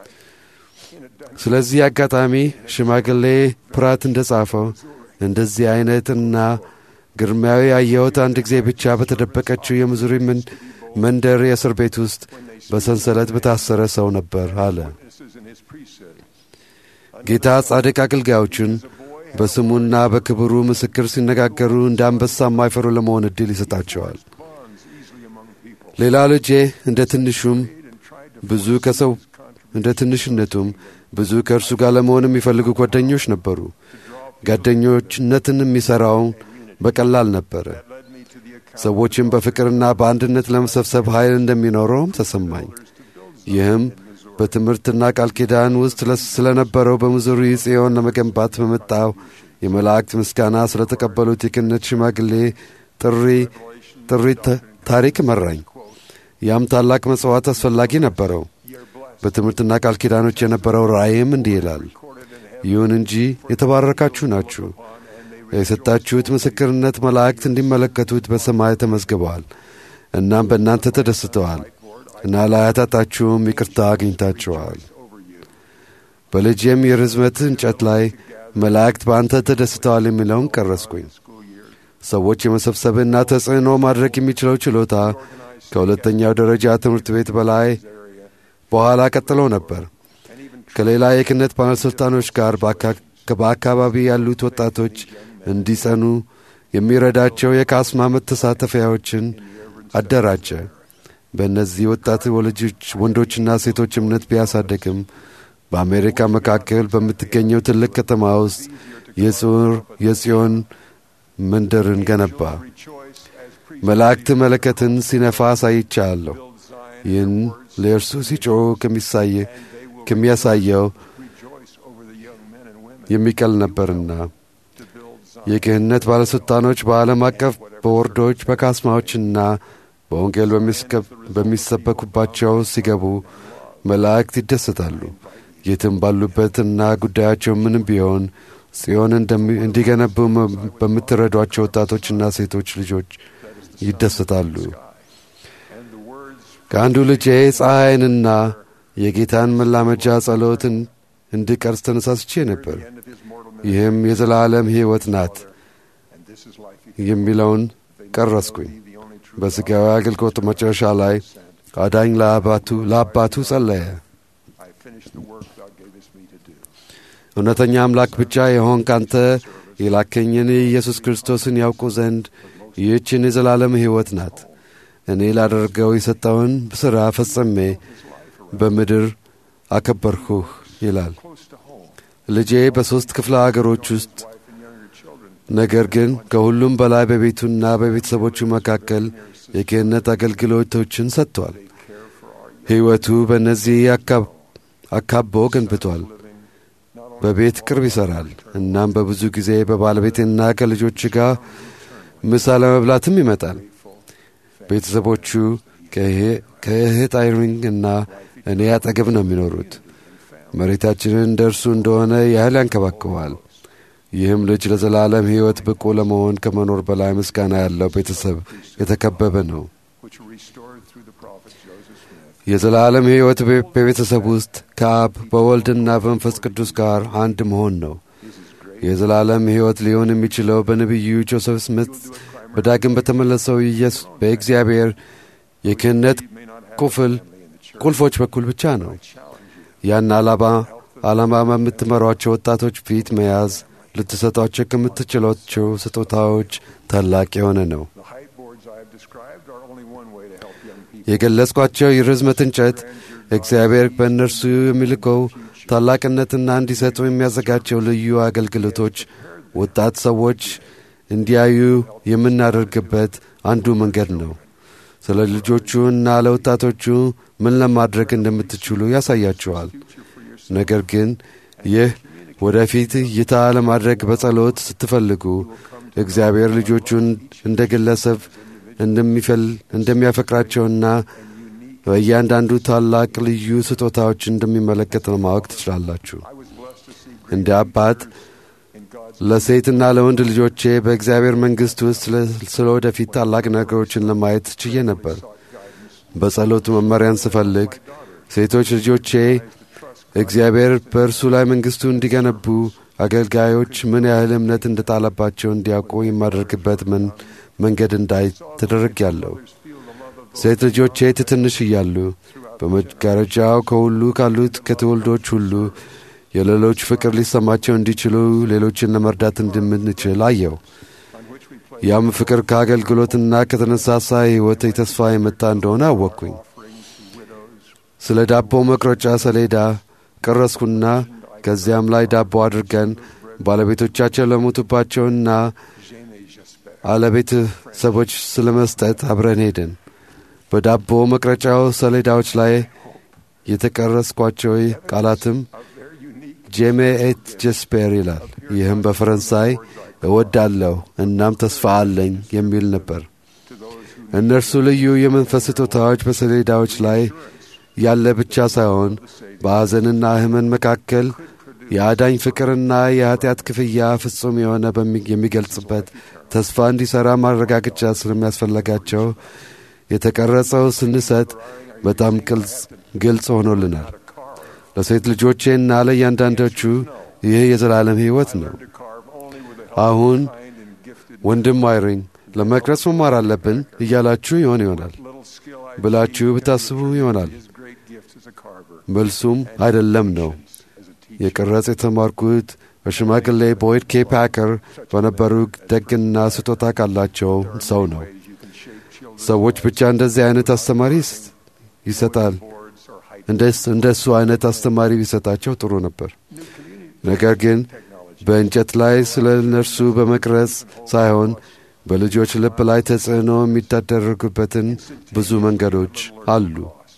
[SPEAKER 4] ስለዚህ አጋጣሚ ሽማግሌ ፕራት እንደ ጻፈው እንደዚህ አይነትና ግርማዊ ያየሁት አንድ ጊዜ ብቻ በተደበቀችው የምዙሪ መንደር የእስር ቤት ውስጥ በሰንሰለት በታሰረ ሰው ነበር አለ። ጌታ ጻድቅ አገልጋዮችን በስሙና በክብሩ ምስክር ሲነጋገሩ እንደ አንበሳ የማይፈሩ ለመሆን ዕድል ይሰጣቸዋል። ሌላ ልጄ እንደ ትንሹም ብዙ ከሰው እንደ ትንሽነቱም ብዙ ከእርሱ ጋር ለመሆን የሚፈልጉ ጓደኞች ነበሩ። ጓደኞችነትን የሚሠራው በቀላል ነበረ። ሰዎችን በፍቅርና በአንድነት ለመሰብሰብ ኃይል እንደሚኖረውም ተሰማኝ። ይህም በትምህርትና ቃል ኪዳን ውስጥ ስለነበረው በሙዙሪ ጽዮን ለመገንባት በመጣው የመላእክት ምስጋና ስለተቀበሉት የክህነት ሽማግሌ ጥሪ ጥሪ ታሪክ መራኝ። ያም ታላቅ መጽዋዕት አስፈላጊ ነበረው። በትምህርትና ቃል ኪዳኖች የነበረው ራእይም እንዲህ ይላል፣ ይሁን እንጂ የተባረካችሁ ናችሁ የሰጣችሁት ምስክርነት መላእክት እንዲመለከቱት በሰማይ ተመዝግበዋል። እናም በእናንተ ተደስተዋል እና ለኃጢአታችሁም ይቅርታ አግኝታችኋል። በልጄም የርዝመት እንጨት ላይ መላእክት በአንተ ተደስተዋል የሚለውን ቀረስኩኝ። ሰዎች የመሰብሰብና ተጽዕኖ ማድረግ የሚችለው ችሎታ ከሁለተኛው ደረጃ ትምህርት ቤት በላይ በኋላ ቀጥሎ ነበር። ከሌላ የክህነት ባለሥልጣኖች ጋር በአካባቢ ያሉት ወጣቶች እንዲጸኑ የሚረዳቸው የካስማ መተሳተፊያዎችን አደራጀ። በእነዚህ ወጣት ወላጆች ወንዶችና ሴቶች እምነት ቢያሳደግም በአሜሪካ መካከል በምትገኘው ትልቅ ከተማ ውስጥ የጽር የጽዮን መንደርን ገነባ። መላእክት መለከትን ሲነፋ አሳይቻለሁ። ይህን ለእርሱ ሲጮህ ከሚያሳየው የሚቀል ነበርና የክህነት ባለሥልጣኖች በዓለም አቀፍ በወርዶች በካስማዎችና በወንጌል በሚሰበኩባቸው ሲገቡ መላእክት ይደሰታሉ። የትም ባሉበትና ጉዳያቸው ምንም ቢሆን ጽዮን እንዲገነቡ በምትረዷቸው ወጣቶችና ሴቶች ልጆች ይደሰታሉ። ከአንዱ ልጄ ፀሐይንና የጌታን መላመጃ ጸሎትን እንድቀርጽ ተነሳስቼ ነበር። ይህም የዘላለም ሕይወት ናት የሚለውን ቀረስኩኝ። በሥጋዊ አገልግሎት መጨረሻ ላይ አዳኝ ለአባቱ ለአባቱ ጸለየ። እውነተኛ አምላክ ብቻ የሆንክ አንተ የላከኝን ኢየሱስ ክርስቶስን ያውቁ ዘንድ ይህችን የዘላለም ሕይወት ናት። እኔ ላደርገው የሰጠውን ሥራ ፈጽሜ በምድር አከበርሁህ ይላል። ልጄ በሦስት ክፍለ አገሮች ውስጥ ነገር ግን ከሁሉም በላይ በቤቱና በቤተሰቦቹ መካከል የክህነት አገልግሎቶችን ሰጥቷል። ሕይወቱ በእነዚህ አካቦ ገንብቷል። በቤት ቅርብ ይሠራል። እናም በብዙ ጊዜ በባለቤትና ከልጆች ጋር ምሳ ለመብላትም ይመጣል። ቤተሰቦቹ ከእህት አይሪንግ እና እኔ አጠገብ ነው የሚኖሩት። መሬታችንን እንደ እርሱ እንደሆነ ያህል ያንከባክበዋል። ይህም ልጅ ለዘላለም ሕይወት ብቁ ለመሆን ከመኖር በላይ ምስጋና ያለው ቤተሰብ የተከበበ ነው። የዘላለም ሕይወት በቤተሰብ ውስጥ ከአብ በወልድና በመንፈስ ቅዱስ ጋር አንድ መሆን ነው። የዘላለም ሕይወት ሊሆን የሚችለው በነቢዩ ጆሴፍ ስሚት በዳግም በተመለሰው ኢየሱስ በእግዚአብሔር የክህነት ቁፍል ቁልፎች በኩል ብቻ ነው። ያን ዓላማ ዓላማ በምትመሯቸው ወጣቶች ፊት መያዝ ልትሰጧቸው ከምትችሏቸው ስጦታዎች ታላቅ የሆነ ነው። የገለጽኳቸው የርዝመት እንጨት እግዚአብሔር በእነርሱ የሚልከው ታላቅነትና እንዲሰጡ የሚያዘጋጀው ልዩ አገልግሎቶች ወጣት ሰዎች እንዲያዩ የምናደርግበት አንዱ መንገድ ነው። ስለ ልጆቹ እና ለወጣቶቹ ምን ለማድረግ እንደምትችሉ ያሳያችኋል። ነገር ግን ይህ ወደፊት እይታ ለማድረግ በጸሎት ስትፈልጉ እግዚአብሔር ልጆቹን እንደ ግለሰብ እንደሚያፈቅራቸውና በእያንዳንዱ ታላቅ ልዩ ስጦታዎች እንደሚመለከት ለማወቅ ትችላላችሁ። እንደ አባት ለሴትና ለወንድ ልጆቼ በእግዚአብሔር መንግሥት ውስጥ ስለ ወደፊት ታላቅ ነገሮችን ለማየት ችዬ ነበር። በጸሎቱ መመሪያን ስፈልግ ሴቶች ልጆቼ እግዚአብሔር በእርሱ ላይ መንግሥቱ እንዲገነቡ አገልጋዮች ምን ያህል እምነት እንደጣለባቸው እንዲያውቁ የማደርግበት ምን መንገድ እንዳይ ተደረግ ያለው ሴት ልጆቼ ትንሽ እያሉ በመጋረጃው ከሁሉ ካሉት ከትውልዶች ሁሉ የሌሎች ፍቅር ሊሰማቸው እንዲችሉ ሌሎችን ለመርዳት እንደምንችል አየው። ያም ፍቅር ከአገልግሎትና ከተነሳሳ ሕይወት የተስፋ የመጣ እንደሆነ አወቅኩኝ። ስለ ዳቦ መቁረጫ ሰሌዳ ቀረስኩና ከዚያም ላይ ዳቦ አድርገን ባለቤቶቻቸው ለሞቱባቸውና አለቤተሰቦች ስለ መስጠት አብረን ሄድን። በዳቦ መቅረጫው ሰሌዳዎች ላይ የተቀረስኳቸው ቃላትም ጄሜ ኤት ጀስፔር ይላል። ይህም በፈረንሳይ እወዳለሁ እናም ተስፋ አለኝ የሚል ነበር። እነርሱ ልዩ የመንፈስ ስጦታዎች በሰሌዳዎች ላይ ያለ ብቻ ሳይሆን በሐዘንና ሕመን መካከል የአዳኝ ፍቅርና የኀጢአት ክፍያ ፍጹም የሆነ የሚገልጽበት ተስፋ እንዲሠራ ማረጋገጫ ስለሚያስፈለጋቸው የተቀረጸው ስንሰጥ በጣም ግልጽ ሆኖልናል። ለሴት ልጆቼና ለእያንዳንዶቹ ይህ የዘላለም ሕይወት ነው። አሁን ወንድም አይሪኝ ለመቅረጽ መማር አለብን እያላችሁ ይሆን ይሆናል ብላችሁ ብታስቡ ይሆናል። መልሱም አይደለም ነው። የቅረጽ የተማርኩት በሽማግሌ ቦይድ ኬ ፓከር በነበሩ ደግና ስጦታ ካላቸው ሰው ነው። ሰዎች ብቻ እንደዚህ አይነት አስተማሪ ይሰጣል እንደ እሱ አይነት አስተማሪ ቢሰጣቸው ጥሩ ነበር። ነገር ግን በእንጨት ላይ ስለ እነርሱ በመቅረጽ ሳይሆን በልጆች ልብ ላይ ተጽዕኖ የሚታደረጉበትን ብዙ መንገዶች አሉ።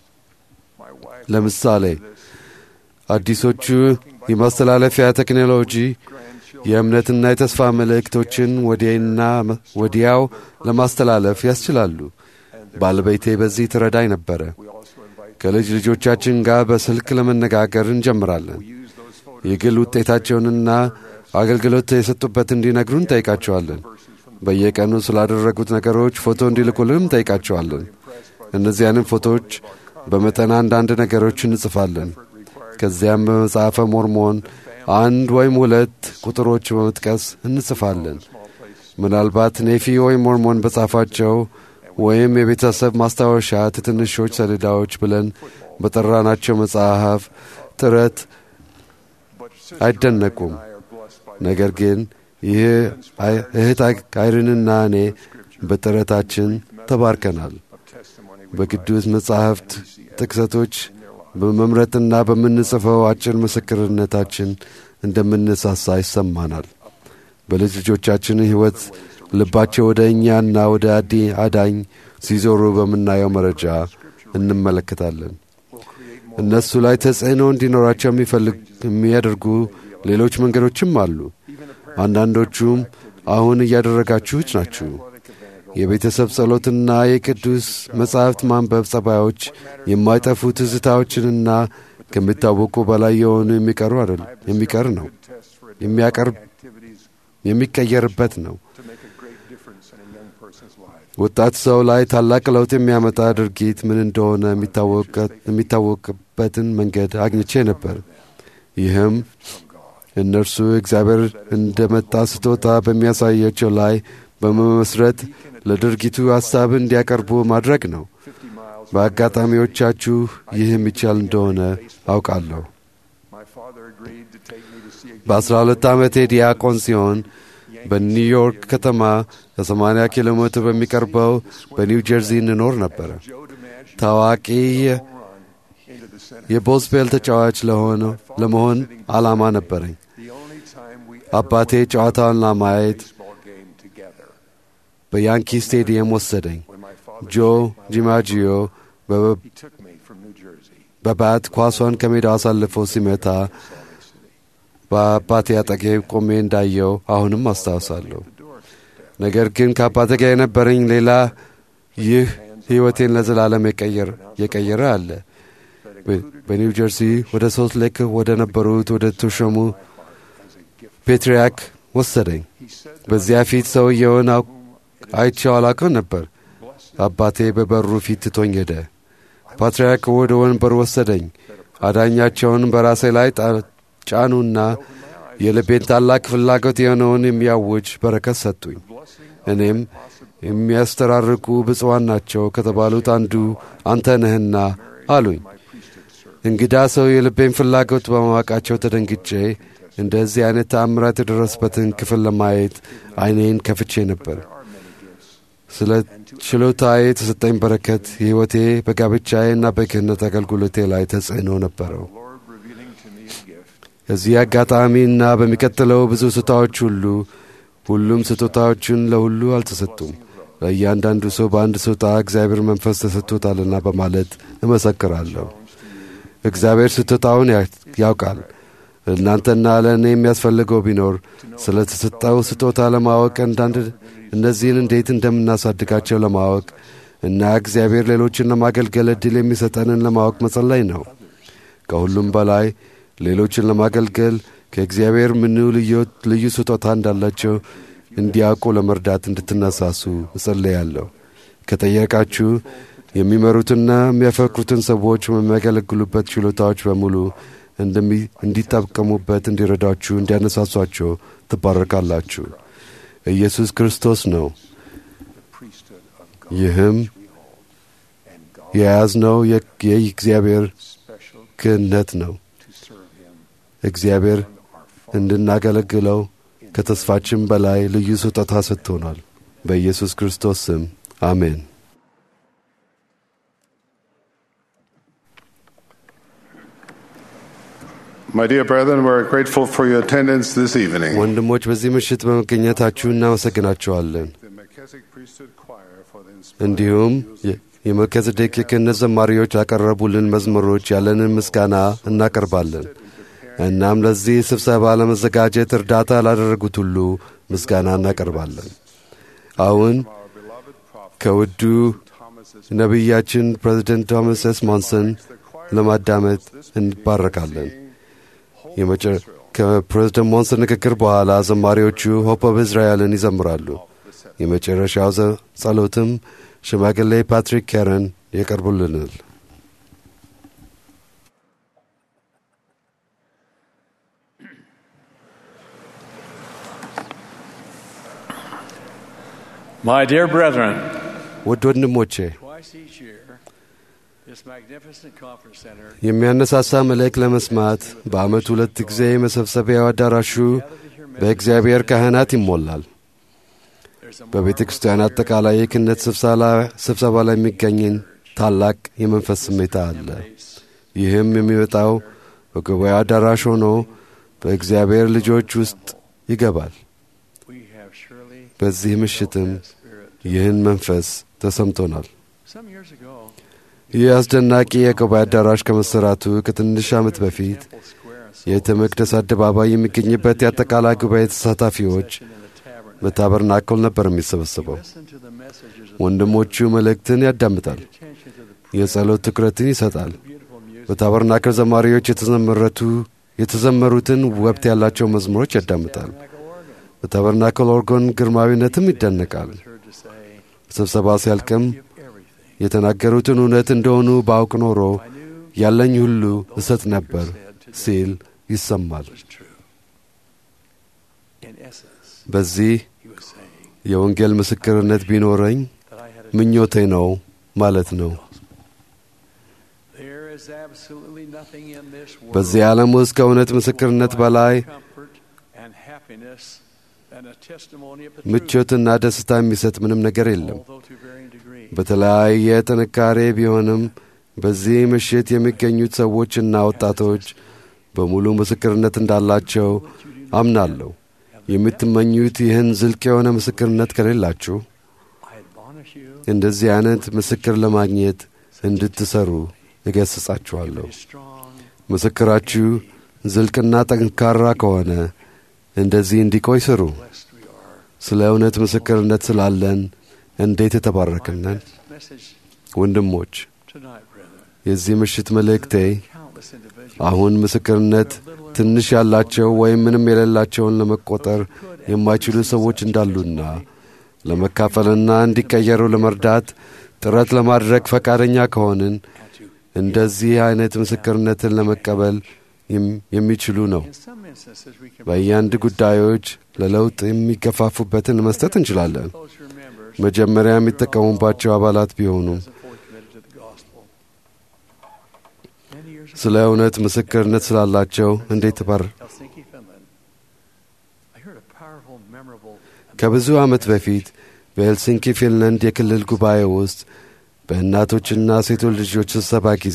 [SPEAKER 4] ለምሳሌ አዲሶቹ የማስተላለፊያ ቴክኖሎጂ የእምነትና የተስፋ መልእክቶችን ወዲያና ወዲያው ለማስተላለፍ ያስችላሉ። ባለቤቴ በዚህ ትረዳኝ ነበረ። ከልጅ ልጆቻችን ጋር በስልክ ለመነጋገር እንጀምራለን። የግል ውጤታቸውንና አገልግሎት የሰጡበት እንዲነግሩን እንጠይቃቸዋለን። በየቀኑ ስላደረጉት ነገሮች ፎቶ እንዲልኩልን እንጠይቃቸዋለን። እነዚያንም ፎቶዎች በመጠን አንዳንድ ነገሮች እንጽፋለን። ከዚያም በመጽሐፈ ሞርሞን አንድ ወይም ሁለት ቁጥሮች በመጥቀስ እንጽፋለን። ምናልባት ኔፊ ወይም ሞርሞን በጻፋቸው ወይም የቤተሰብ ማስታወሻ ትንሾች ሰሌዳዎች ብለን በጠራናቸው መጽሐፍ ጥረት አይደነቁም። ነገር ግን ይህ እህት አይርንና እኔ በጥረታችን ተባርከናል። በቅዱስ መጻሕፍት ጥቅሰቶች በመምረጥና በምንጽፈው አጭር ምስክርነታችን እንደምንሳሳ ይሰማናል። በልጅ ልጆቻችን ሕይወት ልባቸው ወደ እኛና ወደ አዲ አዳኝ ሲዞሩ በምናየው መረጃ እንመለከታለን። እነሱ ላይ ተጽዕኖ እንዲኖራቸው የሚያደርጉ ሌሎች መንገዶችም አሉ። አንዳንዶቹም አሁን እያደረጋችሁት ናችሁ። የቤተሰብ ጸሎትና የቅዱስ መጻሕፍት ማንበብ ጸባዮች የማይጠፉ ትዝታዎችንና ከሚታወቁ በላይ የሆኑ የሚቀሩ አይደል የሚቀር ነው የሚያቀርብ የሚቀየርበት ነው። ወጣት ሰው ላይ ታላቅ ለውጥ የሚያመጣ ድርጊት ምን እንደሆነ የሚታወቅበትን መንገድ አግኝቼ ነበር። ይህም እነርሱ እግዚአብሔር እንደመጣ ስጦታ በሚያሳያቸው ላይ በመመስረት ለድርጊቱ ሐሳብ እንዲያቀርቡ ማድረግ ነው። በአጋጣሚዎቻችሁ ይህ የሚቻል እንደሆነ አውቃለሁ። በአስራ ሁለት ዓመቴ ዲያቆን ሲሆን በኒውዮርክ ከተማ ከ80 ኪሎ ሜትር በሚቀርበው በኒው ጀርዚ እንኖር ነበረ። ታዋቂ የቦስፔል ተጫዋች ለመሆን ዓላማ ነበረኝ። አባቴ ጨዋታውን ለማየት በያንኪ ስቴዲየም ወሰደኝ። ጆ ጂማጂዮ በባት ኳሷን ከሜዳው አሳልፎ ሲመታ በአባቴ አጠገብ ቆሜ እንዳየው አሁንም አስታውሳለሁ። ነገር ግን ከአባቴ ጋር የነበረኝ ሌላ ይህ ሕይወቴን ለዘላለም የቀየረ አለ። በኒው ጀርሲ ወደ ሶልት ሌክ ወደ ነበሩት ወደ ተሾሙ ፔትሪያክ ወሰደኝ። በዚያ ፊት ሰውየውን አይቼው አላውቅም ነበር። አባቴ በበሩ ፊት ትቶኝ ሄደ። ፓትርያርክ ወደ ወንበር ወሰደኝ። አዳኛቸውን በራሴ ላይ ጫኑና የልቤን ታላቅ ፍላጎት የሆነውን የሚያውጅ በረከት ሰጡኝ። እኔም የሚያስተራርቁ ብፁዓን ናቸው ከተባሉት አንዱ አንተ ነህና አሉኝ። እንግዳ ሰው የልቤን ፍላጎት በማወቃቸው ተደንግጬ እንደዚህ አይነት ተአምራት የደረስበትን ክፍል ለማየት ዓይኔን ከፍቼ ነበር። ስለ ችሎታዬ የተሰጠኝ በረከት የሕይወቴ በጋብቻዬና በክህነት አገልግሎቴ ላይ ተጽዕኖ ነበረው። እዚህ አጋጣሚና በሚቀጥለው ብዙ ስጦታዎች ሁሉ ሁሉም ስጦታዎችን ለሁሉ አልተሰጡም። ለእያንዳንዱ ሰው በአንድ ስጦታ እግዚአብሔር መንፈስ ተሰጥቶታልና በማለት እመሰክራለሁ። እግዚአብሔር ስጦታውን ያውቃል። እናንተና ለእኔ የሚያስፈልገው ቢኖር ስለ ተሰጠው ስጦታ ለማወቅ አንዳንድ እነዚህን እንዴት እንደምናሳድጋቸው ለማወቅ እና እግዚአብሔር ሌሎችን ለማገልገል ዕድል የሚሰጠንን ለማወቅ መጸለይ ነው። ከሁሉም በላይ ሌሎችን ለማገልገል ከእግዚአብሔር ምኑ ልዩ ስጦታ እንዳላቸው እንዲያውቁ ለመርዳት እንድትነሳሱ እጸለያለሁ። ከጠየቃችሁ የሚመሩትና የሚያፈቅሩትን ሰዎች የሚያገለግሉበት ችሎታዎች በሙሉ እንዲጠቀሙበት እንዲረዳችሁ፣ እንዲያነሳሷቸው ትባረካላችሁ። ኢየሱስ ክርስቶስ ነው። ይህም የያዝነው የእግዚአብሔር ክህነት ነው። እግዚአብሔር እንድናገለግለው ከተስፋችን በላይ ልዩ ስጦታ ሰጥቶናል። በኢየሱስ ክርስቶስ ስም አሜን።
[SPEAKER 8] My dear brethren, we're grateful for your attendance this evening.
[SPEAKER 4] ወንድሞች በዚህ ምሽት በመገኘታችሁ እናመሰግናችኋለን። እንዲሁም የመልከጼዴቅ የክህነት ዘማሪዎች ያቀረቡልን መዝሙሮች ያለንን ምስጋና እናቀርባለን። እናም ለዚህ ስብሰባ ለመዘጋጀት እርዳታ ላደረጉት ሁሉ ምስጋና እናቀርባለን። አሁን ከውዱ ነቢያችን ፕሬዚደንት ቶማስ ኤስ ሞንሰን ለማዳመጥ እንባረካለን። ከፕሬዝደንት ሞንሰን ንግግር በኋላ ዘማሪዎቹ ሆፕ ኦፍ እስራኤልን ይዘምራሉ። የመጨረሻው ጸሎትም ሽማግሌ ፓትሪክ ካረን ያቀርቡልናል።
[SPEAKER 10] My dear brethren,
[SPEAKER 4] ውድ ወንድሞቼ
[SPEAKER 10] twice each year, this magnificent conference center
[SPEAKER 4] የሚያነሳሳ መልእክት ለመስማት በዓመት ሁለት ጊዜ መሰብሰቢያው አዳራሹ በእግዚአብሔር ካህናት ይሞላል። በቤተ ክርስቲያን አጠቃላይ የክህነት ስብሰባ ላይ የሚገኝን ታላቅ የመንፈስ ስሜታ አለ። ይህም የሚመጣው በጉባኤ አዳራሽ ሆኖ በእግዚአብሔር ልጆች ውስጥ ይገባል። በዚህ ምሽትም ይህን መንፈስ ተሰምቶናል።
[SPEAKER 10] some years ago,
[SPEAKER 4] ይህ አስደናቂ የጉባኤ አዳራሽ ከመሰራቱ ከትንሽ ዓመት በፊት የቤተ መቅደስ አደባባይ የሚገኝበት የአጠቃላይ ጉባኤ ተሳታፊዎች በታበርናክል ነበር የሚሰበሰበው።
[SPEAKER 3] Listen to the messages of
[SPEAKER 4] ወንድሞቹ መልእክትን ያዳምጣል፣
[SPEAKER 3] attention to the
[SPEAKER 4] የጸሎት ትኩረትን ይሰጣል።
[SPEAKER 3] beautiful music.
[SPEAKER 4] በታበርናክል ዘማሪዎች የተዘመረቱ የተዘመሩትን ወቅት ያላቸው መዝሙሮች ያዳምጣል። በታበርናክል ኦርጎን ግርማዊነትም ይደነቃል።
[SPEAKER 3] Heard to say,
[SPEAKER 4] ስብሰባ ሲያልቅም
[SPEAKER 3] give everything.
[SPEAKER 4] የተናገሩትን እውነት እንደሆኑ ባውቅ ኖሮ ያለኝ ሁሉ እሰጥ ነበር ሲል ይሰማል።
[SPEAKER 3] was true. In essence,
[SPEAKER 4] በዚህ
[SPEAKER 3] he was saying
[SPEAKER 4] የወንጌል ምስክርነት ቢኖረኝ
[SPEAKER 3] that I had a
[SPEAKER 4] ምኞቴ ነው ማለት ነው።
[SPEAKER 3] There is absolutely nothing in this world
[SPEAKER 4] በዚህ ዓለም ውስጥ ከእውነት ምስክርነት በላይ
[SPEAKER 3] comfort and happiness and a testimony of the truth,
[SPEAKER 4] ምቾትና ደስታ የሚሰጥ ምንም ነገር የለም።
[SPEAKER 3] although to varying degrees.
[SPEAKER 4] በተለያየ ጥንካሬ ቢሆንም በዚህ ምሽት የሚገኙት ሰዎችና ወጣቶች በሙሉ ምስክርነት እንዳላቸው አምናለሁ። የምትመኙት ይህን ዝልቅ የሆነ ምስክርነት ከሌላችሁ
[SPEAKER 3] I admonish you
[SPEAKER 4] እንደዚህ አይነት ምስክር ለማግኘት እንድትሰሩ እገስጻችኋለሁ።
[SPEAKER 3] be strong,
[SPEAKER 4] ምስክራችሁ ዝልቅና ጠንካራ ከሆነ እንደዚህ እንዲቆይ ስሩ።
[SPEAKER 3] blessed we are.
[SPEAKER 4] ስለ እውነት ምስክርነት ስላለን እንዴት የተባረክነን
[SPEAKER 3] Message
[SPEAKER 4] ወንድሞች።
[SPEAKER 3] tonight, brethren.
[SPEAKER 4] የዚህ ምሽት መልእክቴ
[SPEAKER 3] Countless individuals
[SPEAKER 4] አሁን ምስክርነት ትንሽ ያላቸው ወይም ምንም የሌላቸውን ለመቆጠር የማይችሉ ሰዎች እንዳሉና ለመካፈልና እንዲቀየሩ ለመርዳት ጥረት ለማድረግ ፈቃደኛ ከሆንን እንደዚህ አይነት ምስክርነትን ለመቀበል የም- የሚችሉ ነው።
[SPEAKER 3] in some instances we can
[SPEAKER 4] በአንዳንድ ጉዳዮች ለለውጥ የሚገፋፉበትን መስጠት እንችላለን።
[SPEAKER 3] those who are members
[SPEAKER 4] መጀመሪያ የሚጠቀሙባቸው አባላት ቢሆኑም
[SPEAKER 3] and fully committed to the gospel. Many years
[SPEAKER 4] ስለ እውነት ምስክርነት ስላላቸው እንዴት ባር
[SPEAKER 3] ago, Helsinki, Finland, I heard a powerful, memorable,
[SPEAKER 4] ከብዙ ዓመት በፊት በሄልሲንኪ ፊንላንድ የክልል ጉባኤ ውስጥ በእናቶችና ሴቶች ልጆች ስብሰባ ጊዜ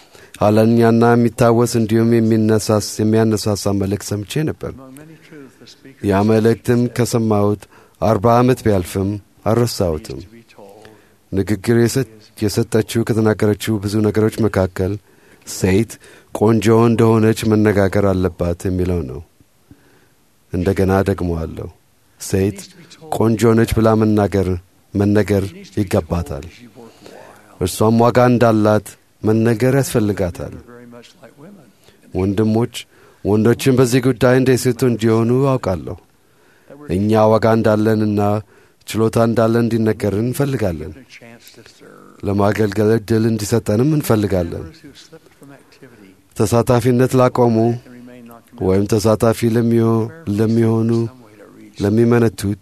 [SPEAKER 4] ኋለኛና የሚታወስ እንዲሁም የሚነሳስ የሚያነሳሳ መልእክት ሰምቼ ነበር።
[SPEAKER 3] among many truths the speaker
[SPEAKER 4] ያ መልእክትም ከሰማሁት አርባ ዓመት ቢያልፍም አልረሳሁትም።
[SPEAKER 3] to be told
[SPEAKER 4] ንግግር የሰ- የሰጠችው ከተናገረችው ብዙ ነገሮች መካከል ሴት ቆንጆ እንደሆነች መነጋገር አለባት የሚለው ነው። እንደገና ደግመዋለሁ። ሴት ቆንጆ ነች ብላ መናገር መነገር ይገባታል። እርሷም ዋጋ እንዳላት መነገር ያስፈልጋታል።
[SPEAKER 3] very much like women.
[SPEAKER 4] ወንድሞች ወንዶችን በዚህ ጉዳይ እንደ ሴቱ እንዲሆኑ አውቃለሁ። እኛ ዋጋ እንዳለንና ችሎታ እንዳለን እንዲነገርን እንፈልጋለን።
[SPEAKER 3] A chance to serve.
[SPEAKER 4] ለማገልገል ዕድል እንዲሰጠንም እንፈልጋለን።
[SPEAKER 3] Those who slipped from activity
[SPEAKER 4] ተሳታፊነት ላቆሙ
[SPEAKER 3] and remain not committed
[SPEAKER 4] ወይም ተሳታፊ ለሚሆ- ለሚሆኑ
[SPEAKER 3] some way to reach
[SPEAKER 4] ለሚመነቱት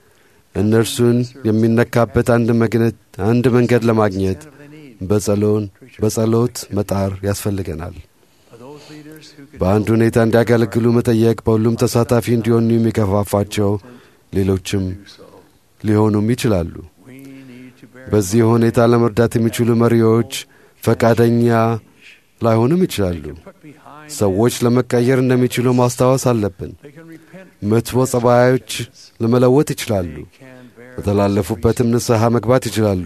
[SPEAKER 4] እነርሱን የሚነካበት አንድ መግነት አንድ መንገድ ለማግኘት
[SPEAKER 3] of they need.
[SPEAKER 4] በጸሎን በጸሎት መጣር ያስፈልገናል።
[SPEAKER 3] For those leaders who could
[SPEAKER 4] በአንድ ሁኔታ እንዲያገለግሉ መጠየቅ በሁሉም ተሳታፊ እንዲሆኑ የሚገፋፋቸው ሌሎችም
[SPEAKER 3] do so,
[SPEAKER 4] ሊሆኑም ይችላሉ።
[SPEAKER 3] we need to bear
[SPEAKER 4] በዚህ ሁኔታ ለመርዳት የሚችሉ መሪዎች ፈቃደኛ ላይሆኑም ይችላሉ።
[SPEAKER 3] put behind
[SPEAKER 4] ሰዎች ለመቀየር እንደሚችሉ ማስታወስ አለብን።
[SPEAKER 3] they can repent
[SPEAKER 4] መጥፎ ጸባዮች ለመለወጥ ይችላሉ።
[SPEAKER 3] can bear
[SPEAKER 4] በተላለፉበትም ንስሐ መግባት ይችላሉ።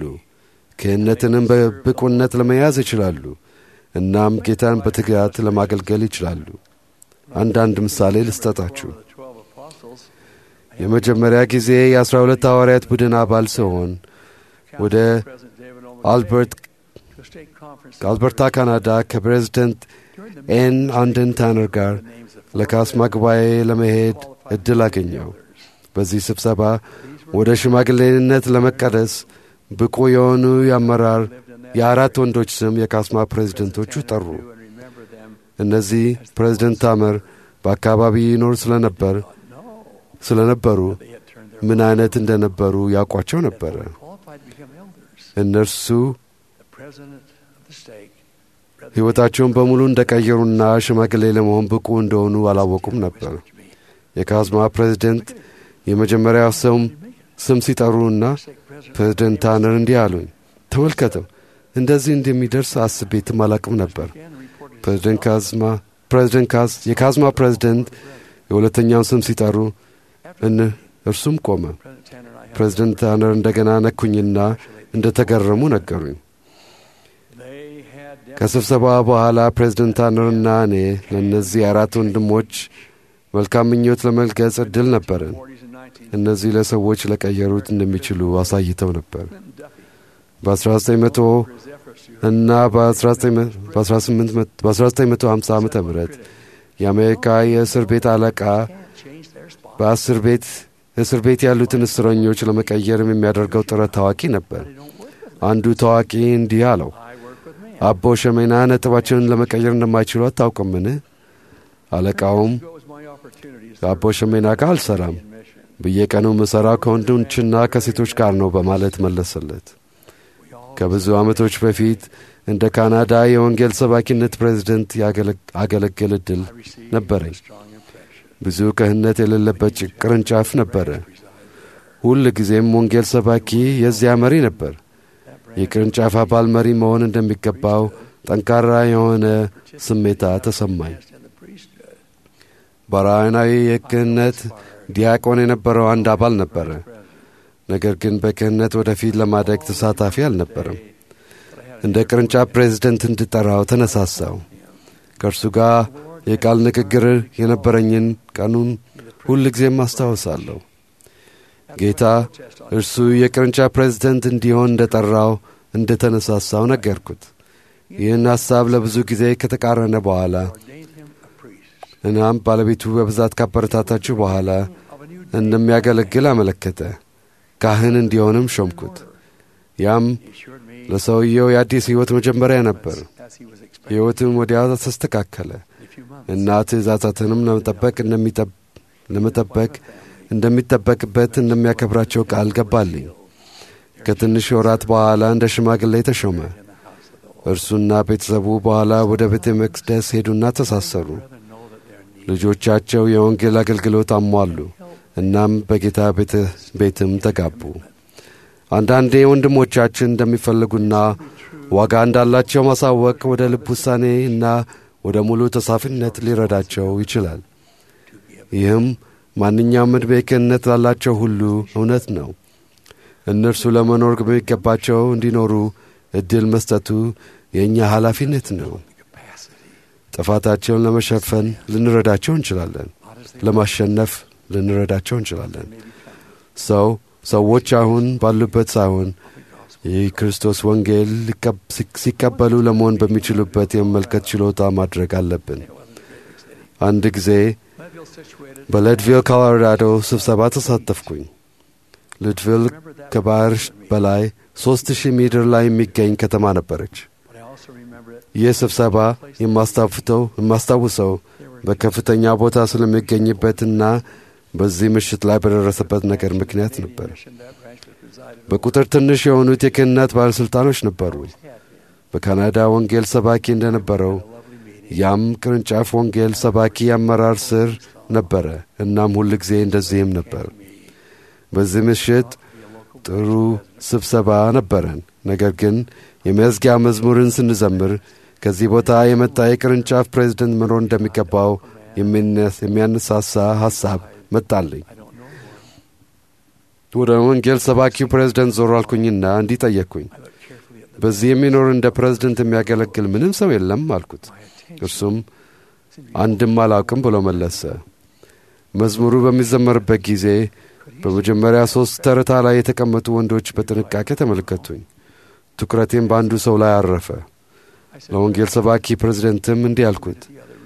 [SPEAKER 4] ክህነትንም በብቁነት ለመያዝ ይችላሉ። እናም ጌታን በትጋት ለማገልገል ይችላሉ። አንዳንድ ምሳሌ ልስጠጣችሁ።
[SPEAKER 3] the twelve apostles
[SPEAKER 4] የመጀመሪያ ጊዜ የአስራ ሁለት ሐዋርያት ቡድን አባል ሲሆን ወደ
[SPEAKER 3] President David Olmsted
[SPEAKER 4] አልበርት
[SPEAKER 3] to a state conference
[SPEAKER 4] ከአልበርታ ካናዳ ከፕሬዝደንት
[SPEAKER 3] during the
[SPEAKER 4] ኤን አንደን ታነር ጋር
[SPEAKER 3] names of
[SPEAKER 4] ለካስማ ጉባኤ ለመሄድ እድል አገኘው። በዚህ ስብሰባ ወደ ሽማግሌነት ለመቀደስ ብቁ የሆኑ የአመራር የአራት ወንዶች ስም የካስማ ፕሬዝደንቶቹ ጠሩ።
[SPEAKER 3] and remember them
[SPEAKER 4] እነዚህ ፕሬዝደንት ታመር በአካባቢ ይኖር ስለነበር ስለነበሩ
[SPEAKER 3] they had turned their
[SPEAKER 4] ምን አይነት እንደነበሩ ያውቋቸው ነበረ።
[SPEAKER 3] qualified to become elders
[SPEAKER 4] እነርሱ
[SPEAKER 3] the president of the stake Brother
[SPEAKER 4] ሕይወታቸውን በሙሉ እንደቀየሩና ሽማግሌ ለመሆን ብቁ እንደሆኑ አላወቁም ነበር። የካዝማ ፕሬዝደንት የመጀመሪያው ሰው ስም ሲጠሩና ፕሬዝደንት ታነር እንዲህ አሉኝ፣ ተመልከተው እንደዚህ እንደሚደርስ አስቤትም አላቅም ነበር። ፕሬዝደንት ካዝማ ፕሬዝደንት ካዝ የካዝማ ፕሬዝደንት የሁለተኛውን ስም ሲጠሩ እን እርሱም ቆመ።
[SPEAKER 3] President Tanner and I had
[SPEAKER 4] ፕሬዝደንት ታነር እንደገና ነኩኝና እንደ ተገረሙ ነገሩኝ።
[SPEAKER 3] they had
[SPEAKER 4] ከስብሰባ በኋላ ፕሬዝደንት ታነርና እኔ ለእነዚህ አራት ወንድሞች መልካም ምኞት ለመግለጽ ዕድል ነበረን።
[SPEAKER 3] 40s and
[SPEAKER 4] እነዚህ ለሰዎች ለቀየሩት እንደሚችሉ አሳይተው ነበር። በ1900 እና በ1950 ዓ ም የአሜሪካ የእስር ቤት አለቃ በአስር ቤት እስር ቤት ያሉትን እስረኞች ለመቀየርም የሚያደርገው ጥረት ታዋቂ ነበር። አንዱ ታዋቂ እንዲህ አለው፣ አቦ ሸሜና ነጥባቸውን ለመቀየር እንደማይችሉ አታውቅምን? አለቃውም ከአቦ ሸሜና ጋር አልሰራም፣ በየቀኑ ምሠራው ከወንዶችና ከሴቶች ጋር ነው በማለት መለሰለት። ከብዙ ዓመቶች በፊት እንደ ካናዳ የወንጌል ሰባኪነት ፕሬዝደንት አገለግል ዕድል ነበረኝ። ብዙ ክህነት የሌለበት ቅርንጫፍ ነበረ። ሁል ጊዜም ወንጌል ሰባኪ የዚያ መሪ ነበር። የቅርንጫፍ አባል መሪ መሆን እንደሚገባው ጠንካራ የሆነ ስሜታ ተሰማኝ። በራዕናዊ የክህነት ዲያቆን የነበረው አንድ አባል ነበረ። ነገር ግን በክህነት ወደፊት ለማደግ ተሳታፊ አልነበረም። እንደ ቅርንጫፍ ፕሬዝደንት እንድጠራው ተነሳሳው። ከእርሱ ጋር የቃል ንግግር የነበረኝን ቀኑን ሁል ጊዜም አስታውሳለሁ። ጌታ እርሱ የቅርንጫፍ ፕሬዝደንት እንዲሆን እንደ ጠራው እንደ ተነሳሳው ነገርኩት። ይህን ሐሳብ ለብዙ ጊዜ ከተቃረነ በኋላ እናም ባለቤቱ በብዛት ካበረታታችሁ በኋላ እንደሚያገለግል አመለከተ። ካህን እንዲሆንም ሾምኩት። ያም ለሰውየው የአዲስ ሕይወት መጀመሪያ ነበር። ሕይወትም ወዲያው ተስተካከለ እና ትእዛዛትንም ለመጠበቅ ለመጠበቅ እንደሚጠበቅበት እንደሚያከብራቸው ቃል ገባልኝ። ከትንሽ ወራት በኋላ እንደ ሽማግሌ ተሾመ። እርሱና ቤተሰቡ በኋላ ወደ ቤተ መቅደስ ሄዱና ተሳሰሩ። ልጆቻቸው የወንጌል አገልግሎት አሟሉ። እናም በጌታ ቤትም ተጋቡ። አንዳንዴ ወንድሞቻችን እንደሚፈልጉና ዋጋ እንዳላቸው ማሳወቅ ወደ ልብ ውሳኔ እና ወደ ሙሉ ተሳፊነት ሊረዳቸው ይችላል። ይህም ማንኛውም ዕድሜ ክህነት ላላቸው ሁሉ እውነት ነው። እነርሱ ለመኖር በሚገባቸው እንዲኖሩ ዕድል መስጠቱ የእኛ ኃላፊነት ነው። ጥፋታቸውን ለመሸፈን ልንረዳቸው እንችላለን። ለማሸነፍ ልንረዳቸው እንችላለን። ሰው ሰዎች አሁን ባሉበት ሳይሆን የክርስቶስ ወንጌል ሲቀበሉ ለመሆን በሚችሉበት የመመልከት ችሎታ ማድረግ አለብን። አንድ ጊዜ በሌድቪል ኮሎራዶ ስብሰባ ተሳተፍኩኝ። ሌድቪል ከባህር በላይ ሦስት ሺህ ሜትር ላይ የሚገኝ ከተማ ነበረች። ይህ ስብሰባ የማስታፍተው የማስታውሰው በከፍተኛ ቦታ ስለሚገኝበትና በዚህ ምሽት ላይ በደረሰበት ነገር ምክንያት ነበር። በቁጥር ትንሽ የሆኑት የክህነት ባለሥልጣኖች ነበሩ። በካናዳ ወንጌል ሰባኪ እንደነበረው ያም ቅርንጫፍ ወንጌል ሰባኪ አመራር ስር ነበረ። እናም ሁል ጊዜ እንደዚህም ነበር። በዚህ ምሽት ጥሩ ስብሰባ ነበረን። ነገር ግን የመዝጊያ መዝሙርን ስንዘምር ከዚህ ቦታ የመጣ የቅርንጫፍ ፕሬዝደንት መኖር እንደሚገባው የሚያነሳሳ ሐሳብ መጣልኝ። ወደ ወንጌል ሰባኪው ፕሬዝደንት ዞር አልኩኝና እንዲህ ጠየቅኩኝ። በዚህ የሚኖር እንደ ፕሬዝደንት የሚያገለግል ምንም ሰው የለም አልኩት። እርሱም አንድም አላውቅም ብሎ መለሰ። መዝሙሩ በሚዘመርበት ጊዜ በመጀመሪያ ሦስት ተርታ ላይ የተቀመጡ ወንዶች በጥንቃቄ ተመለከቱኝ። ትኩረቴም በአንዱ ሰው ላይ አረፈ። ለወንጌል ሰባኪ ፕሬዝደንትም እንዲህ አልኩት፣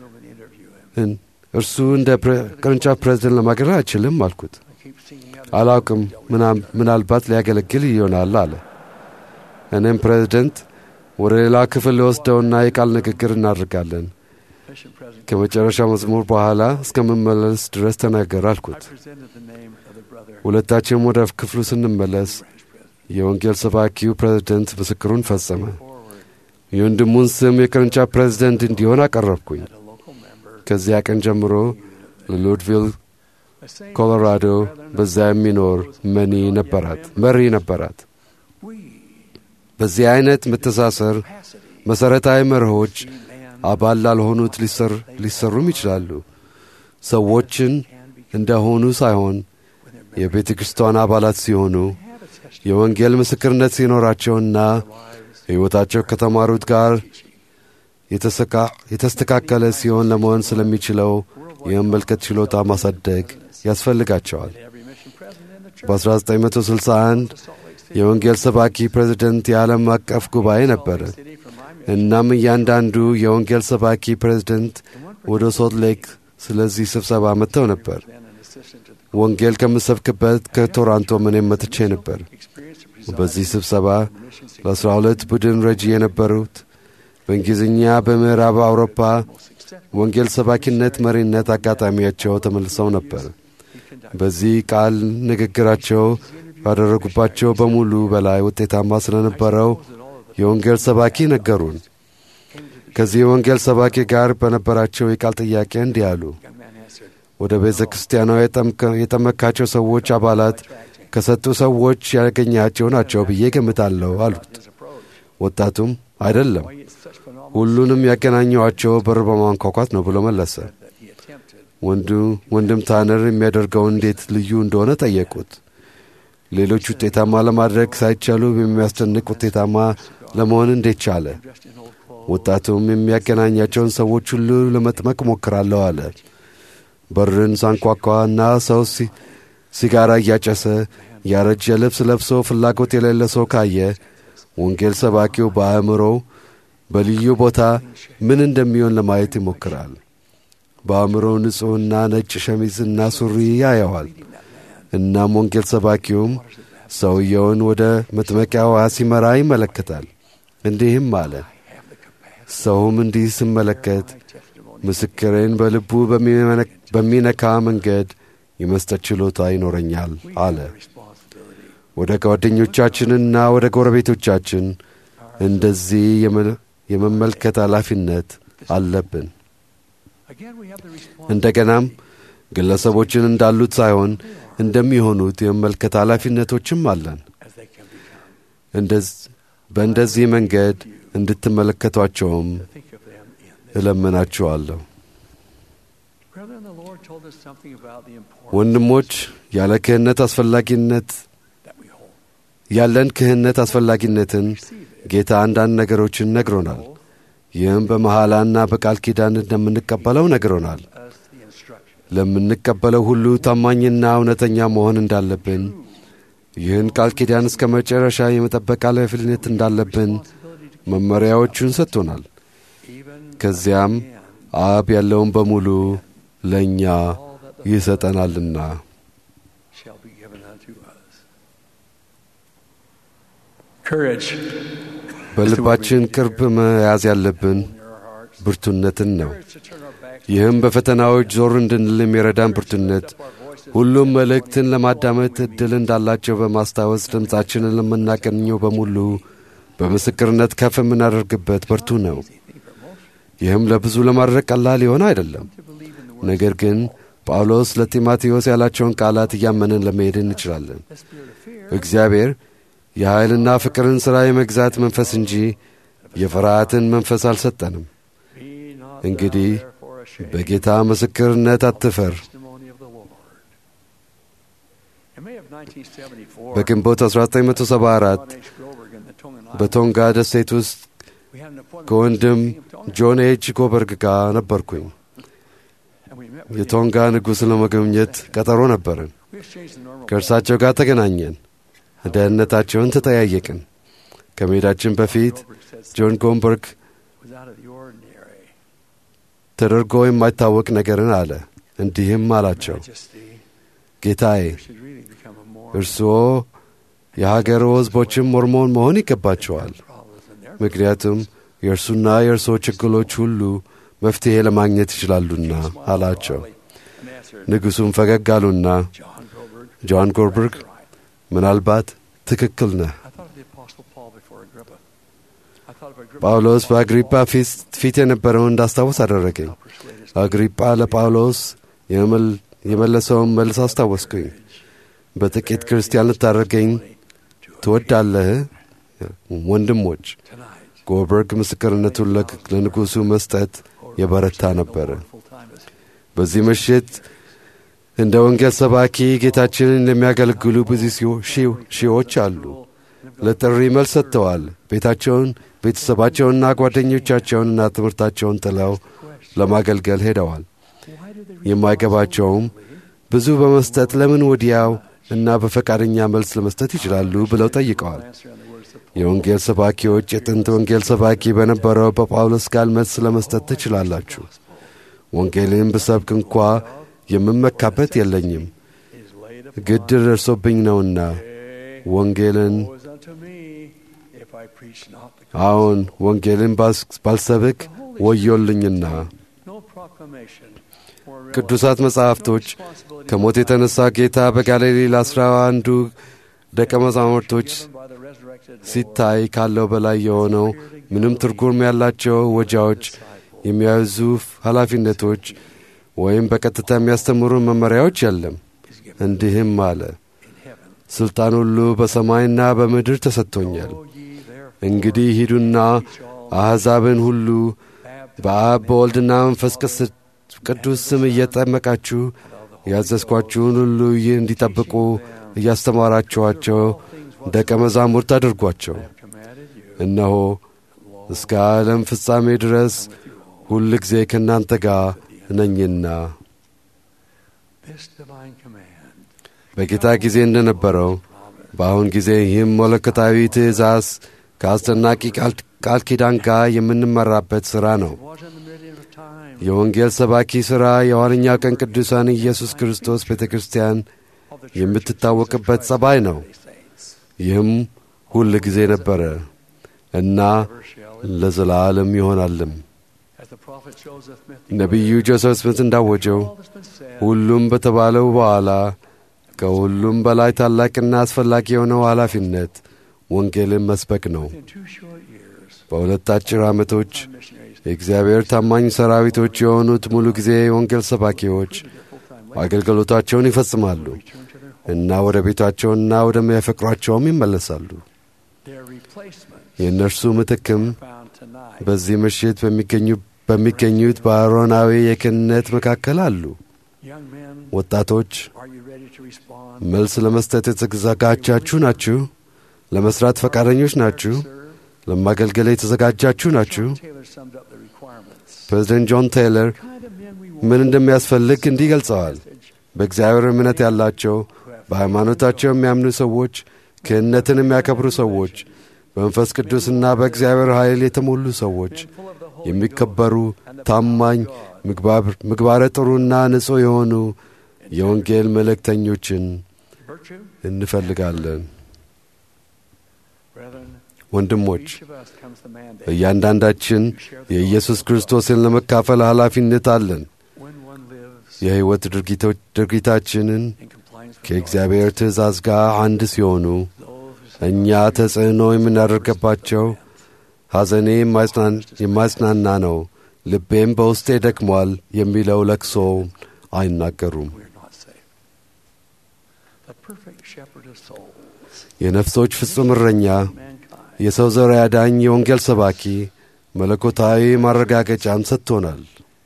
[SPEAKER 4] እርሱ እንደ ቅርንጫፍ ፕሬዝደንት ለማገልገል አይችልም አልኩት። አላውቅም፣ ምናልባት ሊያገለግል ይሆናል አለ። እኔም ፕሬዝደንት ወደ ሌላ ክፍል ሊወስደውና የቃል ንግግር እናደርጋለን። ከመጨረሻ መዝሙር በኋላ እስከምመለስ ድረስ ተናገር አልኩት። ሁለታችንም ወደ ክፍሉ ስንመለስ የወንጌል ሰባኪው ፕሬዝደንት ምስክሩን ፈጸመ። የወንድሙን ስም የቅርንጫፍ ፕሬዝደንት እንዲሆን አቀረብኩኝ። ከዚያ ቀን ጀምሮ ለሎድቪል ኮሎራዶ በዚያ የሚኖር መኒ ነበራት መሪ ነበራት። በዚህ አይነት መተሳሰር መሠረታዊ መርሆች አባል ላልሆኑት ሊሰሩም ይችላሉ። ሰዎችን እንደሆኑ ሳይሆን የቤተ ክርስቲያን አባላት ሲሆኑ የወንጌል ምስክርነት ሲኖራቸውና ሕይወታቸው ከተማሩት ጋር የተስተካከለ ሲሆን ለመሆን ስለሚችለው የመመልከት ችሎታ ማሳደግ ያስፈልጋቸዋል። በ1961 የወንጌል ሰባኪ ፕሬዝደንት የዓለም አቀፍ ጉባኤ ነበረ። እናም እያንዳንዱ የወንጌል ሰባኪ ፕሬዝደንት ወደ ሶልት ሌክ ስለዚህ ስብሰባ መጥተው ነበር። ወንጌል ከምሰብክበት ከቶራንቶ እኔም መጥቼ ነበር። በዚህ ስብሰባ ለአስራ ሁለት ቡድን ረጂ የነበሩት በእንግሊዝኛ በምዕራብ አውሮፓ ወንጌል ሰባኪነት መሪነት አጋጣሚያቸው ተመልሰው ነበር። በዚህ ቃል ንግግራቸው ባደረጉባቸው በሙሉ በላይ ውጤታማ ስለነበረው የወንጌል ሰባኪ ነገሩን። ከዚህ የወንጌል ሰባኪ ጋር በነበራቸው የቃል ጥያቄ እንዲህ አሉ። ወደ ቤተ ክርስቲያኗ የጠመካቸው ሰዎች አባላት ከሰጡ ሰዎች ያገኛቸው ናቸው ብዬ ገምታለሁ አሉት። ወጣቱም አይደለም፣ ሁሉንም ያገናኘዋቸው በር በማንኳኳት ነው ብሎ መለሰ። ወንድም ታነር የሚያደርገው እንዴት ልዩ እንደሆነ ጠየቁት። ሌሎች ውጤታማ ለማድረግ ሳይቻሉ የሚያስደንቅ ውጤታማ ለመሆን እንዴት ቻለ? ወጣቱም የሚያገናኛቸውን ሰዎች ሁሉ ለመጥመቅ ሞክራለሁ አለ። በርን ሳንኳኳ እና ሰው ሲጋራ እያጨሰ ያረጀ ልብስ ለብሶ ፍላጎት የሌለ ሰው ካየ ወንጌል ሰባኪው በአእምሮው በልዩ ቦታ ምን እንደሚሆን ለማየት ይሞክራል። በአእምሮው ንጹሕና ነጭ ሸሚዝና ሱሪ ያየዋል። እናም ወንጌል ሰባኪውም ሰውየውን ወደ መጥመቂያ ውሃ ሲመራ ይመለከታል። እንዲህም አለ። ሰውም እንዲህ ስመለከት ምስክሬን በልቡ በሚነካ መንገድ የመስጠት ችሎታ ይኖረኛል አለ። ወደ ጓደኞቻችንና ወደ ጎረቤቶቻችን እንደዚህ የመመልከት ኃላፊነት አለብን። እንደገናም ግለሰቦችን እንዳሉት ሳይሆን እንደሚሆኑት የመመልከት ኃላፊነቶችም አለን። በእንደዚህ መንገድ እንድትመለከቷቸውም እለምናችኋለሁ። ወንድሞች ያለ ክህነት አስፈላጊነት ያለን ክህነት አስፈላጊነትን ጌታ አንዳንድ ነገሮችን ነግሮናል። ይህም በመሐላና በቃል ኪዳን እንደምንቀበለው ነግሮናል። ለምንቀበለው ሁሉ ታማኝና እውነተኛ መሆን እንዳለብን፣ ይህን ቃል ኪዳን እስከ መጨረሻ የመጠበቅ ኃላፊነት እንዳለብን መመሪያዎቹን ሰጥቶናል። ከዚያም አብ ያለውን በሙሉ ለእኛ ይሰጠናልና። በልባችን ቅርብ መያዝ ያለብን ብርቱነትን ነው። ይህም በፈተናዎች ዞር እንድንል የሚረዳን ብርቱነት ሁሉም መልእክትን ለማዳመጥ ዕድል እንዳላቸው በማስታወስ ድምፃችንን ለምናገኘው በሙሉ በምስክርነት ከፍ የምናደርግበት ብርቱ ነው። ይህም ለብዙ ለማድረግ ቀላል የሆነ አይደለም። ነገር ግን ጳውሎስ ለጢሞቴዎስ ያላቸውን ቃላት እያመንን ለመሄድ እንችላለን። እግዚአብሔር የኃይልና ፍቅርን ሥራ የመግዛት መንፈስ እንጂ የፍርሃትን መንፈስ አልሰጠንም። እንግዲህ በጌታ ምስክርነት አትፈር። በግንቦት 1974 በቶንጋ ደሴት ውስጥ ከወንድም ጆን ኤች ጎበርግ ጋር ነበርኩኝ። የቶንጋ ንጉሥ ለመጎብኘት ቀጠሮ ነበርን። ከእርሳቸው ጋር ተገናኘን። ደህንነታቸውን ተጠያየቅን። ከመሄዳችን በፊት ጆን ጎንበርግ ተደርጎ የማይታወቅ ነገርን አለ። እንዲህም አላቸው፣ ጌታዬ እርስዎ የሀገሩ ሕዝቦችም ሞርሞን መሆን ይገባቸዋል። ምክንያቱም የእርሱና የእርስዎ ችግሮች ሁሉ መፍትሔ ለማግኘት ይችላሉና አላቸው። ንጉሡም ፈገግ አሉና ጆን ጎልበርግ ምናልባት ትክክል ነህ። ጳውሎስ በአግሪጳ ፊት የነበረውን እንዳስታወስ አደረገኝ። አግሪጳ ለጳውሎስ የመለሰውን መልስ አስታወስኩኝ። በጥቂት ክርስቲያን ልታደርገኝ ትወዳለህ? ወንድሞች ጎልበርግ ምስክርነቱን ለንጉሡ መስጠት የበረታ ነበረ። በዚህ ምሽት እንደ ወንጌል ሰባኪ ጌታችንን የሚያገለግሉ ብዙ ሺዎች አሉ። ለጥሪ መልስ ሰጥተዋል። ቤታቸውን፣ ቤተሰባቸውንና ጓደኞቻቸውንና ትምህርታቸውን ጥለው ለማገልገል ሄደዋል። የማይገባቸውም ብዙ በመስጠት ለምን ወዲያው እና በፈቃደኛ መልስ ለመስጠት ይችላሉ ብለው ጠይቀዋል። የወንጌል ሰባኪዎች የጥንት ወንጌል ሰባኪ በነበረው በጳውሎስ ቃል መልስ ለመስጠት ትችላላችሁ። ወንጌልን ብሰብክ እንኳ የምመካበት የለኝም፣ ግድ ደርሶብኝ ነውና ወንጌልን አዎን ወንጌልን ባልሰብክ ወዮልኝና። ቅዱሳት መጻሕፍቶች ከሞት የተነሣ ጌታ በጋሊሌ ለአስራ አንዱ ደቀ መዛሙርቶች ሲታይ ካለው በላይ የሆነው ምንም ትርጉም ያላቸው ወጃዎች፣ የሚያዙ ኃላፊነቶች ወይም በቀጥታ የሚያስተምሩ መመሪያዎች የለም። እንዲህም አለ፣ ሥልጣን ሁሉ በሰማይና በምድር ተሰጥቶኛል። እንግዲህ ሂዱና አሕዛብን ሁሉ በአብ በወልድና መንፈስ ቅዱስ ስም እየጠመቃችሁ ያዘዝኳችሁን ሁሉ ይህ እንዲጠብቁ እያስተማራችኋቸው ደቀ መዛሙርት አድርጓቸው። እነሆ እስከ ዓለም ፍጻሜ ድረስ ሁል ጊዜ ከእናንተ ጋር ነኝና። በጌታ ጊዜ እንደነበረው በአሁን ጊዜ ይህም መለኮታዊ ትእዛዝ ከአስደናቂ ቃል ኪዳን ጋር የምንመራበት ሥራ ነው። የወንጌል ሰባኪ ሥራ የኋለኛው ቀን ቅዱሳን ኢየሱስ ክርስቶስ ቤተ ክርስቲያን የምትታወቅበት ጸባይ ነው። ይህም ሁል ጊዜ ነበረ እና ለዘላለም ይሆናልም። ነቢዩ ጆሴፍ ስሚት እንዳወጀው ሁሉም በተባለው በኋላ ከሁሉም በላይ ታላቅና አስፈላጊ የሆነው ኃላፊነት ወንጌልን መስበክ ነው። በሁለት አጭር ዓመቶች የእግዚአብሔር ታማኝ ሰራዊቶች የሆኑት ሙሉ ጊዜ የወንጌል ሰባኪዎች አገልግሎታቸውን ይፈጽማሉ እና ወደ ቤታቸውና ወደሚያፈቅሯቸውም ይመለሳሉ። የእነርሱ ምትክም በዚህ ምሽት በሚገኙት በአሮናዊ የክህነት መካከል አሉ። ወጣቶች መልስ ለመስጠት የተዘጋጃችሁ ናችሁ? ለመስራት ፈቃደኞች ናችሁ? ለማገልገል የተዘጋጃችሁ ናችሁ? ፕሬዚደንት ጆን ቴይለር ምን እንደሚያስፈልግ እንዲህ ገልጸዋል። በእግዚአብሔር እምነት ያላቸው፣ በሃይማኖታቸው የሚያምኑ ሰዎች፣ ክህነትን የሚያከብሩ ሰዎች፣ በመንፈስ ቅዱስና በእግዚአብሔር ኃይል የተሞሉ ሰዎች፣ የሚከበሩ፣ ታማኝ፣ ምግባረ ጥሩና ንጹሕ የሆኑ የወንጌል መልእክተኞችን እንፈልጋለን። ወንድሞች እያንዳንዳችን የኢየሱስ ክርስቶስን ለመካፈል ኃላፊነት አለን። የሕይወት ድርጊታችንን ከእግዚአብሔር ትእዛዝ ጋር አንድ ሲሆኑ እኛ ተጽዕኖ የምናደርገባቸው ሐዘኔ የማጽናና ነው፣ ልቤም በውስጤ ደክሟል የሚለው ለቅሶ አይናገሩም። የነፍሶች ፍጹም እረኛ የሰው ዘር ያዳኝ የወንጌል ሰባኪ መለኮታዊ ማረጋገጫን ሰጥቶናል።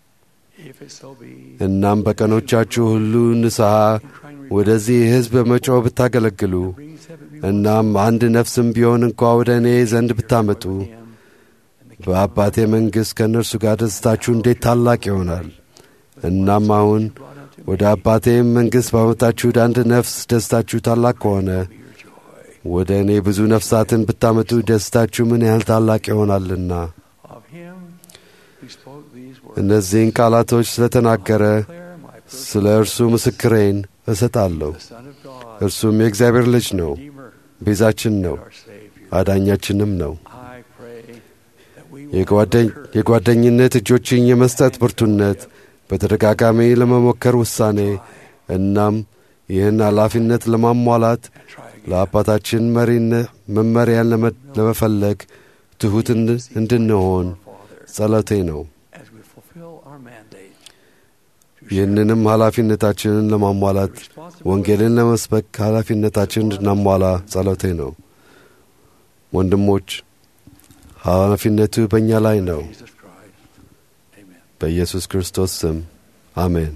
[SPEAKER 4] እናም በቀኖቻችሁ ሁሉ ንስሐ ወደዚህ ሕዝብ በመጮህ ብታገለግሉ እናም አንድ ነፍስም ቢሆን እንኳ ወደ እኔ ዘንድ ብታመጡ በአባቴ መንግሥት ከእነርሱ ጋር ደስታችሁ እንዴት ታላቅ ይሆናል። እናም አሁን ወደ አባቴም መንግሥት ባመጣችሁት አንድ ነፍስ ደስታችሁ ታላቅ ከሆነ ወደ እኔ ብዙ ነፍሳትን ብታመጡ ደስታችሁ ምን ያህል ታላቅ ይሆናልና። እነዚህን ቃላቶች ስለተናገረ ስለ እርሱ ምስክሬን እሰጣለሁ። እርሱም የእግዚአብሔር ልጅ ነው፣ ቤዛችን ነው፣ አዳኛችንም ነው። የጓደኝነት እጆችን የመስጠት ብርቱነት፣ በተደጋጋሚ ለመሞከር ውሳኔ፣ እናም ይህን ኃላፊነት ለማሟላት ለአባታችን መመሪያን ለመፈለግ ትሑት እንድንሆን ጸሎቴ ነው። ይህንንም ኃላፊነታችንን ለማሟላት ወንጌልን ለመስበክ ኃላፊነታችንን እንድናሟላ ጸሎቴ ነው። ወንድሞች ኃላፊነቱ በእኛ ላይ ነው። በኢየሱስ ክርስቶስ ስም አሜን።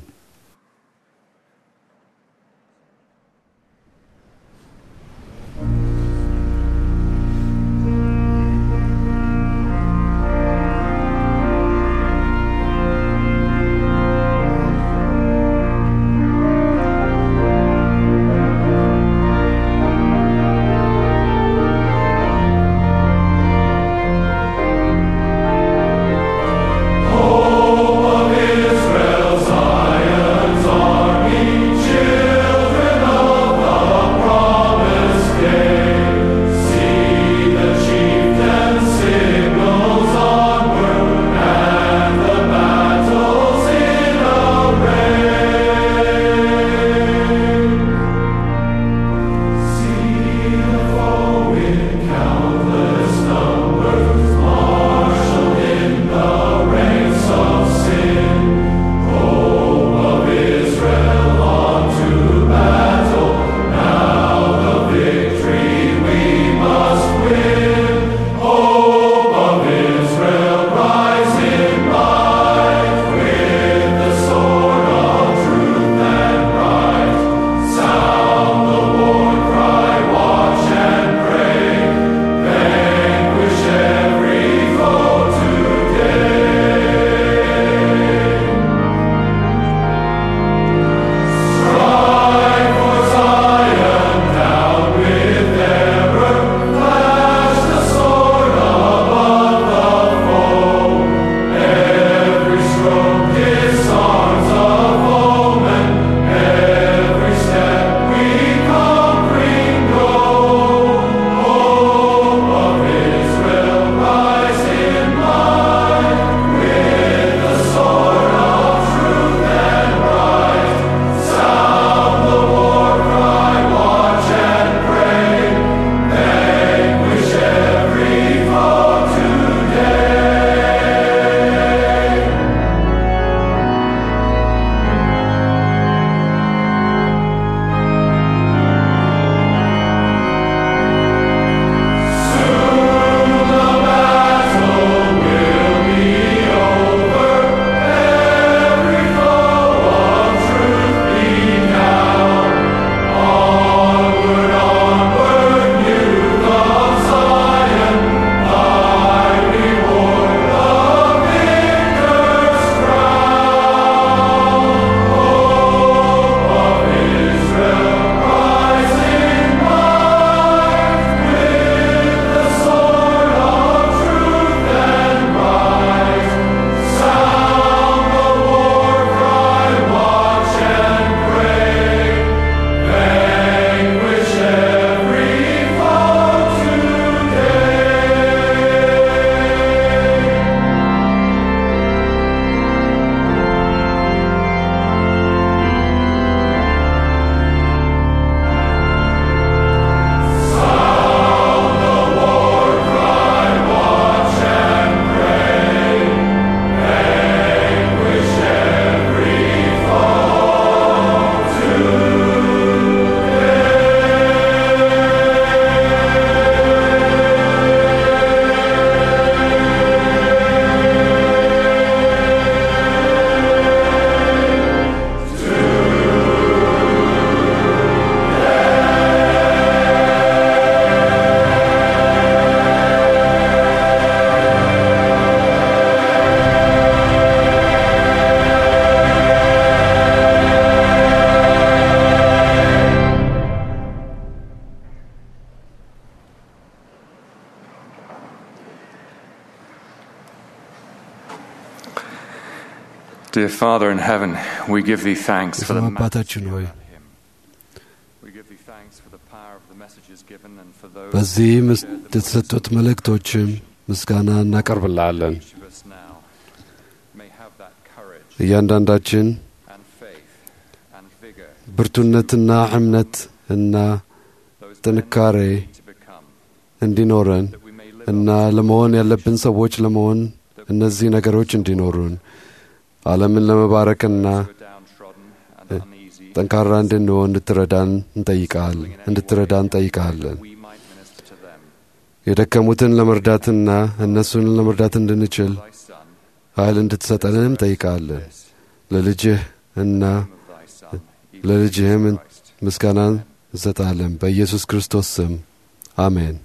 [SPEAKER 11] Dear Father in heaven, we give thee thanks for the
[SPEAKER 4] የሰማይ አባታችን
[SPEAKER 11] majesty
[SPEAKER 4] ሆይ
[SPEAKER 11] about him. We give thee thanks for the power of the messages given and for those
[SPEAKER 4] በዚህ
[SPEAKER 11] who
[SPEAKER 4] ምስ-
[SPEAKER 11] shared the
[SPEAKER 4] የተሰጡት መልእክቶችም ምስጋና እናቀርብልሃለን።
[SPEAKER 11] each of us now may have that courage
[SPEAKER 4] እያንዳንዳችን
[SPEAKER 11] and faith and vigor
[SPEAKER 4] ብርቱነትና እምነት እና
[SPEAKER 11] those
[SPEAKER 4] ጥንካሬ
[SPEAKER 11] men we need to become,
[SPEAKER 4] እንዲኖረን
[SPEAKER 11] that we may live
[SPEAKER 4] እና ለመሆን ያለብን ሰዎች ለመሆን እነዚህ ነገሮች እንዲኖሩን ዓለምን ለመባረክና
[SPEAKER 11] who are downtrodden and uneasy,
[SPEAKER 4] ጠንካራ እንድንሆን እንድትረዳን እንጠይቃለን እንድትረዳን እንጠይቃለን።
[SPEAKER 11] we might minister to them.
[SPEAKER 4] የደከሙትን ለመርዳትና እነሱን ለመርዳት እንድንችል
[SPEAKER 11] Thy Son,
[SPEAKER 4] ኃይል እንድትሰጠንም እንጠይቃለን። ለልጅህ እና
[SPEAKER 11] of thy Son, even
[SPEAKER 4] ለልጅህም
[SPEAKER 11] Christ.
[SPEAKER 4] ምስጋናን እንሰጣለን። በኢየሱስ ክርስቶስ ስም አሜን።